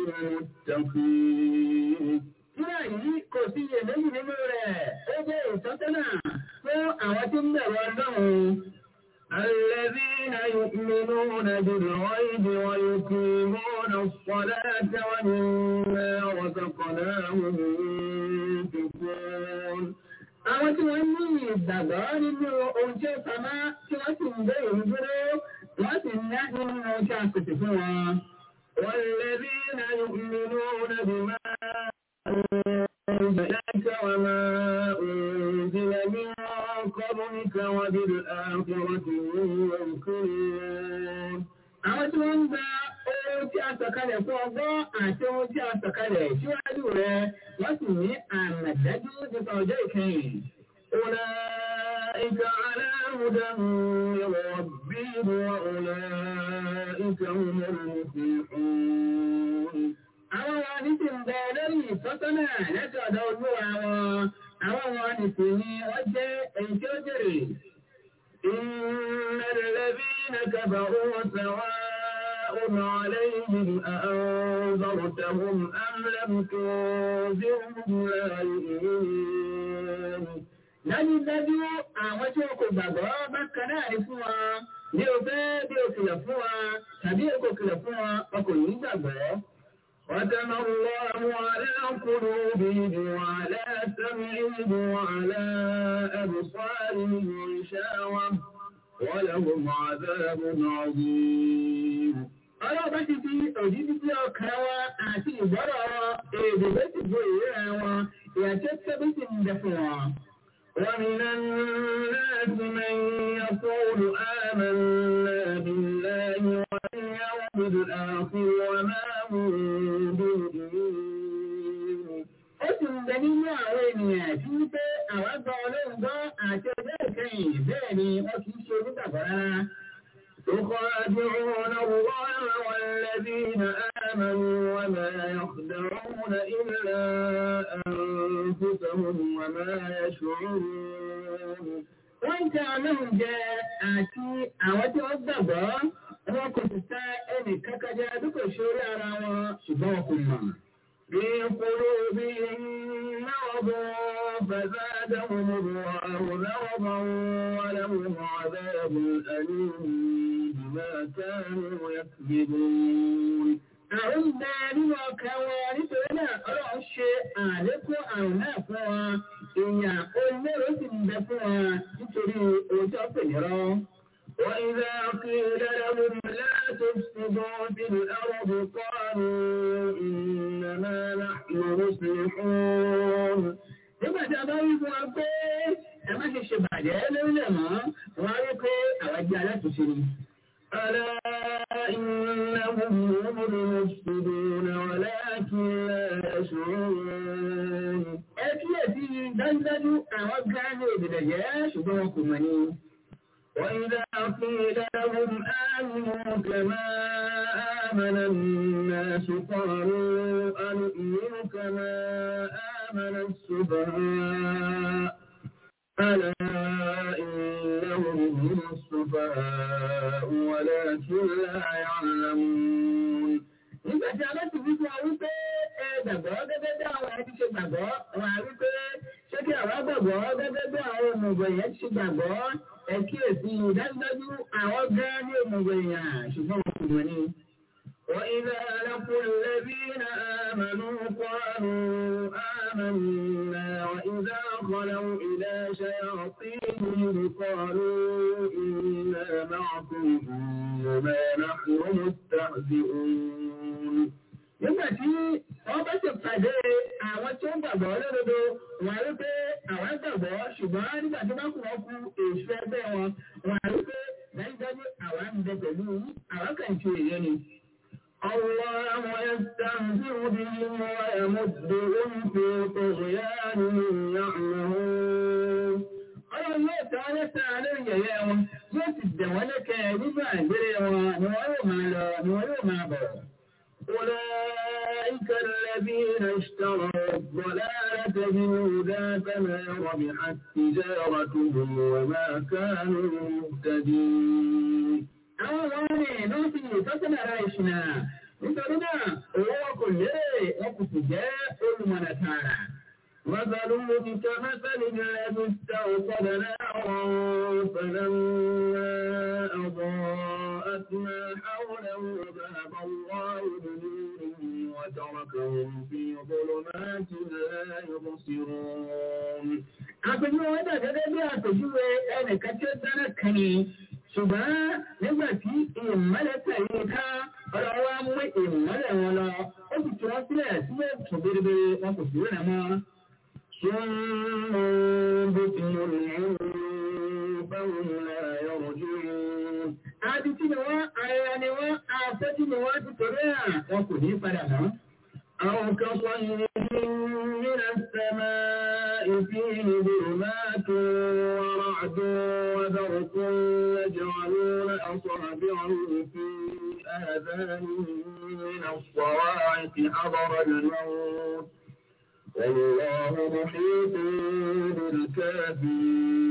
للمتقين. Tíra yìí kò sí iyèméjì nínú rẹ̀, ó jẹ́ ìtọ́sọ́nà fún àwọn tí ń bẹ̀rù Ọlọ́run. الذين يؤمنون بالغيب ويقيمون الصلاة ومما رزقناهم ينفقون. Àwọn tí wọ́n ní ìgbàgbọ́ nínú ohun tí ó pamọ́ tí wọ́n sì ń bẹ̀rù dúró, wọ́n sì ń ná nínú ohun tí a pèsè fún wọn. والذين يؤمنون بما أنزل إليك وما أنزل من قبلك وبالآخرة هم يوقنون àwọn tí wọ́n ń gba ohun tí a sọ̀kalẹ̀ fún ọgbọ́n àti ohun tí a sọ̀kalẹ̀ síwájú rẹ̀ wọ́n sì ní àmàdájú nípa ọjọ́ ìkẹyìn. أولئك على هدى من ربهم وأولئك هم المفلحون. Àwọn wọn ní ti ń bẹ lórí ìtọ́sọ́nà láti ọ̀dọ̀ olúwa wọn. Àwọn wọn ní sì ni wọ́n jẹ́ èyí tí ó jèrè. إن الذين كفروا سواء عليهم أأنذرتهم أم لم تنذرهم لا يؤمنون dájúdájú àwọn tí wọn kò gbàgbọ́ bákan náà ní fún wa bí o fẹ́ bí o kìlọ̀ fún wa tàbí o kò kìlọ̀ fún wa wọn kò ní gbàgbọ́. وتم الله على قلوبهم وعلى سمعهم وعلى أبصارهم غشاوة ولهم عذاب عظيم ọlọ́ọ̀bá ti fi òjì títí ọkàn wa àti ìgbọ́rọ̀ èdè ló ti bo ìríra wọn ìyàtọ̀ tẹ́bí ti ń bẹ fún wọn. ومن الناس من يقول آمنا بالله واليوم الآخر وما هم بمؤمنين. ó sì ń bẹ nínú àwọn ènìyàn tí ń pé àwọn gbọ́ ọlọ́run gbọ́ àti ọjọ́ ìkẹyìn bẹ́ẹ̀ ni wọ́n kì í ṣe onígbàgbọ́ rárá. يخادعون الله والذين آمنوا وما يخدعون إلا أنفسهم وما يشعرون wọ́n ń tẹ ọlọ́run jẹ àti àwọn tí wọ́n gbàgbọ́ wọn kò sì ta ẹnì kankan jẹ bí kò ṣe orí ara wọn ṣùgbọ́n wọn kò mọ̀. bí kúrò bí náwó فزادهم الله نوضا ولهم عذاب أليم بما كانوا يكذبون àwọn ìgbà nínú ọkàn wọn nítorí náà ọlọ́run ṣe àlékún àrùn náà fún wa èèyàn olóró sì ń bẹ fún wa nítorí òótọ́ pè ní rọ́. وإذا قيل لهم لا تفسدوا في الأرض قالوا إنما نحن مصلحون nígbà tí a bá wí fún wa pé ẹ má ṣe ṣe bàjẹ́ lórílẹ̀ mọ́ wọ́n á rí pé àwọn jẹ́ alátúnṣe ni. ألا إنهم هم المفسدون ولكن لا يشعرون. ẹ kíyèsí dájúdájú àwọn gíráàmù òbílẹ̀ jẹ́ ṣùgbọ́n wọn kò mọ̀ ni. وإذا قيل لهم آمنوا كما آمن الناس قالوا أنؤمن كما آمن السفهاء ألا إنهم هم السفهاء ولكن لا يعلمون nígbà tí a bá ti wí fún wa wípé ẹ gbàgbọ́ gẹ́gẹ́ bí àwọn ẹni ṣe gbàgbọ́ wọn á wípé ṣé kí àwa gbàgbọ́ gẹ́gẹ́ bí àwọn òmùgọ̀ yẹn ti ṣe gbàgbọ́ ẹ kíyèsí dájúdájú àwọn gán ní òmùgọ̀ èèyàn ṣùgbọ́n wọn kò mọ̀ ní. وإذا لقوا الذين آمنوا قالوا آمنا وإذا خلوا إلى شياطينهم قالوا إنا معكم إنما نحن مستهزئون nígbà tí wọ́n bá ti pàdé àwọn tí ó gbàgbọ́ lódodo wọ́n rí pé àwọn gbàgbọ́ ṣùgbọ́n nígbà tí wọ́n kù wọ́n kú èso ẹgbẹ́ wọn wọ́n rí pé dájúdájú àwọn ń bẹ pẹ̀lú àwọn kan ṣe èyẹ ni. الله يستهزئ بهم ويمدهم في طغيانهم يعمهون ọlọ́run yóò tẹ́ wọn lẹ́sẹ̀ lórí yẹ̀yẹ́ wọn yóò sì dẹ̀ wọ́n lẹ́kẹ̀ nínú àgbèrè wọn ni wọ́n yóò máa lọ ni wọ́n yóò máa bọ̀. أولئك الذين اشتروا الضلالة بالهدى فما ربحت تجارتهم وما كانوا مهتدين. àwọn wọn ní inú ti ìtọ́sílẹ̀ ara ìṣìnà nítorí náà owó wọn kò lérè wọn kò sì jẹ́ olùmọ̀nà tààrà. مثلهم كمثل الذي استوقد نارا فلما أضاءت ما حوله ذهب الله بنورهم وتركهم في ظلمات لا يبصرون. àpèjúwe wọn dà gẹ́gẹ́ bí àpèjúwe ẹnìkan tí ó dáná kan ni ṣùgbọ́n nígbà tí ìmọ̀lẹ̀ tẹ̀lé ká ọ̀rọ̀ wa mú ìmọ̀lẹ̀ wọn lọ ó sì tún wọn sílẹ̀ sílẹ̀ tún bérebére wọn kò sí rẹ̀ mọ́. ثم بكم العمر فهم لا يرجعون. Àti tí ni wọ́n, ara ni wọ́n, afẹ́jú ni wọ́n ti torí à, wọn kò ní padà mọ́. أو كصيب من السماء فيه ظلمات ورعد وبرق يجعلون أصابعهم في آذانهم من الصواعق حضر الموت والله محيط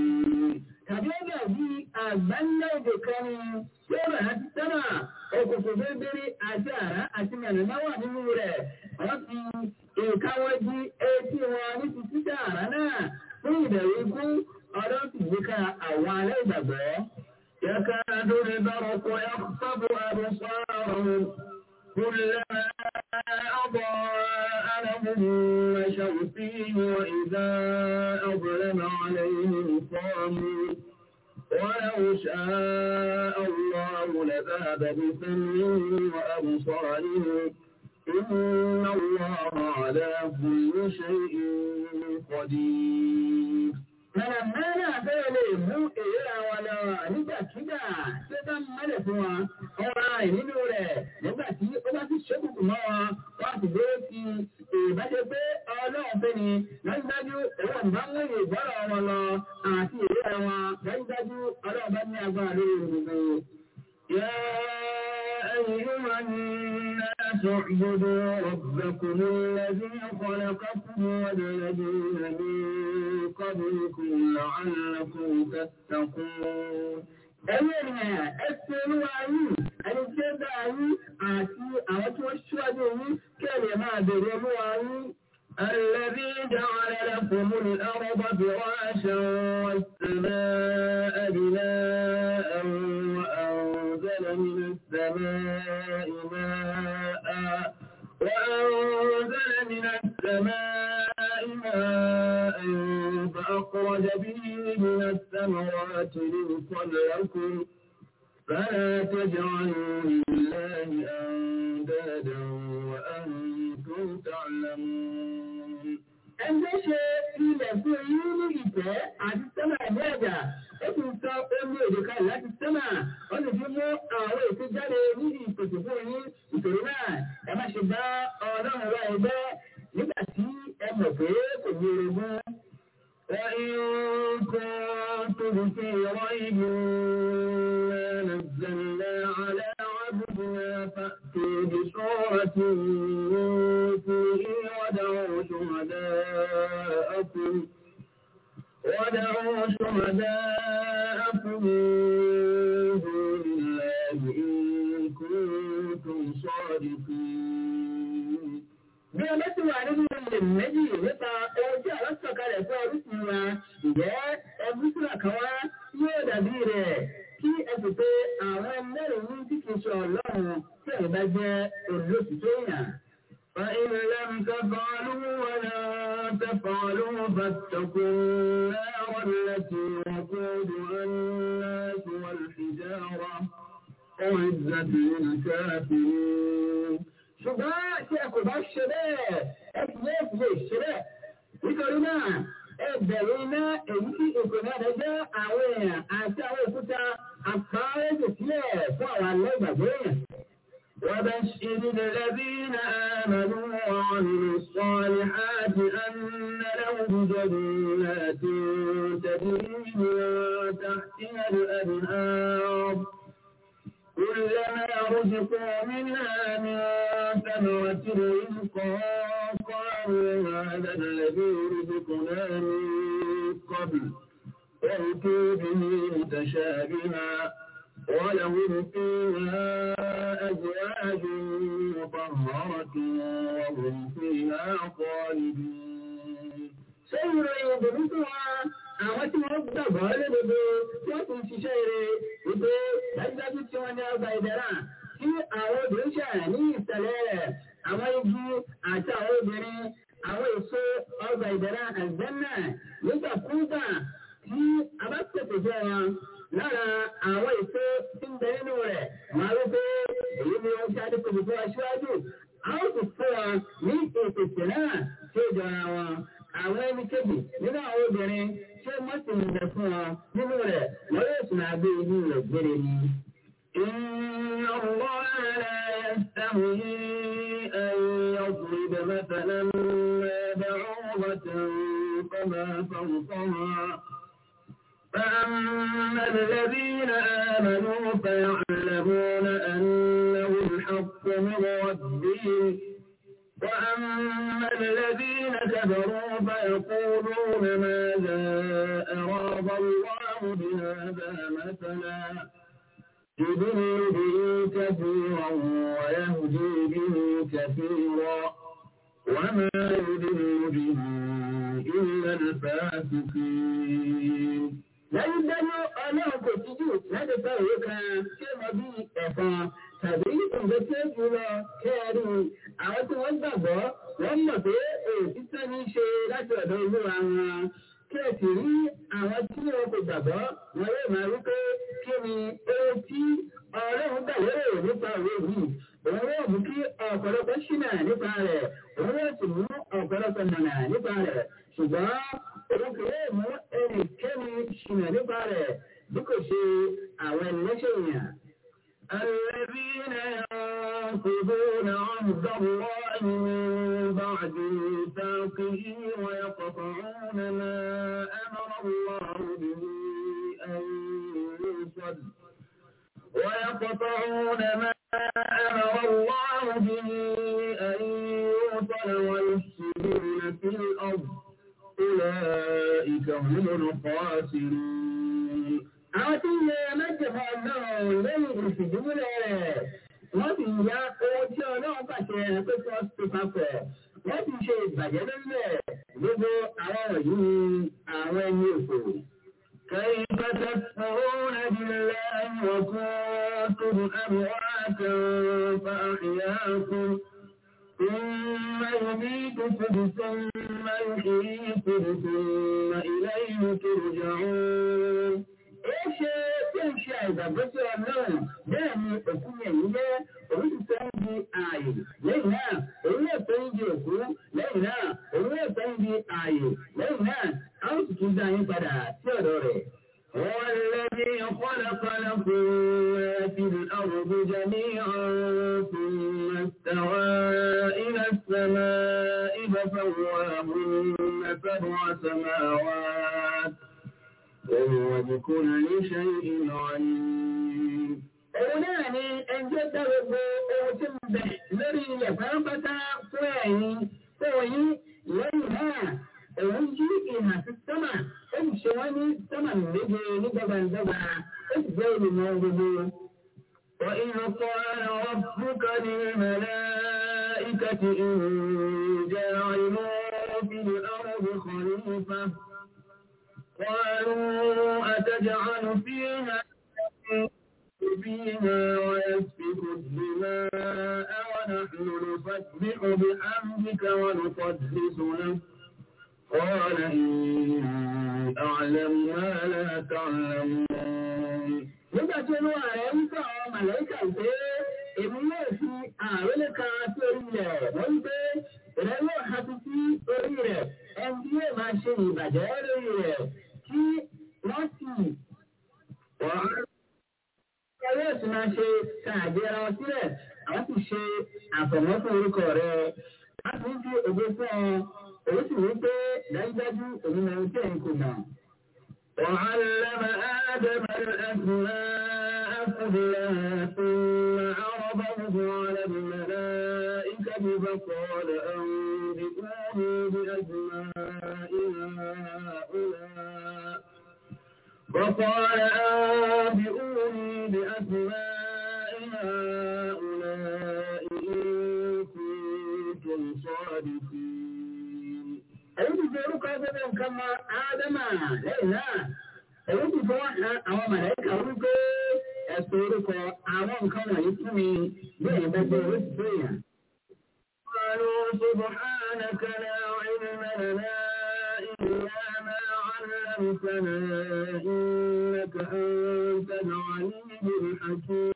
بالكافرين tàbí ọ̀gá bí àgbáńlá èdè kan ni yóò rà láti sẹ́nà òkùnkùn bíríbírí àti àrá àti mẹ̀lẹ́mẹ́ wà nínú rẹ̀ wọ́n fi ìkáwọ́ di etí wọn ní ti títà àrá náà fún ìbẹ̀rù ikú ọdún sì yíká àwọn alẹ́ ìgbàgbọ́. يكاد البرق يخطف أبصارهم كلما أضاء لهم مشوا فيه وإذا أظلم عليهم قاموا ولو شاء الله لذهب بسمعهم وأبصارهم إن الله على كل شيء قدير Mọ̀nàmọ́nà bẹ́ẹ̀ lè mú èrè àwọn lọ nígbàkígbà tí ó bá mọ́lẹ̀ fún wọn. Ọ̀rọ̀ àì nínú rẹ̀ nígbà tí ó bá ti ṣókùnkù mọ́ wọn, wọ́n ti dé ti ìbáṣe pé ọlọ́run fẹ́ ni dájúdájú ẹ̀wọ̀n ìbá mú ìyè ìgbọ́rọ̀ wọn lọ àti èrè wọn dájúdájú ọlọ́run bá ní agbára lórí gbogbo. يا أيها الناس اعبدوا ربكم الذي خلقكم والذين من قبلكم لعلكم تتقون ẹ̀yin ènìyàn ẹ ṣe olúwa yín ẹni tí ó dá yín àti àwọn tí wọ́n ṣíwájú yín kí ẹ lè máa bèrè olúwa yín. الذي جعل لكم الأرض فراشا والسماء بناء وأنزل من السماء ماء وأنزل من السماء ماء فأخرج به من الثمرات رزقا لكم فلا تجعلوا لله أندادا وأنتم تعلمون Ẹgbẹ́ ṣe ilẹ̀ fún yín ní ìtẹ́ àti sẹ́mà ní ẹ̀dà, ó ti sọ omi èdè kan láti sẹ́mà, ó sì fi mú àwọn èso jáde ní ìpèsè fún yín. Ìtòrí náà, ẹ má ṣe bá ọlọ́run wá ẹgbẹ́ nígbà tí ẹ mọ̀ pé kò ní orogún. وإن كنتم في ريب ما نزلنا على عبدنا فأتوا بسورة من مثله ودعوا شهداءكم ودعوا شهداءكم من دون الله إن كنتم صادقين bí ọlọ́ ti wà nínú ilẹ̀ méjì nípa ohun tí àwọn sọ̀kalẹ̀ fún orísun wa ìjẹ́ ẹbí sílà kan wá yóò dàbí rẹ̀ kí ẹ sì pé àwọn mẹ́rin ní tí kìí ṣe ọlọ́run tí ẹ̀ bá jẹ́ olóṣìṣẹ́ èèyàn. فإن لم تفعلوا ولا تفعلوا فاتقوا النار التي وقودها الناس والحجارة أعزت للكافرين ṣùgbọ́n tí ẹ kò bá ṣe bẹ́ẹ̀ ẹ kì yóò fi lè ṣe bẹ́ẹ̀. nítorí náà ẹ bẹ̀rù iná èyí tí èkó náà rẹ jẹ́ àwọn èèyàn àti àwọn òkúta àpárẹ́jù sílẹ̀ fún àwọn alẹ́ ìgbàgbọ́ èèyàn. وبشر الذين آمنوا وعملوا الصالحات أن لهم جنات تجري من تحتها الأنهار كلما رزقوا منها من ثمرة رزقا قالوا هذا الذي رزقنا من قبل وأتوا به متشابها ولهم فيها أزواج مطهرة وهم فيها خالدون سير يضربها àwọn tí wọ́n gbàgbọ́ lódodo tí wọ́n tún ṣiṣẹ́ rẹ̀ wípé dájúdájú tí wọ́n ní ọgbà ìdára tí àwọn obìnrin ṣe ní ìsẹ̀lẹ̀ rẹ̀ àwọn igi àti àwọn obìnrin àwọn èso ọgbà ìdára àgbẹ̀nà nígbàkúgbà tí a bá pèsè jẹ́ wọn lára àwọn èso tí ń bẹ nínú rẹ̀ wọ́n á rí pé èyí ni wọ́n ti adé pèsè fún wa síwájú a ó sì fún wa ní ìpèsè náà tí ó jọra wọn àwọn ẹni kejì nínú àwọn obìnrin tí ó mọ́tò ń bẹ fún wọn nínú rẹ̀ wọ́n yóò sì máa gbé inú rẹ̀ gbére ni. إن الله لا يستحيي أن يضرب مثلا ما بعوضة فما فوقها فأما الذين آمنوا فيعلمون أنه الحق من ربهم وأما الذين كفروا فيقولون ماذا أراد الله بهذا مثلا يضل به كثيرا ويهدي به كثيرا وما يضل به إلا الفاسقين dájúdájú ọlọ́run kò tíjú láti fẹ́ òwe kan tí ó mọ bí ẹ̀fọn tàbí nǹkan tí ó jù lọ kẹ́ẹ̀rí àwọn tí wọ́n gbàgbọ́ wọ́n mọ̀ pé òtítọ́ ní í ṣe láti ọ̀dọ̀ olúwa wọn kí ẹ sì rí àwọn tí wọn kò gbàgbọ́ wọn yóò máa wí pé kí ni ohun tí ọlọ́run gbà lérò nípa òwe yìí òun yóò mú kí ọ̀pọ̀lọpọ̀ ṣìnà nípa rẹ̀ òun yóò sì mú ọ̀pọ̀lọpọ̀ mọ̀nà nípa rẹ̀ ṣùgbọ́n òun kò lè mú ẹnikẹ́ni ṣìnà nípa rẹ̀ bí kò ṣe àwọn ẹlẹ́ṣẹ̀ èèyàn. الذين ينقضون عهد الله من بعد ميثاقه ويقطعون ما أمر الله به أن يوصل ويقطعون ما أمر الله به أن يوصل ويفسدون في الأرض أولئك هم الخاسرون àwọn tí ń yẹ mẹ́jọba náà lẹ́yìn ìfìdímúlẹ̀ rẹ̀ wọ́n sì ya owó tí ọlọ́run pàṣẹ pé kí wọ́n ti papọ̀ wọ́n sì ṣe ìbàjẹ́ lórílẹ̀ gbogbo àwọn wọ̀nyí ni àwọn ẹni òfò. كيف تكفرون بالله وكنتم أمواتا فأحياكم ثم يميتكم ثم يحييكم ثم إليه ترجعون ṣe tí ń ṣe àìgbàgbọ́ sí ọlọ́run bẹ́ẹ̀ ni òkú yẹn yìí jẹ́ òun ti sọ ń di ààyè lẹ́yìn náà òun yóò sọ ń di òkú lẹ́yìn náà òun yóò sọ ń di ààyè lẹ́yìn náà a ó sì tún dá yín padà sí ọ̀dọ̀ rẹ̀. والذي خلق لكم ما في الأرض جميعا ثم استوى إلى السماء فسواهن سبع سماوات وهو بكل شيء عليم. Òun náà ni ẹjọ́ dá gbogbo ohun tí ń bẹ̀ lórí ilẹ̀ pátápátá fún ẹ̀yin fún yín lẹ́yìn náà. Òun yí ìhà sí sọ́mà, ó sì ṣe wọ́n ní sọ́mà méje ní dọ́gbandọ́gba, ó sì jẹ́ olùmọ̀ gbogbo. وإذ قال ربك للملائكة إني جاعل في الأرض خليفة قالوا أتجعل فيها فيها ويسفك الدماء ونحن نسبح بحمدك ونقدس لك قال إني أعلم ما لا تعلمون nígbà tí olúwa rẹ̀ ń sọ àwọn màlẹ́kà pé èmi yóò fi àrólé kan sí orí rẹ̀ wọ́n ń pé rẹ̀ yóò ha sí sí orí rẹ̀ ẹni tí yóò máa ṣe ìbàjẹ́ lórí rẹ̀ tí wọ́n sì wọ́n yóò sì máa ṣe káàdé ara wọn sílẹ̀ àwọn sì ṣe àfọ̀mọ́ fún orúkọ rẹ̀ láti ń fi ògo fún ọ òun sì wí pé dájúdájú òun náà ń tẹ̀ ń kò mọ̀. وعلم آدم الأسماء كلها ثم عرضه على الملائكة فقال أنبئوني بأسماء هؤلاء فقال أنبئوني بأسماء هؤلاء إن كنتم صادقين èyí ti fi orúkọ ẹgbẹ́ nǹkan mọ ádámà lẹ́yìn náà èyí ti fọwọ́ han àwọn mọ̀lẹ́kà wípé ẹ̀sùn orúkọ àwọn nǹkan wọ̀nyí fún mi bí èyí bá gbé orí tó yàn. قالوا سبحانك لا علم لنا إلا ما علمتنا إنك أنت العليم الحكيم